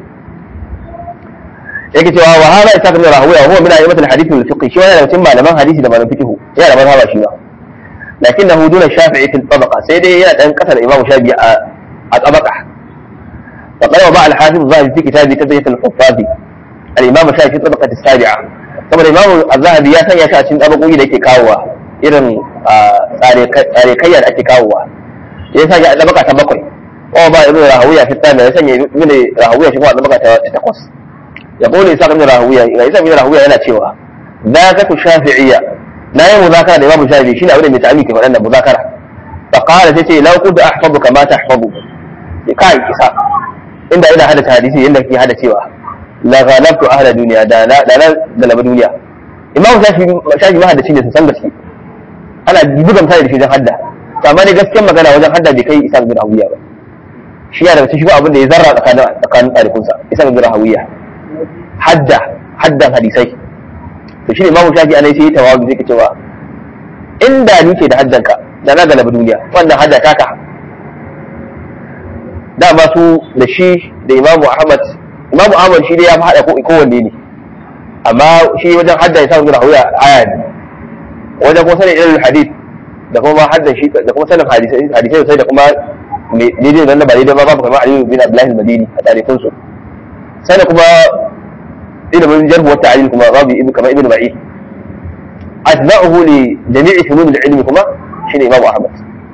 yake cewa wa hada isa kamar rahuya huwa min a'immat al-hadith wal fiqh shi wannan cikin malaman hadisi da malaman fiqh yana da mazhaba shi ba lakinnahu duna shafi'i fil tabaqa sai dai yana dan kasar imamu shafi'i a tabaqa وقال وضع الحافظ الذهبي في كتابه تبية الحفاظ الإمام الشافعي في الطبقة السابعة طبعا الإمام الذهبي يا سنة شاشين طبقوا إلى كاوة إذن تاريخيا أكي كاوة يسنة طبقة تبقي وضع ابن راهوية في الثامنة يسنة ابن راهوية شكوى طبقة تتقص يقول إساق ابن راهوية إساق ابن راهوية هنا تشوى ذاكة الشافعية لا هي مذاكرة الإمام الشافعي شنو أولا متعلم كيف أن مذاكرة فقال تتي لو كنت أحفظك ما تحفظ كاي إساق inda ina hada hadisi yadda ke hada cewa la ghalabtu ahla duniya da na da na galaba duniya imamu shafi shafi ma hadaci ne su san gaske ana buga misali da shi wajen hadda to amma dai gaskiyar magana wajen hadda bai kai isa bin hawiya ba shi ya daga cikin abin da ya zarra tsakanin tsakanin ɗalikunsa isa bin hawiya hadda haddan hadisai to shi ne imamu shafi ana sai tawabi sai ka cewa inda ni ke da haddanka da na galaba duniya wannan hadda taka dama su da shi da imamu ahmad imamu ahmad shi dai ya fi haɗa kowanne ne amma shi wajen hadda ya samu rahuya aya ne wajen kuma sanin ilil hadith da kuma hadda shi da kuma sanin hadisai hadisai sai da kuma daidai da ba daidai ba babu kamar aliyu bin abdullahi al-madini a tarifin su sai da kuma ilimin jarhu wa ta'lil kuma babu ibn kamar ibn ma'i atba'uhu li jami'i funun al-ilmi kuma shine imamu ahmad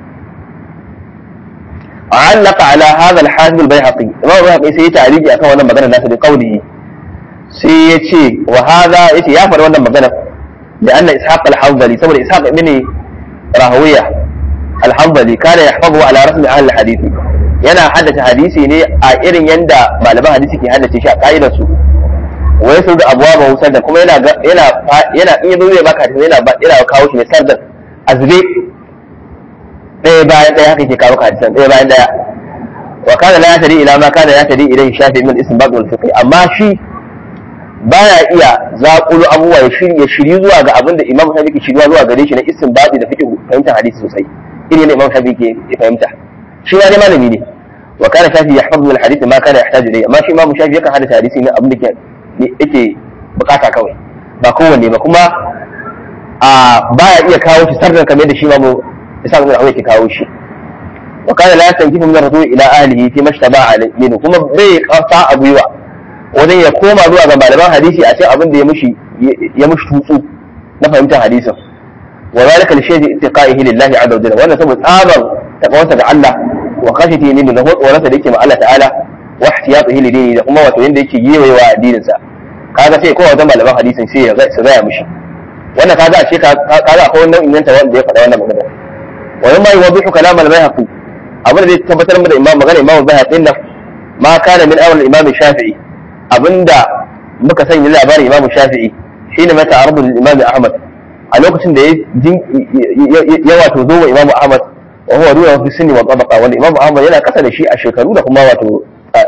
علق على هذا الحافظ البيهقي امام البيهقي sai ya ta'aliji akan wannan magana nasa da qawlihi sai ya ce wa hadha yace ya faɗi wannan magana da anna ishaq al-hanbali saboda ishaq ibn rahawiya al-hanbali kana yahfazu ala rasmi ahli al-hadith yana haddace hadisi ne a irin yanda malaman hadisi ke haddace shi a ka'idar su wa yasu da abwaba da kuma yana yana yana in yazo zai baka hadisi yana yana kawo shi ne sardan azbe ɗaya bayan ɗaya haka ke kawo hadisan ɗaya bayan ɗaya wa kana la yatadi ila ma kana yatadi ilayhi shafi min istinbat wal fiqh amma shi baya iya zaƙulu abubuwa ya shiri ya shiri zuwa ga abin da imam shafi ke shiriwa zuwa gare shi na istinbat da fiqh fahimtar hadisi sosai irin ne imam shafi ke fahimta shi ma ne malami ne wa kana shafi yahfazu al hadith ma kana yahtaju ilayhi amma shi imam shafi yakan hadisa hadisi ne abin da yake bukata kawai ba kowanne ba kuma a baya iya kawo shi sarran kamar da shi imamu isa ga Allah ke kawo shi wa kana la tankifu min rasul ila ahlihi fi mashtaba minhu kuma bai kafa a gwiwa wajen ya koma zuwa ga malaman hadisi a cikin abin da ya mushi ya mushi tutsu na fahimtar hadisin wa zalika li shay'i ittiqaihi lillahi azza wa jalla wannan saboda tsaban takawarsa ga Allah wa khashiyati min da tsoronsa da yake ma Allah ta'ala wa ihtiyatihi li dini da kuma wato yanda yake yewayewa addinin sa kaga sai kowa wajen malaman hadisin sai ya zaya mushi wannan kaga a ce kaga akwai nau'in yanta wanda ya faɗa wannan magana ومما يوضح كلام البيهقي abin da zai tabbatar da imam magana imam bayhaqi nan ma kana min awal imam shafi'i abinda muka sanya labarin imam shafi'i shine mata arbu imam ahmad a lokacin da ya wato zo wa imam ahmad wa huwa ruwa fi sinni wa tabaqa wanda imam ahmad yana kasa da shi a shekaru da kuma wato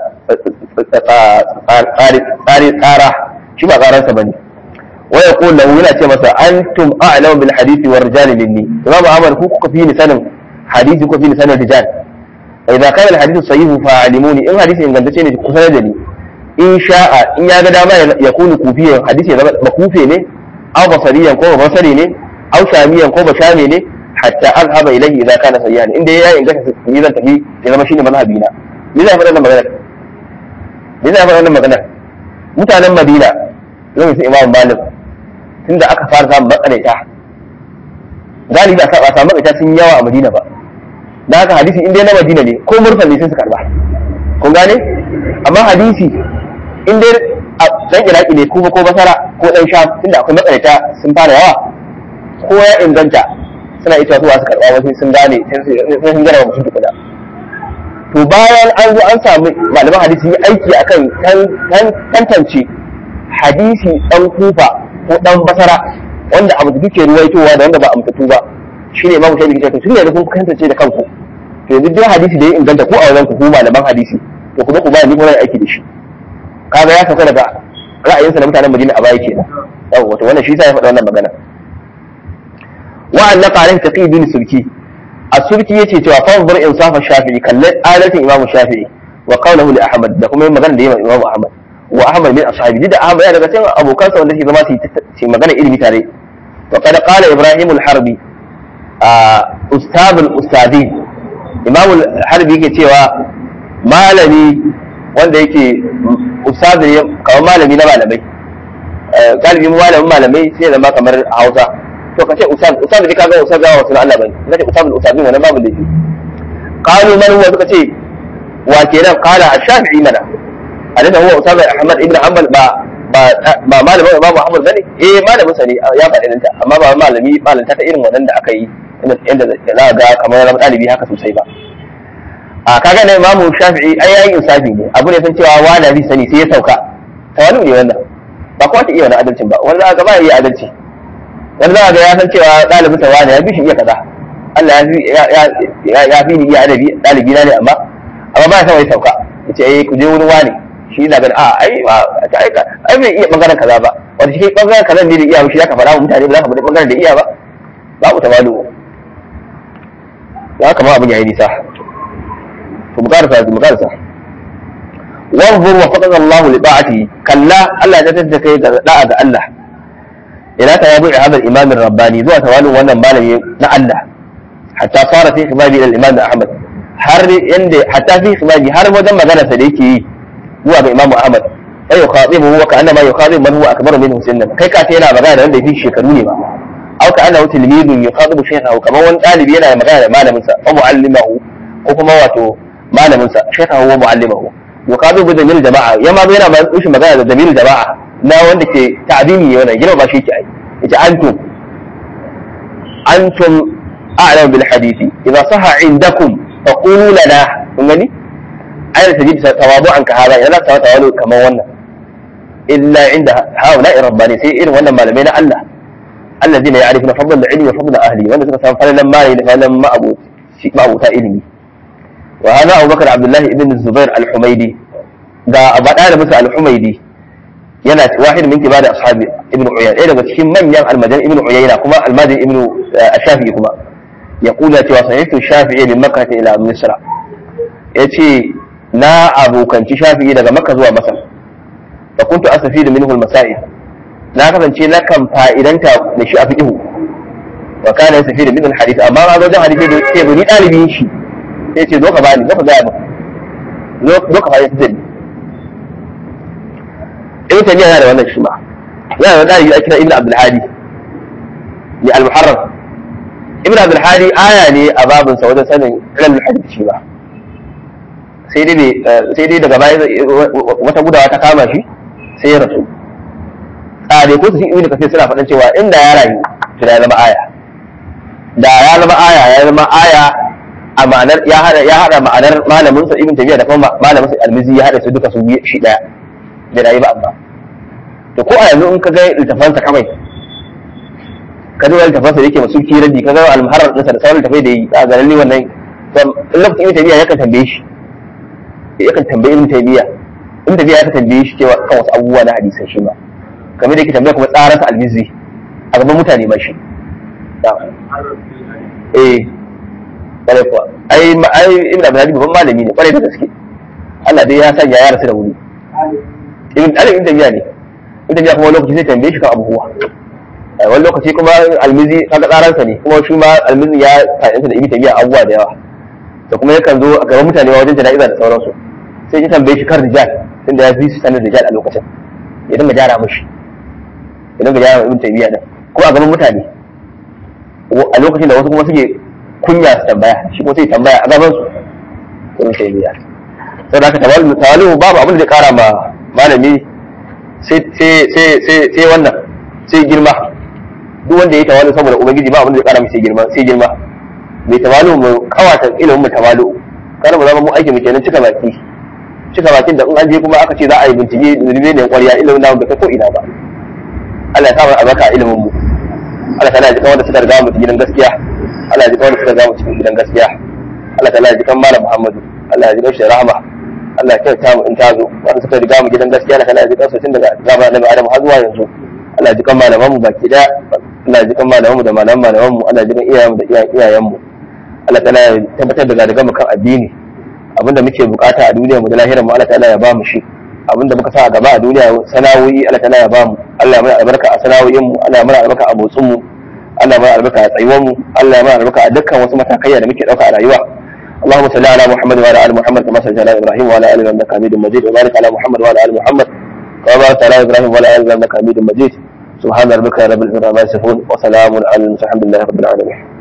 tsari tsara shi ba karansa bane ويقول له yana ce masa antum a'lamu bil hadisi war rijal minni imam ahmad ku kuka fi ni sanin hadisi kuka fi ni sanin rijal idza kana al hadithu sahih fa alimuni in hadisi ingantacce ne ku sanar da ni in sha'a in ya ga dama ya kunu kufiyan hadisi ya zama makufe ne aw basariyan ko basari ne aw shamiyan ko bashami ne hatta azhaba ilayhi idza kana sayyan inda ya inganta ni zan tafi ya zama shine mazhabi na ni zai faɗa wannan magana ni zai faɗa wannan magana mutanen madina zan su imam malik tunda aka fara samun matsalaita galibi a saba samu ita sun yawa a Madina ba da haka hadisi in dai na Madina ne ko mursal ne sai su karba kun gane amma hadisi in dai a dan Iraki ne kuma ko Basara ko dan Sham tunda akwai matsalaita sun fara yawa ko ya inganta suna ita zuwa su karba wasu sun gane sai sun gane mutum tukuna to bayan an zo an samu malaman hadisi yi aiki akan tantance hadisi dan kufa ko dan basara wanda abu da duke ruwaitowa da wanda ba amtatu ba shine imamu shafi ke to tun yanzu kun tantance da kanku to yanzu duk hadisi da ya inganta ko a wajen ku malaman hadisi to ku zo ku bayani ko aiki da shi kaga ya sauka daga ra'ayinsa na mutanen Madina a baya kenan yawa wato wannan shi yasa ya faɗa wannan magana wa'an naqa alaihi taqi bin sulki as-sulki yace cewa fanzur insafa shafi'i kallon adalcin imam shafi'i wa qawluhu li ahmad da kuma magana da yayi imam ahmad wa ahmad min ashabi da ahmad yana daga cikin abokansa wanda ke zama su magana ilimi tare wa qad qala ibrahim al-harbi ustad al-ustadi imam al-harbi yake cewa malami wanda yake ustad ne kamar malami na malamai galibi malamin malamai sai zama kamar hausa to ka ce usab usab ne kaga usab gawa sunan Allah bane kace usab al-usab wannan babu da shi qalu man huwa suka ce wa kenan qala ash-shafi'i mana alaka huwa usab ahmad ibn hanbal ba ba ba malamin babu ahmad bane eh malamin sa ne ya faɗi danta amma ba malami malanta ta irin wannan da aka yi inda za ga kamar ran dalibi haka sosai ba a kaga ne imamu shafi'i ai yayin insafi ne abu ne san cewa wani bi sani sai ya sauka tawali ne wannan ba kuma ta iya wani adalcin ba wanda aka ba iya adalci wani za ga ya san cewa ɗalibin sa wani ya fi shi iya kaza Allah ya fi ni iya adabi ɗalibi na ne amma amma ba ya san wai sauka yace eh ku je wurin wani shi na ganin a ai ba ta aika ai bai iya bangaren kaza ba wanda shi bangaren kaza ne da iya shi zaka faɗa wa mutane ba za ka faɗi bangaren da iya ba babu tawalu ya kama abin yayi nisa to mu karasa mu karasa wanzur wa faqada Allah li ta'ati kalla Allah ya tattaka kai ga da'a ga Allah ila ta yabu hadal imam rabbani zuwa tawalin wannan malami na Allah hatta fara fi khibabi ila imam Ahmad har inda hatta fi khibabi har wajen magana sa da yake yi zuwa ga imam Ahmad sai ya khatibu wa ka annama yukhatibu man huwa akbaru minhu sinnan kai ka yana magana da wanda yafi shekaru ne ba aw ka annahu tilmidun yukhatibu shaykhahu kamar wani dalibi yana magana da malamin sa wa muallimahu ko kuma wato malamin sa shaykhahu wa muallimahu yukhatibu bi damil jama'a yamma yana magana da damil jama'a na wanda ke ta'zimi ne wannan girma ba shi ke ai yace antum antum a'lamu bil hadisi idza sahha indakum faqulu lana kun gani ayar tajib tawadu'an ka hada yana ta tawalu kamar wannan illa inda haula rabbani sai irin wannan malamai na Allah alladhina ya'rifuna fadl al-ilmi wa fadl ahli wanda suka san falalan mali da falalan ma'abu ma'abu ta ilimi wa hada Abu Bakar Abdullah ibn Zubair al-Humaydi da abada da musa al-Humaydi yana wahid min kibar ashabi ibn uyayna ɗaya daga cikin manyan almajan ibn uyayna kuma almajin ibn shafi'i kuma ya kula cewa sahihu shafi'i min makkah ila misra yace na abokanci shafi'i daga makka zuwa masar fa kuntu asafidu minhu almasail na kasance na kan fa'idanta da shi a fiqhu wa kana yasafidu min alhadith amma ma wajen hadisi da yake ni dalibin shi sai ce zo ka bani zo ka ga mu zo ka fara da ni ibn taymiya yana da wannan shi ma yana da dalibi a kira ibn abdul hadi ni al muharram ibn abdul hadi aya ne a babin sa wajen sanin ilmul hadith shi ba sai dai sai dai daga baya wata gudawa ta kama shi sai ya rasu a dai ko su ibn kasir suna faɗan cewa inda ya rayu to ya zama aya da ya zama aya ya zama aya a ma'anar ya hada ya hada ma'anar malamin sa ibn taymiya da kuma malamin sa al-mizi ya hada su duka su shi daya da rayu ba amma to ko a yanzu in ka ga littafansa kawai ka ga littafansa yake masu kiradi ka ga al-muharrar ɗinsa da sauran littafai da yi a ga lalle wannan in lokacin ibn taymiya yakan tambaye shi yakan tambaye ibn taymiya ibn taymiya yakan tambaye shi cewa kan wasu abubuwa na hadisan shi ma kamar da yake tambaya kuma tsaran sa al-mizzi a gaban mutane ma shi eh kwarai kuwa ai ai ibn abdul hadi babban malami ne kwarai da gaske Allah dai ya sanya ya rasu da wuri ibn alif ibn tabiya ne ibn tabiya kuma lokaci zai tambaye shi kan abubuwa wani lokaci kuma almizi kaga tsaransa ne kuma shi ma almizi ya fa'idanta da ibn tabiya abubuwa da yawa da kuma yakan zo a gaban mutane wajen jana'iza da sauransu sai ya tambaye shi kan rijal tunda ya fi su sanin rijal a lokacin ya dinga gyara mishi ya dinga gyara ibn tabiya din ko a gaban mutane a lokacin da wasu kuma suke kunya su tambaya shi kuma sai tambaya a gaban su ibn taymiya saboda haka tawali'u tawali'u babu abin da zai kara ma malami sai sai sai sai wannan sai girma duk wanda ya tawali'u saboda ubangiji ba abin da zai kara mai sai girma sai girma mai tawali'u mu kawata ilimin mu tawali'u kana mu zama mu aiki mu kenan cika baki cika bakin da in an je kuma aka ce za a yi bincike zurbe ne kwariya ilimin namu bai kai ko ina ba Allah ya sa mana albarka a ilimin mu Allah ta ji kawai da suka riga mu gidan gaskiya Allah ya ji kawai da suka riga mu cikin gidan gaskiya Allah ta ji kan malam Muhammadu Allah ya ji kawai rahama Allah ya kyauta mu in ta zo wanda suka riga mu gidan gaskiya Allah ta ji kawai tun daga zamanin Annabi Adam har zuwa yanzu Allah ya ji kan malaman mu baki da Allah ya ji kan malaman mu da malaman malaman mu Allah ya ji kan iyayen mu da iyayen mu Allah ta ya tabbatar da daga mu kan addini abinda muke bukata a duniyar mu da lahirar mu Allah ta'ala ya ba mu shi abinda muka sa a gaba a duniya sana'o'i Allah ta'ala ya ba mu Allah ya mana albarka a sana'o'in mu Allah ya mana albarka a motsin mu Allah ya mana albarka a tsayuwar mu Allah ya mana albarka a dukkan wasu matakaiya da muke dauka a rayuwa اللهم صل على محمد وعلى ال محمد كما صليت على ابراهيم وعلى ال انك حميد مجيد وبارك على محمد وعلى ال محمد كما باركت على ابراهيم وعلى ال انك حميد مجيد سبحان ربك رب العزه عما يصفون وسلام على المرسلين الحمد لله رب العالمين